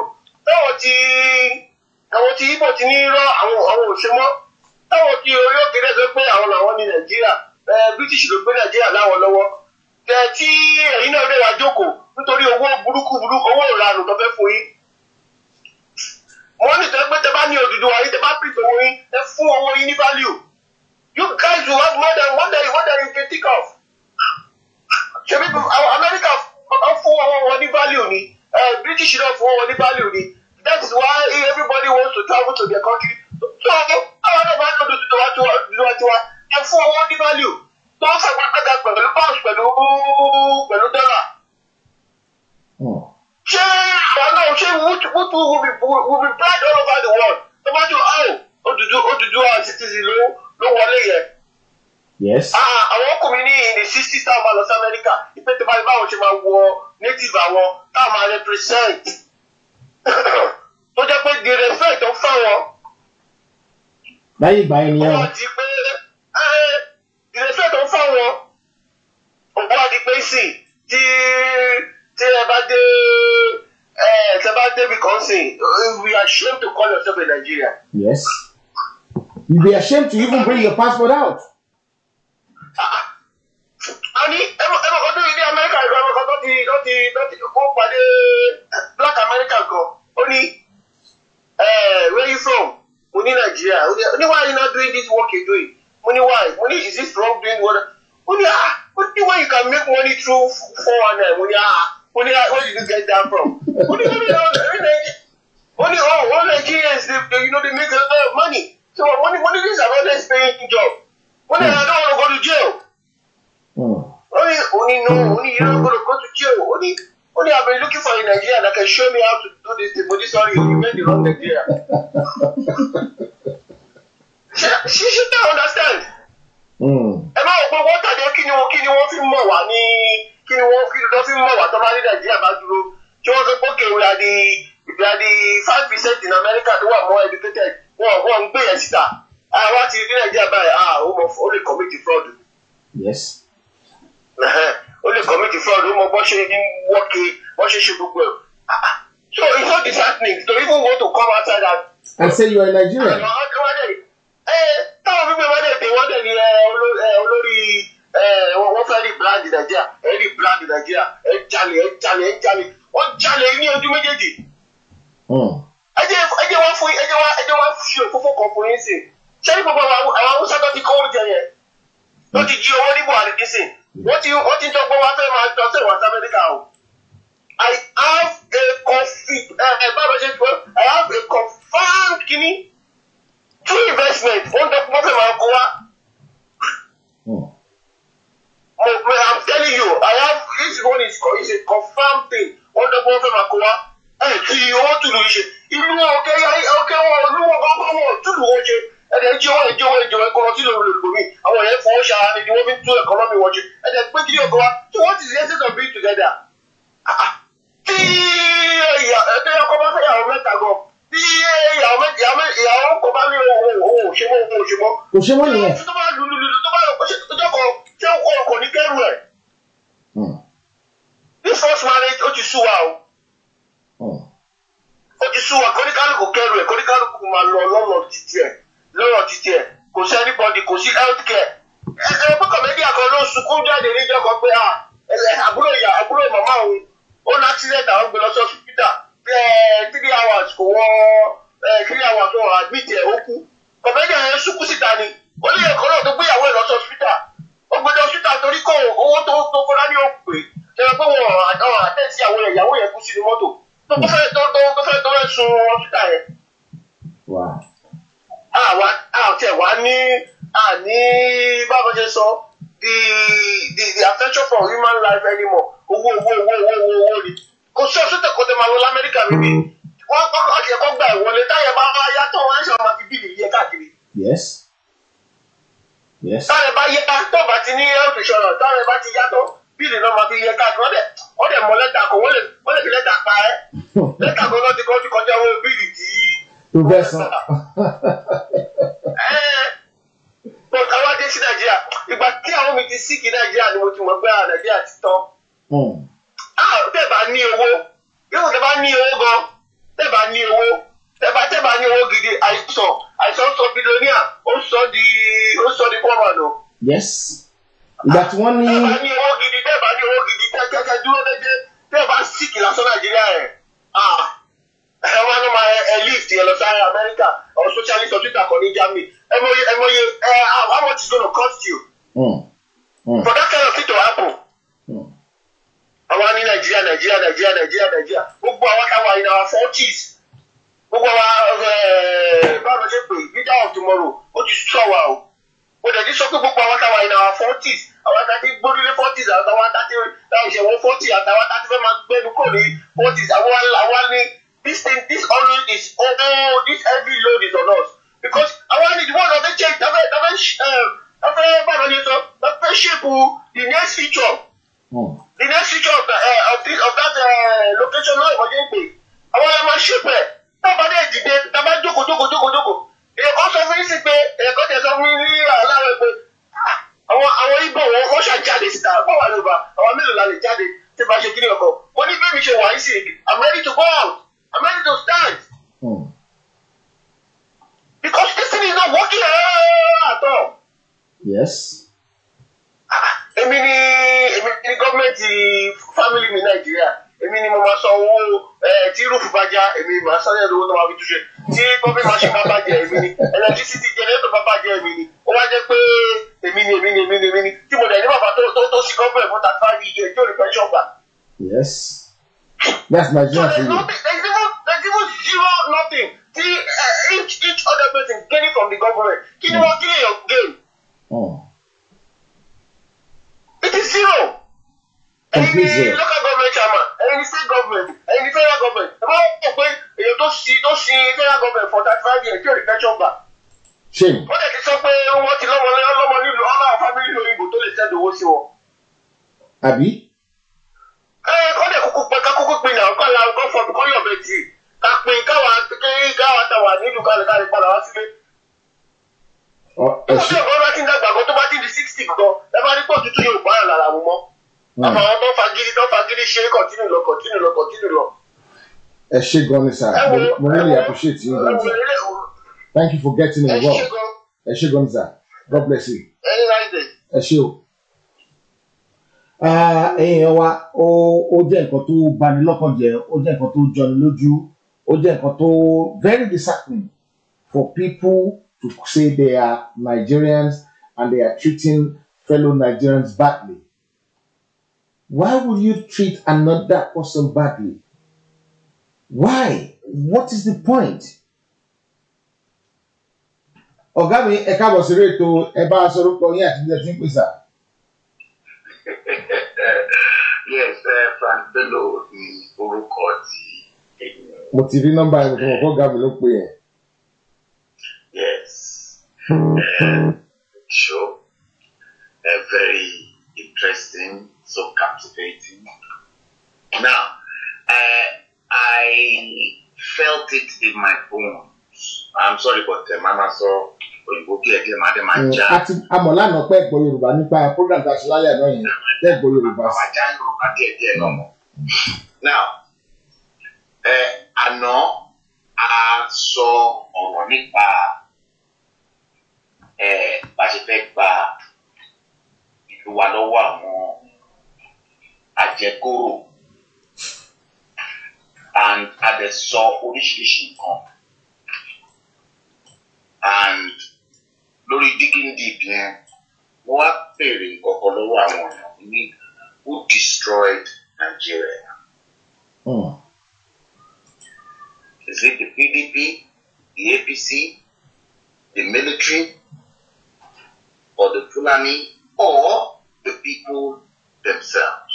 Speaker 5: táwọn ti àwọn ti ibo ti ní rọ àwọn àwọn òṣèmọ táwọn ti orí òkèèrè sọ pé àwọn làwọn ní nàìjíríà ẹ british ló gbé nàìjíríà láwọn lọ́wọ́ tẹ tí ẹ̀yin náà lè wá jókòó nítorí owó burúkú burúkú owó ìranù tó fẹ́ fún yín wọ́n ní tẹ́ pé tẹ́ bá ní Odùduwà yín tẹ́ bá pìtì owó yín ẹ fún owó yín ní value you guys will have more than more than more than you can think of ṣebí àwọn America wọ́n fún owó wọn ní value ni eh, British náà fún wọn ní value ni that is why everybody wants to travel to their country so àwọn náà máa ń lọ́dún tó wá tó wá tó wá ẹ fún owó ní value tó ń fàgbàgbà pẹ̀lú pounds pẹ̀lú pẹ̀lú dollar
Speaker 3: Hmm.
Speaker 5: ṣé àwọn náà ṣé wútu wútu will be will be blind all over the world tó bá jù áwò Odùdu Odùduwà citizen ló ló wọlé yẹn.
Speaker 3: Yes.
Speaker 5: Ah, àwọn ọkùnrin ní in the sixties táwọn máa lọ sí Amẹ́ríkà ìpè tó bá yẹ báwọn ṣe máa wọ native àwọn táwọn máa represent tó jẹ́ pé the respect tó fáwọn
Speaker 3: Láyé ìgbà yẹn nìyẹn o.
Speaker 5: wọ́n di pé ẹ́ the respect tó fáwọn wọ́n di pé sí tí tí ẹ bá dé ẹ tẹ bá débi kan sìn we are ashamed to call yourself a Nigerian.
Speaker 3: Yes. You'd be ashamed to even bring your passport out.
Speaker 5: a ní ẹmọ ẹmọ ọdún yìí ní amẹ́ríkà ìlú ẹmọ kan tó ti tó ti tó ti kó pàdé black american kan ó ní eh, where you from mo ní nàìjíríà ó ní ó ní why you not doing this work you doing mo ní why mo ní is this wrong doing what ó ní ah ó ní why you can make money through four one nine mo ní ah mo ní ah where did you get that from ó ní ó ní ó ní ó ní oh all nigerians dey dey, you know they make a lot of money so mo ní mo ní this is an honest paying job mo ní i don't wanna go to jail.
Speaker 3: Hmm.
Speaker 5: Only, only no, only you're not going to go to jail. Only, only I've been looking for a Nigerian that can show me how to do this thing. But this sorry, you made the wrong Nigeria. she, she should not understand.
Speaker 3: Hmm.
Speaker 5: Ẹ máa wọ pé wọ́n tàbí kí ni wọ́n kí ni wọ́n fi mọ̀ wá ní kí ni wọ́n kí ni wọ́n fi mọ̀ wá tó bá ní Nàìjíríà bá dúró. Tí wọ́n sọ pé okay we are the we are the five percent in America tó wà more educated. Wọ́n wọ́n ń gbé yẹn síta. Àwa ti rí Nàìjíríà báyìí, ah ó mọ̀ ó lè commit fraud
Speaker 3: Yes.
Speaker 5: ẹhẹn ó lè commit fraud ó mọ bó ṣe ń wọ́ọ̀kì bó ṣe ṣe gbogbo ẹ̀ Ah, ah. so it's not disheartening to even want to come outside and
Speaker 3: And say you're a Nigerian.
Speaker 5: àwọn ọdẹ ẹ táwọn fífi wọn dẹ̀ dé wọ́n dẹ̀ ní ẹ, oló- ẹ, olórí ẹ, wọ́n wọ́n fẹ́ rí brand nàìjíríà ẹ rí brand nàìjíríà ẹ jalè ẹ jalè ẹ jalè wọ́n jalè ní ojú méjèèjì
Speaker 3: Hmm.
Speaker 5: ẹ jẹ́ ẹ jẹ́ wá fún ẹ jẹ́ wá ẹ jẹ́ wá fi òfófó kan fún yín sí ṣé ní gbogbo àwọn àwọn haúsá tó ti kó oúnjẹ yẹn tó ti jí owó ní buhari nísìn wọ́n ti wọ́n ti dọ́gbọ́n wá fẹ́ máa tọ́ sẹ́wọ̀n sí amẹ́ríkà o i have a confi ẹ ẹ báwo ṣe tó i have a confirmed kini true investment wọ́n dọ́gbọ́n wọ́n fẹ́ máa kó wá
Speaker 3: Hmm.
Speaker 5: mo mo i'm telling you i have this one is co- is a confirmed thing wọ́n dọ́gbọ́n wọ́n fẹ́ máa kó wá ẹ kí owó tùlù yìí ṣe ìlú ọkẹ ọkẹ wọn olúwo gbọgbọ wọn tùlù wọn ṣe ẹdẹ jí owó ẹjẹ owó ẹjẹ ẹkọ tí lòun lè lòmí àwọn yẹn fọwọ́ ṣara ni wọ́n fi tún ẹkọnọmì wọn ṣe ẹdẹ pé kí ni ọkọ wa so what is the essence of being together Ah, ah. tí ìyá ẹgbẹ ọkọ bá fẹ́ yàwó mẹ́ta gan tí ìyàwó mẹ́ta ìyàwó mẹ́ta ìyàwó kọ bá ní òun òun òṣèmọ òun òṣèmọ
Speaker 3: Kò ṣe wọ́n nìyẹn.
Speaker 5: tó bá lululu tó bá lọ pé ṣe tó jọkọ ṣé ọkọ ní kẹrù ẹ
Speaker 3: Hmm.
Speaker 5: this first marriage ó ti sú wa o
Speaker 3: Hmm.
Speaker 5: ó ti sú wa kóníkálùkù kẹrù ẹ kóníkálùkù máa lọ lọ́nà títí ẹ lọ́nà títí ẹ kò sí anybody kò sí health care ẹ ẹ pé kọ̀mẹ́díà kan ló sunkún jáde níjọ́ kan pé ah ẹ ẹ, àbúrò ìyá àbúrò màmá òun ó ní accident àwọn gbé lọ sí hospital ẹ three hours kò wọ ẹ three hours wọn admit ẹ ó kú kọ̀mẹ́díà yẹn sunkún síta ni ó ní ẹ̀kọ́ náà tó gbéyàwó ẹ̀ lọ sí hospital ó gbé lọ hospital torí kò owó tó tó kọ́lá ní òpè ẹ pé wọn àwọn àtẹ̀sí àwọn ìyàwó yẹn kú sínú mọ́tò tó tó fẹ́ tó tó tó fẹ́ tó fẹ́ sun hospital yẹn
Speaker 3: Wow.
Speaker 5: àwa àti ẹ̀wá ní àní báwo ṣe sọ the the the affection for human life anymore owó owó owó owó owó owó ni kò sí ọ̀sùn tẹ̀kọ́ tẹ̀ máa lọ lamẹ́ríkà bíbí wọ́n kọ́kọ́ àti ẹ̀kọ́ gba ìwọlé táyà bá wá yàtọ̀ wọ́n ṣe máa fi bíìlì yẹ káàkiri
Speaker 3: Yes. Yes.
Speaker 5: táyà bá yẹ tó bá ti ní health insurance táyà bá ti yàtọ̀ bíìlì náà máa fi yẹ káàkiri wọ́n dẹ̀ wọ́n dẹ̀ mọ lẹ́tà kan wọ́n lè wọ́n lè fi lẹ́tà pa ẹ́ lẹ́tà kan náà ti kọ́ ti kọjá owó bíìlì tí
Speaker 3: Tó bẹ́ẹ̀ sàn.
Speaker 5: mo ká wá dé sí nàìjíríà ìgbà tí àwọn mi ti síkì nàìjíríà ni mo ti mọ̀ pé àwọn nàìjíríà ti tán
Speaker 3: Hmm.
Speaker 5: ah tẹ́ bá ní owó yóò tẹ́ bá ní owó gan tẹ́bà ní owó tẹ́bà tẹ́bà ní owó gidi àìsàn àìsàn sọ bílíọ̀nìà ó sọ di ó sọ di pọ́ọ̀mà nù.
Speaker 3: yes ìgbà tí wọ́n ní
Speaker 5: tẹ́bà ní owó gidi tẹ́bà ní owó gidi tẹ́tẹ́tẹ́ dúró dédé tẹ́bà síkì lásán nàìjíríà rẹ̀ ẹ wọ́n ní máa ẹ lift yẹn lọ sáré amẹ́ríkà or socialist of twitter kan ní germany ẹ mọye ẹ mọye ẹ how much is gonna cost you
Speaker 3: mm, mm,
Speaker 5: for that kind of thing to happen
Speaker 3: mm,
Speaker 5: àwa ní nàìjíríà nàìjíríà nàìjíríà nàìjíríà nàìjíríà gbogbo àwọn táwa in our forties gbogbo àwa ẹ, báwo ló ṣe pè leader of tomorrow ó ti sọ wa o ó dẹ̀ ti sọ pé gbogbo àwọn táwa in our forties àwọn àtàtì gbórílé forties àtàwọn àtàtì táwọn ìṣẹ̀wọ̀n forty àtàwọn àtàtì fẹ́ máa gbẹ́nu kò ní forties àwọn àwa ní this thing this always is oh this heavy load is on us because àwa ní the world of the change tafẹ́ tafẹ́ tafẹ́ báwo ni sọ tafẹ́ shape the next future
Speaker 3: mm.
Speaker 5: the next feature of, the, uh, of, this, of that uh, location náà ìwọ́n jẹ́ pé àwọn ẹ̀ máa ṣùpẹ̀ tábà dé dìde tábà jókòó jókòó jókòó jókòó èèyàn kan sọ fún yín sí pé èèyàn kan tẹ̀ sọ fún yín ní aláwọ̀ pé ah, àwọn àwọn ibo wọn wọ́n ṣàjáde síta bọ́ wà lóba àwọn mélòó la lè jáde tí bá ṣe kí ni ọkọ̀ mo ní bẹ́ẹ̀ mi ṣe wà yín sí i'm ready to go out i'm ready to stand
Speaker 3: Mm.
Speaker 5: because this thing is not working at all.
Speaker 3: yes
Speaker 5: èmi ni èmi ni gọ́ọ̀mẹ̀ntì fámìlì mi nàìjíríà èmi ni mo máa san owó ẹ tí rúfù bá já èmi máa san ẹ̀ lówó tó máa fi túnṣe tí gọ́ọ̀mẹ̀ntì máa ṣe bá bàjẹ́ èmi ni electricity generator bá bàjẹ́ èmi ni ó wá jẹ́ pé èmi ni èmi ni èmi ni èmi ni tí mo dẹ̀ ní bàbá tó tó tó sí gọ́ọ̀mẹ̀ntì fún thirty five years tí ò ní pension gbà.
Speaker 3: yes that's
Speaker 5: so
Speaker 3: Nigeria
Speaker 5: there's
Speaker 3: for you
Speaker 5: nothing there's even there's even zero nothing tí uh, each each other person gaining from the government kí ni wọ́n kí ni èèyàn gain.
Speaker 3: mm.
Speaker 5: It is zero.
Speaker 3: Complete
Speaker 5: Ẹyin ni
Speaker 3: zero.
Speaker 5: local government chairman, ẹyin ni state government, ẹyin ni federal government. Ẹ bá wọ́n pé èèyàn tó sin tó sin federal government for thirty five years tí ò ní pension gbà.
Speaker 3: shame
Speaker 5: Wọ́n tẹ̀ ti sọ pé wọ́n ti lọ́mọ lọ́mọ nílùú ọ̀nà family òyìnbó tó lè send owó sí wọn.
Speaker 3: àbí
Speaker 5: Ẹ kọ́ dẹ̀ kúkú pé ká kúkú pin náà kọ́ la kọ́ fọ́ kọ́ yọ̀ bẹ́ẹ̀ tì. Ká pin káwa kékeré káwa tà wà nílùú kálí kálí padà wá sílé.
Speaker 3: ọ ẹ
Speaker 5: Tó
Speaker 3: ṣe
Speaker 5: bí ọ̀gá bá ti ń dàgbà gan tó bá ti di sixty gan, ẹ bá rí pọ̀ tuntun yóò bá yàn lára mu mọ́.
Speaker 3: Mm.
Speaker 5: Àmọ́ àwọn tó fagídí tó fagídí ṣe continue lọ continue lọ continue lọ.
Speaker 3: ẹ ṣe gan ni sir mo mo really appreciate you gan sir thank you for getting involved ẹ ṣe gan ni sir god bless you ẹ ṣe o. Ah, èèyàn wa ó ó jẹ́ nǹkan tó bani lọ́kàn jẹ́ ó jẹ́ nǹkan tó jọni lójú ó jẹ́ nǹkan tó very disheartening for people to say they are Nigerians and they are treating fellow Nigerians badly. Why would you treat another person badly? Why? What is the point? Ọ̀gá mi ẹ káàbọ̀ sí rétò ẹ bá a sọ̀rọ̀ pọ̀ yín àti bí ẹ ti ń pèsè.
Speaker 6: yes uh, frank bello ni orúkọ tí ènìyàn
Speaker 3: Mo ti rí nọ́mbà ẹ̀ mo ti mọ̀ kó ọ̀gá mi ló pè yẹn.
Speaker 6: yes uh, show uh, very interesting so captivating now uh, i felt it in my bones i'm sorry but uh, mama sọ òyìnbó díẹ̀ díẹ̀ máa dé máa já
Speaker 3: Àti amọ̀ lánàá pẹ́ gbọ́ Yorùbá nípa program tá a ṣe lálẹ́ àná yẹn pẹ́ gbọ́ Yorùbá sí.
Speaker 6: máa já yorùbá díẹ̀ díẹ̀ náà mọ̀ now ẹ àná a sọ ọ̀rọ̀ nípa ẹ bá ṣe fẹ́ gba ìlú wa lọ́wọ́ àwọn àjẹkóró and a dẹ̀ sọ oríṣiríṣi nǹkan and lórí digging deep yẹn wọ́n wá béèrè nǹkan lọ́wọ́ àwọn èèyàn ní who destroyed Nigeria.
Speaker 3: Mm.
Speaker 6: Is it the PDP, the APC, the military, or the Fulani, or the people themselves?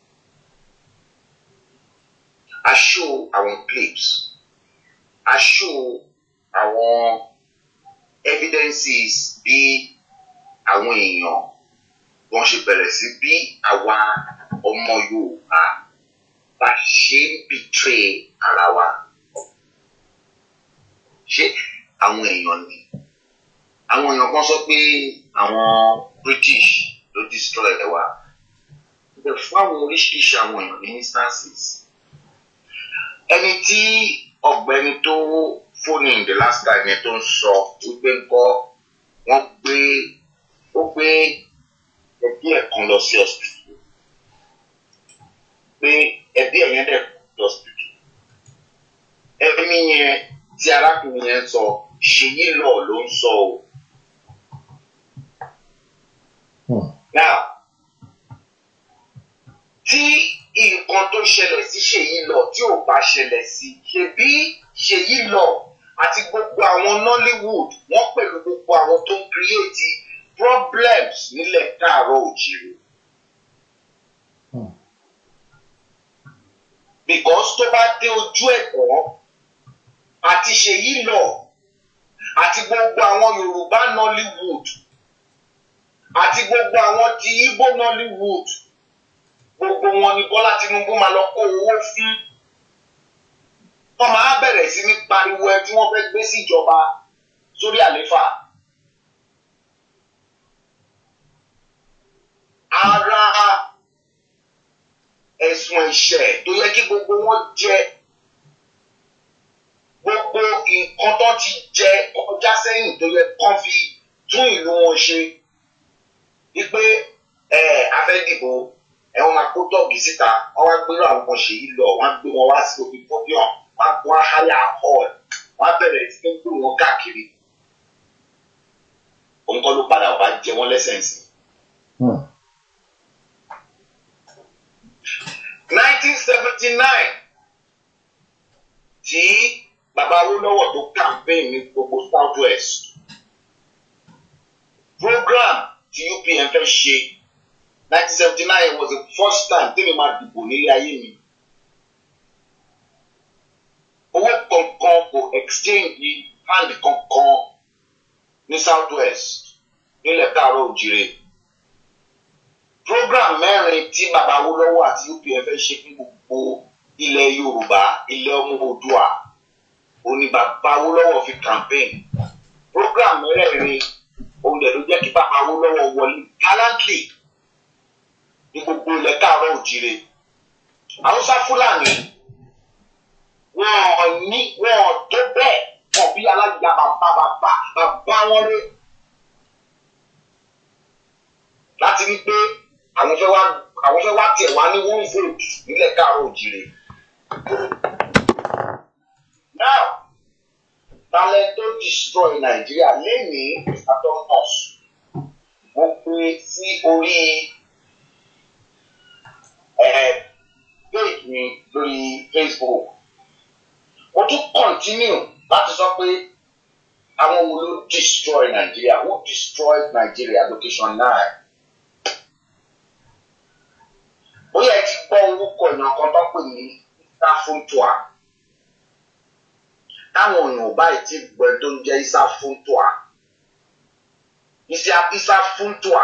Speaker 6: I show our clips. I show our evidences bí àwọn èèyàn wọ́n ṣe bẹ̀rẹ̀ sí bí àwa ọmọ Yorùbá bá ṣe ń betray ara wa ṣé àwọn èèyàn ni àwọn èèyàn kan sọ pé àwọn British ló destroy ẹ wa bẹ́ẹ̀ fún àwọn oríṣiríṣi àwọn èèyàn ní instances ẹni tí ọ̀gbẹ́ni tó fóònù in the last time yẹn tó ń sọ wípé ńkọ́ wọ́n gbé ó gbé ẹbí ẹ̀ kan lọ sí hospital pé ẹbí ẹ̀ yẹn dẹ̀ lọ hospital ẹbí yẹn tí arákùnrin yẹn sọ ṣèyí lọ ló ń sọ o.
Speaker 3: Hmm.
Speaker 6: now tí nǹkan tó ṣẹlẹ̀ sí ṣèyí lọ tí ò bá ṣẹlẹ̀ sí ṣebí ṣèyí lọ àti gbogbo àwọn nollywood wọ́n pẹ̀lú gbogbo àwọn tó ń create problems nílẹ̀ káàárọ̀ òjìrì.
Speaker 3: Hmm.
Speaker 6: because tó bá dé ojú ẹ̀kọ́ àti ṣèyí lọ àti gbogbo àwọn yorùbá nollywood àti gbogbo àwọn ti igbo nollywood gbogbo wọn ni bọ́lá tinubu máa lọ kó owó fún wọ́n máa bẹ̀rẹ̀ sí ní pariwo ẹ tí wọ́n fẹ́ gbé síjọba sórí àléfà. ara ẹ̀sùn ẹ̀ṣẹ̀ tó yẹ kí gbogbo wọn jẹ gbogbo nǹkan tó ti jẹ kọjá sẹ́yìn tó yẹ kán fi tún ìlú wọn ṣe wípé ẹ afẹ́dìbò ẹ wọn máa kó tọ́ọ̀gì síta wọn wá gbérò àwọn kan ṣèyí lọ wọn á gbé wọn wá sí omi podium wọn á wọn á háyà hall wọn á bẹ̀rẹ̀ sí ní gbé wọn káàkiri òun kọ́ ló padà wá jẹ wọ́n lẹ́sẹ̀nsì.
Speaker 3: Hmm.
Speaker 6: 1979 tí bàbá Awólọ́wọ̀ tó campaign ní gbogbo south west program tí UPN fẹ́ ṣe 1979 was the first time tẹ́mi máa dìbò nílé ayé mi owó kankan kò exchange hand kankan ní south west nílẹ̀ káàárọ̀ òjìrè program mẹ́rin tí bàbá Awólọ́wọ̀ àti UPN fẹ́ ṣe fún gbogbo ilẹ̀ Yorùbá ilẹ̀ ọmọ Oòduà òní bàbá Awólọ́wọ̀ fi campaign program mẹ́rẹ̀ẹ̀rin òun dẹ̀ ló jẹ́ kí bàbá Awólọ́wọ̀ wọlé gallantly ní gbogbo ilẹ̀ káàárọ̀ òjìrè Haúsá Fúlàní wọn ò ní wọn ò tó bẹ́ẹ̀ wọn bí alájà bàbá bàbá bàbá wọn rí láti rí pé àwọn fẹ́ wá àwọn fẹ́ wá tiẹ̀ wá ní one vote nílẹ̀ káàárọ̀ òjìrè. now talent tó destroy nàìjíríà lẹ́nìí mr thomas mo gbé sí orí page mi lórí facebook mo tún continue láti sọ pé àwọn wo ló destroy nàìjíríà who destroyed nigeria location nine bóyá ẹ ti gbọ́ orúkọ èèyàn kan tó pè ní Isafuntua táwọn èèyàn ò báyìí ti gbọ́ ẹ tó ń jẹ́ Isafuntua Isafuntua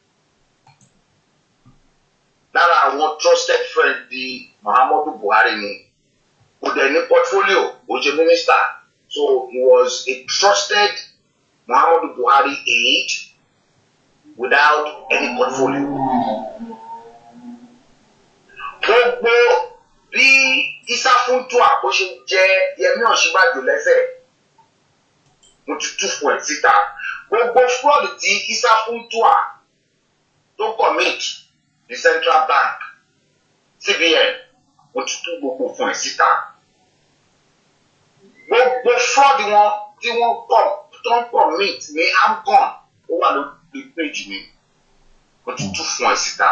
Speaker 6: lára àwọn trusted friend di Muhammadu Buhari ni kò dẹ̀ ní portfolio ó ṣe minister so he was a trusted Muhammadu Buhari aide without any portfolio gbogbo bí Isafuntua bó ṣe jẹ Yẹmí Ọ̀ṣínbàjò lẹ́sẹ̀ mo ti tú fún ẹ síta gbogbo fraud tí Isafuntua tó commit ní Central Bank CBN mo ti tú gbogbo fún ẹ síta gbogbo fraud wọn tí wọ́n kọ tó ń commit ní AMCON ó wà lórí page mi mo ti tú fún ẹ síta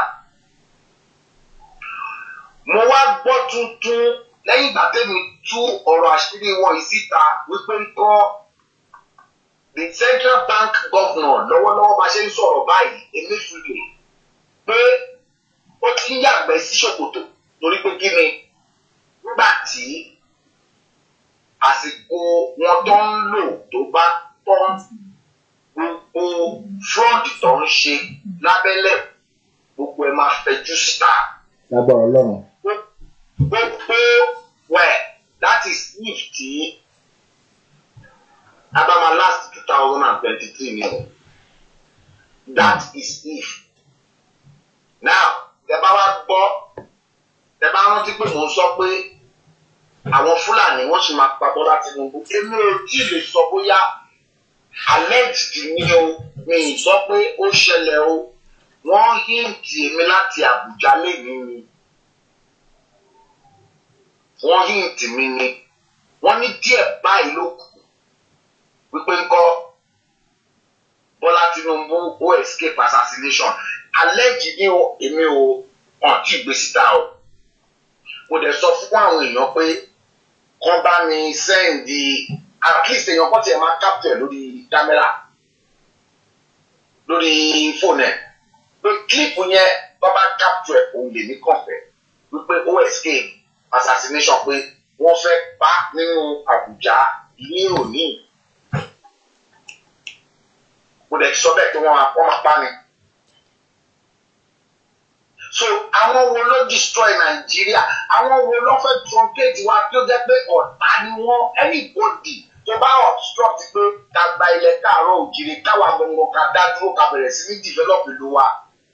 Speaker 6: mo wá gbọ́ tuntun lẹ́yìn ìgbà tẹ́mi tú ọ̀rọ̀ àṣírí wọn yìí síta wípé ń kọ́ the central bank governor lọ́wọ́lọ́wọ́ bá ṣe ń sọ̀rọ̀ báyìí Emefiele pé ó ti ń yàgbẹ́ sí ṣòkòtò torí pé kí ni nígbà tí àsìkò wọn tó ń lò tó bá tán gbogbo fraud tó ń ṣe lábẹ́lẹ̀ gbogbo ẹ̀ máa fẹjú síta
Speaker 3: lágbára ọlọ́run.
Speaker 6: gbogbo wẹ̀ that is if tí abama last two thousand and twenty-three ni o that is if now tẹ bá wá gbọ́ tẹ bá rántí pé mò ń sọ pé àwọn fúlàní wọ́n sì máa pa bọ́lá tinubu èmi ò tí ì lè sọ bóyá alleged ni o mi ì sọ pé ó ṣẹlẹ̀ o wọ́n híǹtì èmi láti àbújá lẹ́yìn ni wọ́n híǹtì mi ni wọ́n ní díẹ̀ báyìí ló kù wípé ńkọ́ bọ́lá tinubu ó escape assassination alleged ni o èmi ò hàn tí ì gbé síta o mo dẹ̀ sọ fún àwọn èèyàn pé kán bá mi sẹ́ǹdì at least èèyàn kan tiẹ̀ máa capture lórí kámẹ́rà lórí fóònù ẹ̀ pé clip yẹn bá bá capture ẹ̀ òun lè ní kọ̀fẹ́ wípé ó escape assassination pé wọ́n fẹ́ pa nínú Àbújá ní òní mo dẹ̀ sọ bẹ́ẹ̀ pé wọ́n máa wọ́n máa pa ni so àwọn wo ló destroy nàìjíríà àwọn wo ló fẹ́ truncate wa tó jẹ́ pé ọ̀tá ni wọ́n anybody tó bá obstruct pé ká gba ilẹ̀ káàárọ̀ òjìrì káwa gbọ̀ngàn ká dá dúró ká bẹ̀rẹ̀ sí ní develop ìlú wa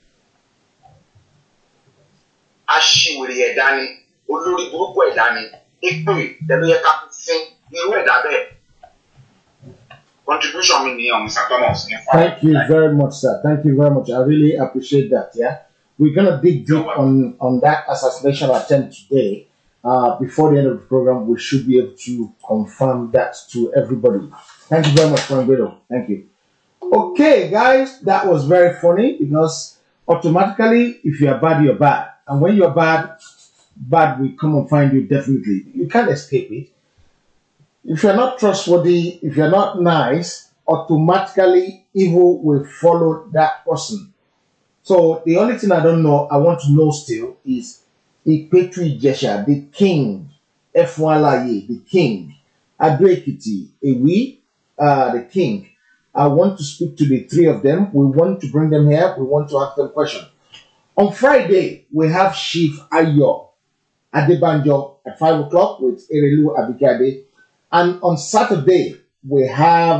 Speaker 6: aṣiwèrè ẹ̀dá ni olórí burúkú ẹ̀dá ni èpè tẹ̀lé yẹ ká fún irú ẹ̀dá bẹ́ẹ̀ contribution mi nìyẹn Mr. Thomas ní fún
Speaker 3: Thank you very much, sir. Thank you very much. I really appreciate that. Yeah, we're gonna dig deep on on that assassination attempt today. Uh, before the end of the program, we should be able to confirm that to everybody. Thank you very much, Frank Thank you. Okay, guys, that was very funny because automatically, if you are bad, you're bad, and when you're bad, bad will come and find you. Definitely, you can't escape it. If you're not trustworthy, if you're not nice, automatically evil will follow that person. So the only thing I don't know, I want to know still is Ipetri Jesha, the king, F1laye, the king, Adoekiti, Ewi, uh, the king. I want to speak to the three of them. We want to bring them here. We want to ask them questions. On Friday, we have Chief Ayo Adebanjo at 5 o'clock with Erelu Abikade. And on Saturday, we have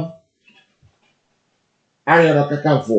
Speaker 3: Ariana Kakanfo,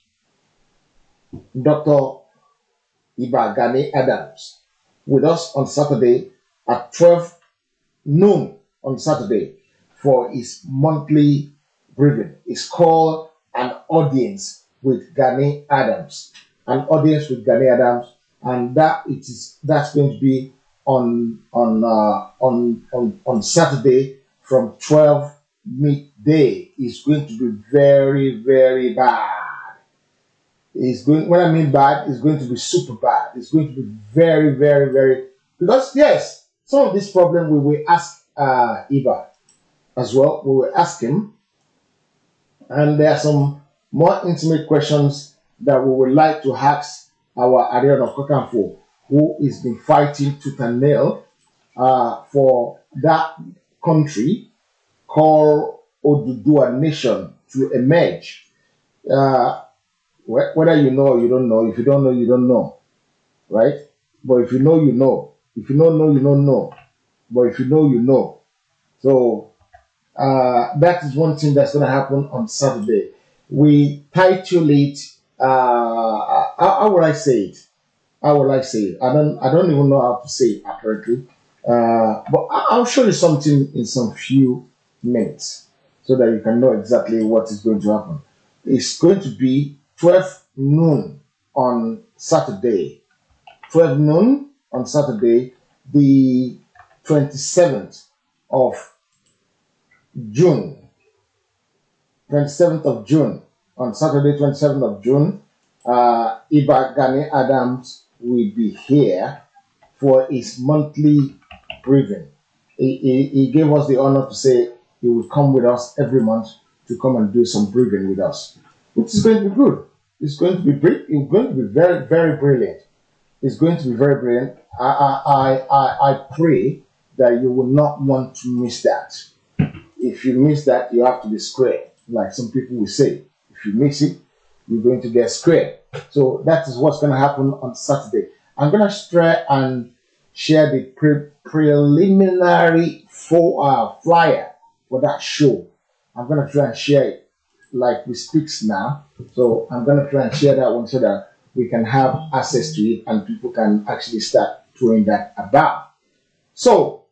Speaker 3: Dr. Iba Gani Adams, with us on Saturday at 12 noon on Saturday for his monthly briefing. It's called An Audience with Gani Adams. An Audience with Gani Adams. And that it is that's going to be on on uh, on on on Saturday from 12 midday is going to be very, very bad. It's going, what I mean bad, is going to be super bad. It's going to be very, very, very, because yes, some of this problem we will ask uh, Eva as well. We will ask him. And there are some more intimate questions that we would like to ask our Ariana Kokanfo, who has been fighting tooth and nail uh, for that country called Odudua Nation to emerge. Uh, wh- whether you know or you don't know, if you don't know, you don't know, right? But if you know, you know. If you don't know, you don't know. But if you know, you know. So uh, that is one thing that's going to happen on Saturday. We title it. Uh, how, how would I say it? How would I say it? I don't. I don't even know how to say it accurately. Uh, but I- I'll show you something in some few minutes so that you can know exactly what is going to happen. It's going to be 12 noon on Saturday. 12 noon on Saturday, the 27th of June. 27th of June. On Saturday, 27th of June, uh, Iba Gani Adams will be here for his monthly briefing. He, he, he gave us the honor to say he would come with us every month to come and do some briefing with us, which is going to be good. It's going to be bri- it's going to be very, very brilliant. It's going to be very brilliant. I, I, I, I, I pray that you will not want to miss that. If you miss that, you have to be square, like some people will say. If you miss it, you're going to get square. So that is what's going to happen on Saturday. I'm going to try and share the pre- preliminary for, uh, flyer for that show. I'm going to try and share it like we speaks now. So I'm going to try and share that one so that we can have access to it and people can actually start throwing that about. So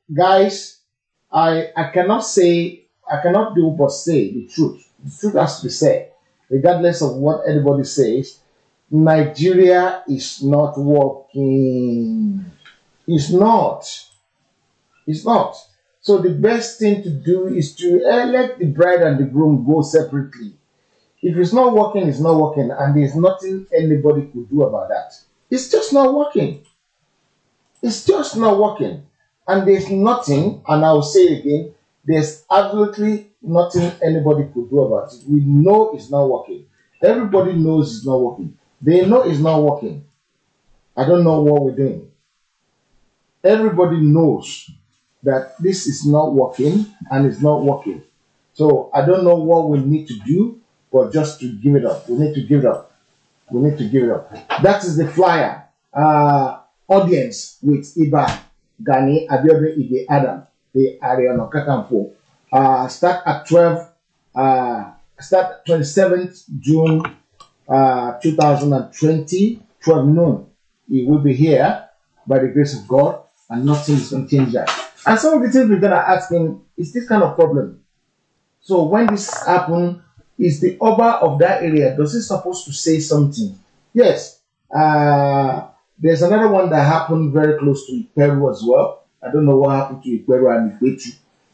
Speaker 3: guys, I I cannot say I cannot do but say the truth. The truth has to be said, regardless of what anybody says. Nigeria is not working. It's not. It's not. So the best thing to do is to eh, let the bride and the groom go separately. If it's not working, it's not working, and there's nothing anybody could do about that. It's just not working. It's just not working. And there's nothing, and I will say it again, there's absolutely nothing anybody could do about it. We know it's not working. Everybody knows it's not working. They know it's not working. I don't know what we're doing. Everybody knows that this is not working and it's not working. So I don't know what we need to do, but just to give it up. We need to give it up. We need to give it up. That is the flyer. Uh, audience with Iba Gani Abiodun Ige Adam, the Ariana Kakamfo. Uh, start at 12, uh, start 27th June uh, 2020, 12 noon. He will be here by the grace of God, and nothing is going to change that. And some of the things we're going to ask him is this kind of problem. So when this happen, is the Oba of that area, does he supposed to say something? Yes. Uh, there's another one that happened very close to Peru as well. I don't know what happened to Peru and Ikwetu.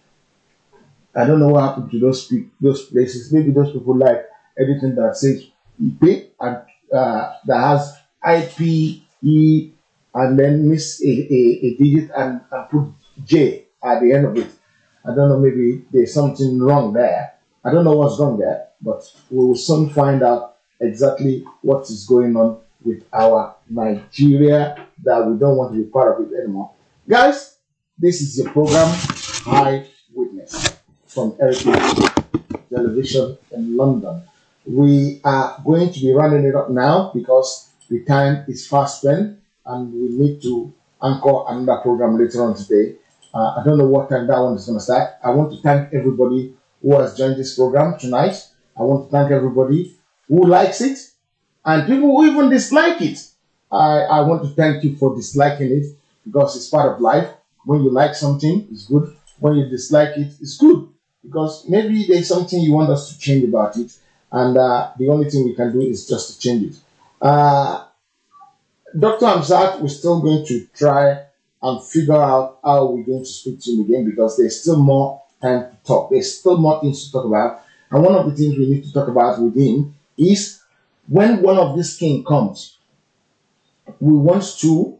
Speaker 3: I don't know what happened to those pe- those places. Maybe those people like everything that says Ipe and uh, that has IP, E, and then miss a, a, a digit and, and put J at the end of it. I don't know, maybe there's something wrong there. I don't know what's wrong there, but we will soon find out exactly what is going on with our Nigeria that we don't want to be part of it anymore. Guys, this is your program, High Witness, from Heritage Television in London. We are going to be running it up now because the time is fast spent and we need to anchor another program later on today. Uh, I don't know what time that one is going to start. I want to thank everybody who has joined this program tonight. I want to thank everybody who likes it and people who even dislike it. I, I want to thank you for disliking it because it's part of life. When you like something, it's good. When you dislike it, it's good because maybe there's something you want us to change about it, and uh, the only thing we can do is just to change it. Uh, Dr. Amzat, we're still going to try and figure out how we're going to speak to him again because there's still more time to talk. There's still more things to talk about. And one of the things we need to talk about with him is when one of these king comes, we want to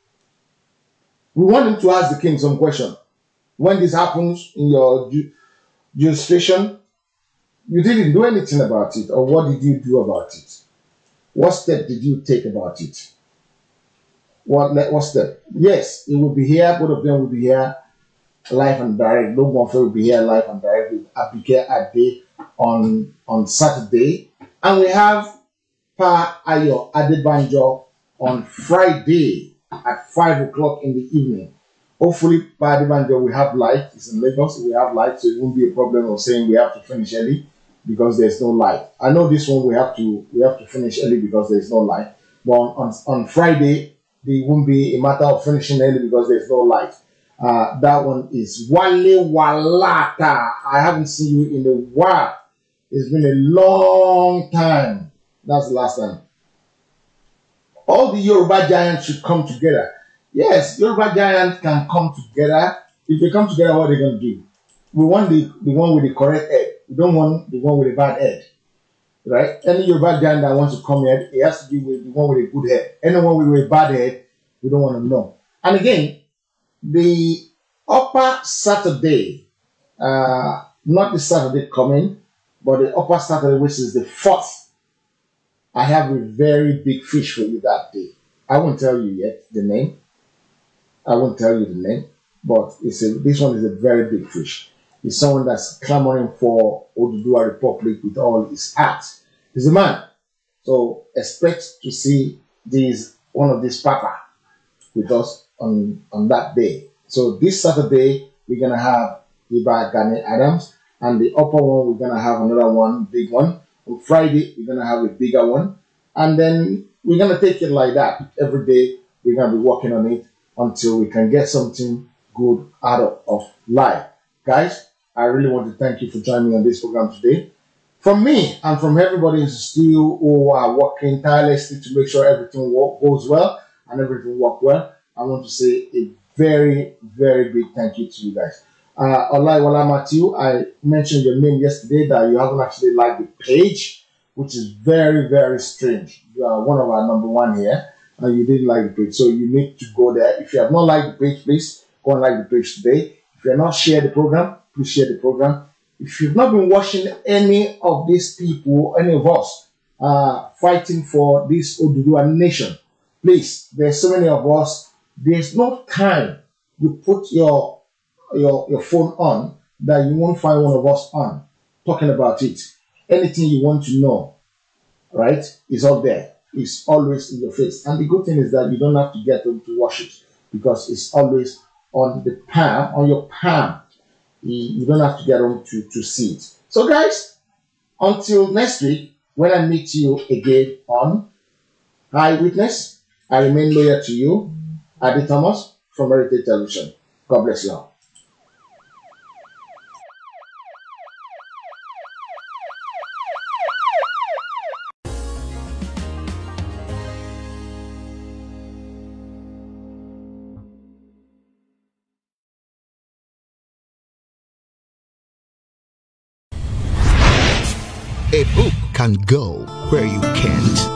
Speaker 3: we want him to ask the king some question. When this happens in your ju- jurisdiction, you didn't do anything about it, or what did you do about it? What step did you take about it? What le- what step? Yes, it will be here. Both of them will be here, live and direct. No one will be here live and direct with Abigail Ade on on Saturday, and we have Pa Ayo Adebanjo on Friday at five o'clock in the evening. Hopefully, Pa Adebanjo will have light. It's in Lagos. We have light, so it won't be a problem of saying we have to finish early because there's no light. I know this one we have to we have to finish early because there's no light. But on, on Friday, it won't be a matter of finishing early because there's no light. Uh, that one is Wale Walata. I haven't seen you in a while. It's been a long time. That's the last time. All the Yoruba giants should come together. Yes, Yoruba giants can come together. If they come together, what are they going to do? We want the, the one with the correct head. We don't want the one with the bad head. Right? Any Yoruba giant that wants to come here, it has to be with the one with a good head. Anyone with a bad head, we don't want to know. And again, the upper Saturday, uh, not the Saturday coming, but the upper Saturday, which is the fourth, I have a very big fish for you that day. I won't tell you yet the name. I won't tell you the name, but it's a, this one is a very big fish. He's someone that's clamoring for Oduduwa Republic with all his heart. He's a man. So expect to see these one of these papa with us on, on that day. So this Saturday we're gonna have Iba Gani Adams, and the upper one we're gonna have another one, big one. On Friday we're gonna have a bigger one, and then we're gonna take it like that every day. We're gonna be working on it until we can get something good out of life. Guys, I really want to thank you for joining me on this program today. From me and from everybody in the studio who are working tirelessly to make sure everything wo- goes well and everything work well, I want to say a very, very big thank you to you guys. Uh, Olaiwala Matthew, I mentioned your name yesterday that you haven't actually liked the page, which is very, very strange. You are one of our number one here, and you didn't like the page, so you need to go there. If you have not liked the page, please go and like the page today. If you have not shared the program, please share the program. If you've not been watching any of these people, any of us, uh, fighting for this Oduduwa nation, please, there's so many of us. There's no time you put your your your phone on that you won't find one of us on talking about it. Anything you want to know, right, is up there. It's always in your face. And the good thing is that you don't have to get them to watch it because it's always on the palm, on your palm. You, you don't have to get them to, to see it. So guys, until next week, when I meet you again on Eyewitness, I remain loyal to you, Adi Thomas from Heritage Television. God bless you all.
Speaker 7: A book can go where you can't.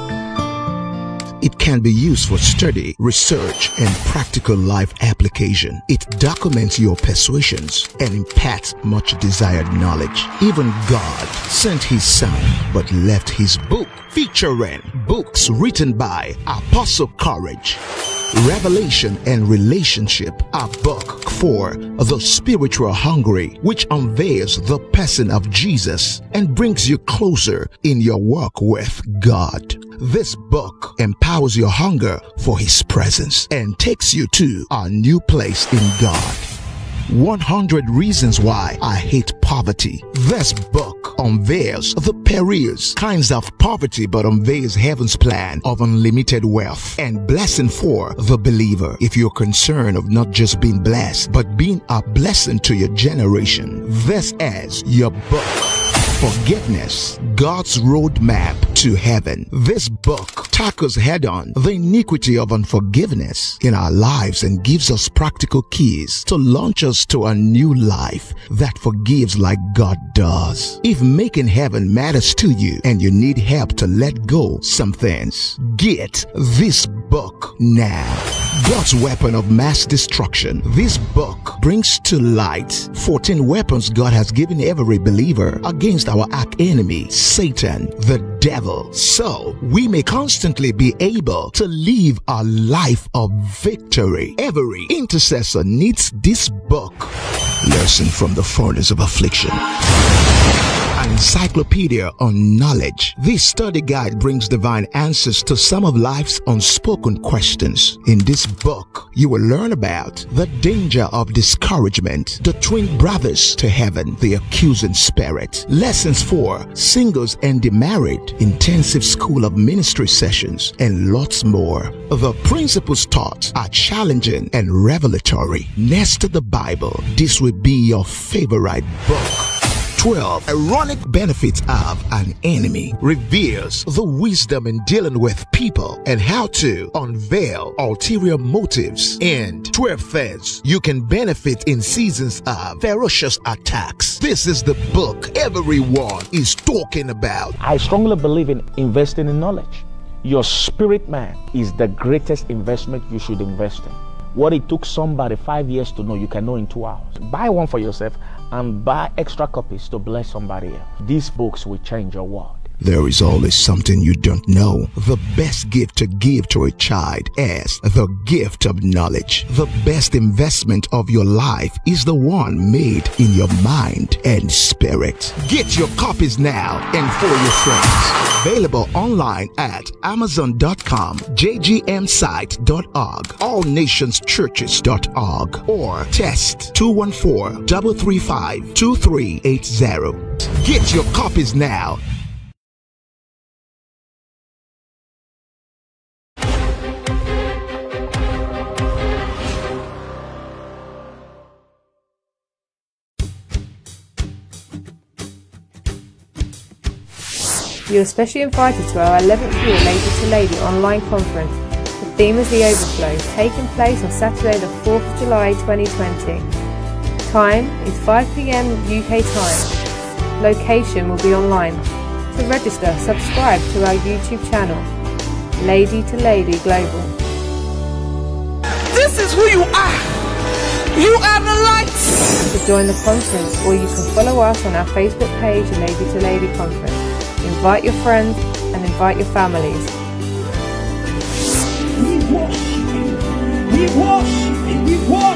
Speaker 7: It can be used for study, research, and practical life application. It documents your persuasions and imparts much desired knowledge. Even God sent his son but left his book featuring books written by Apostle Courage. Revelation and Relationship, a book for the spiritual hungry, which unveils the person of Jesus and brings you closer in your work with God. This book empowers your hunger for His presence and takes you to a new place in God. 100 Reasons Why I Hate Poverty. This book unveils the perils, kinds of poverty, but unveils heaven's plan of unlimited wealth and blessing for the believer. If you're concerned of not just being blessed, but being a blessing to your generation, this is your book. Forgiveness, God's roadmap to heaven. This book tackles head on the iniquity of unforgiveness in our lives and gives us practical keys to launch us to a new life that forgives like God does. If making heaven matters to you and you need help to let go some things, get this book now. God's weapon of mass destruction. This book brings to light 14 weapons God has given every believer against our arch enemy, Satan, the devil. So we may constantly be able to live a life of victory. Every intercessor needs this book. Lesson from the furnace of affliction an encyclopedia on knowledge. This study guide brings divine answers to some of life's unspoken questions. In this book, you will learn about the danger of discouragement, the twin brothers to heaven, the accusing spirit, lessons for singles and the married, intensive school of ministry sessions, and lots more. The principles taught are challenging and revelatory. Next to the Bible, this will be your favorite book. 12 ironic benefits of an enemy reveals the wisdom in dealing with people and how to unveil ulterior motives and 12 things you can benefit in seasons of ferocious attacks this is the book everyone is talking about
Speaker 8: I strongly believe in investing in knowledge. Your spirit man is the greatest investment you should invest in. What it took somebody five years to know, you can know in two hours. Buy one for yourself and buy extra copies to bless somebody else. These books will change your world.
Speaker 7: There is always something you don't know. The best gift to give to a child is the gift of knowledge. The best investment of your life is the one made in your mind and spirit. Get your copies now and for your friends. Available online at amazon.com, jgmsite.org, allnationschurches.org, or test 214 335 2380. Get your copies now
Speaker 9: You're especially invited to our 11th year Lady to Lady online conference. The theme is the overflow, taking place on Saturday the 4th of July 2020. Time is 5pm UK time. Location will be online. To register, subscribe to our YouTube channel, Lady to Lady Global.
Speaker 10: This is who you are. You are the light.
Speaker 9: To join the conference, or you can follow us on our Facebook page, Lady to Lady Conference. Invite your friends and invite your families.
Speaker 10: We worship you. We worship you. We worship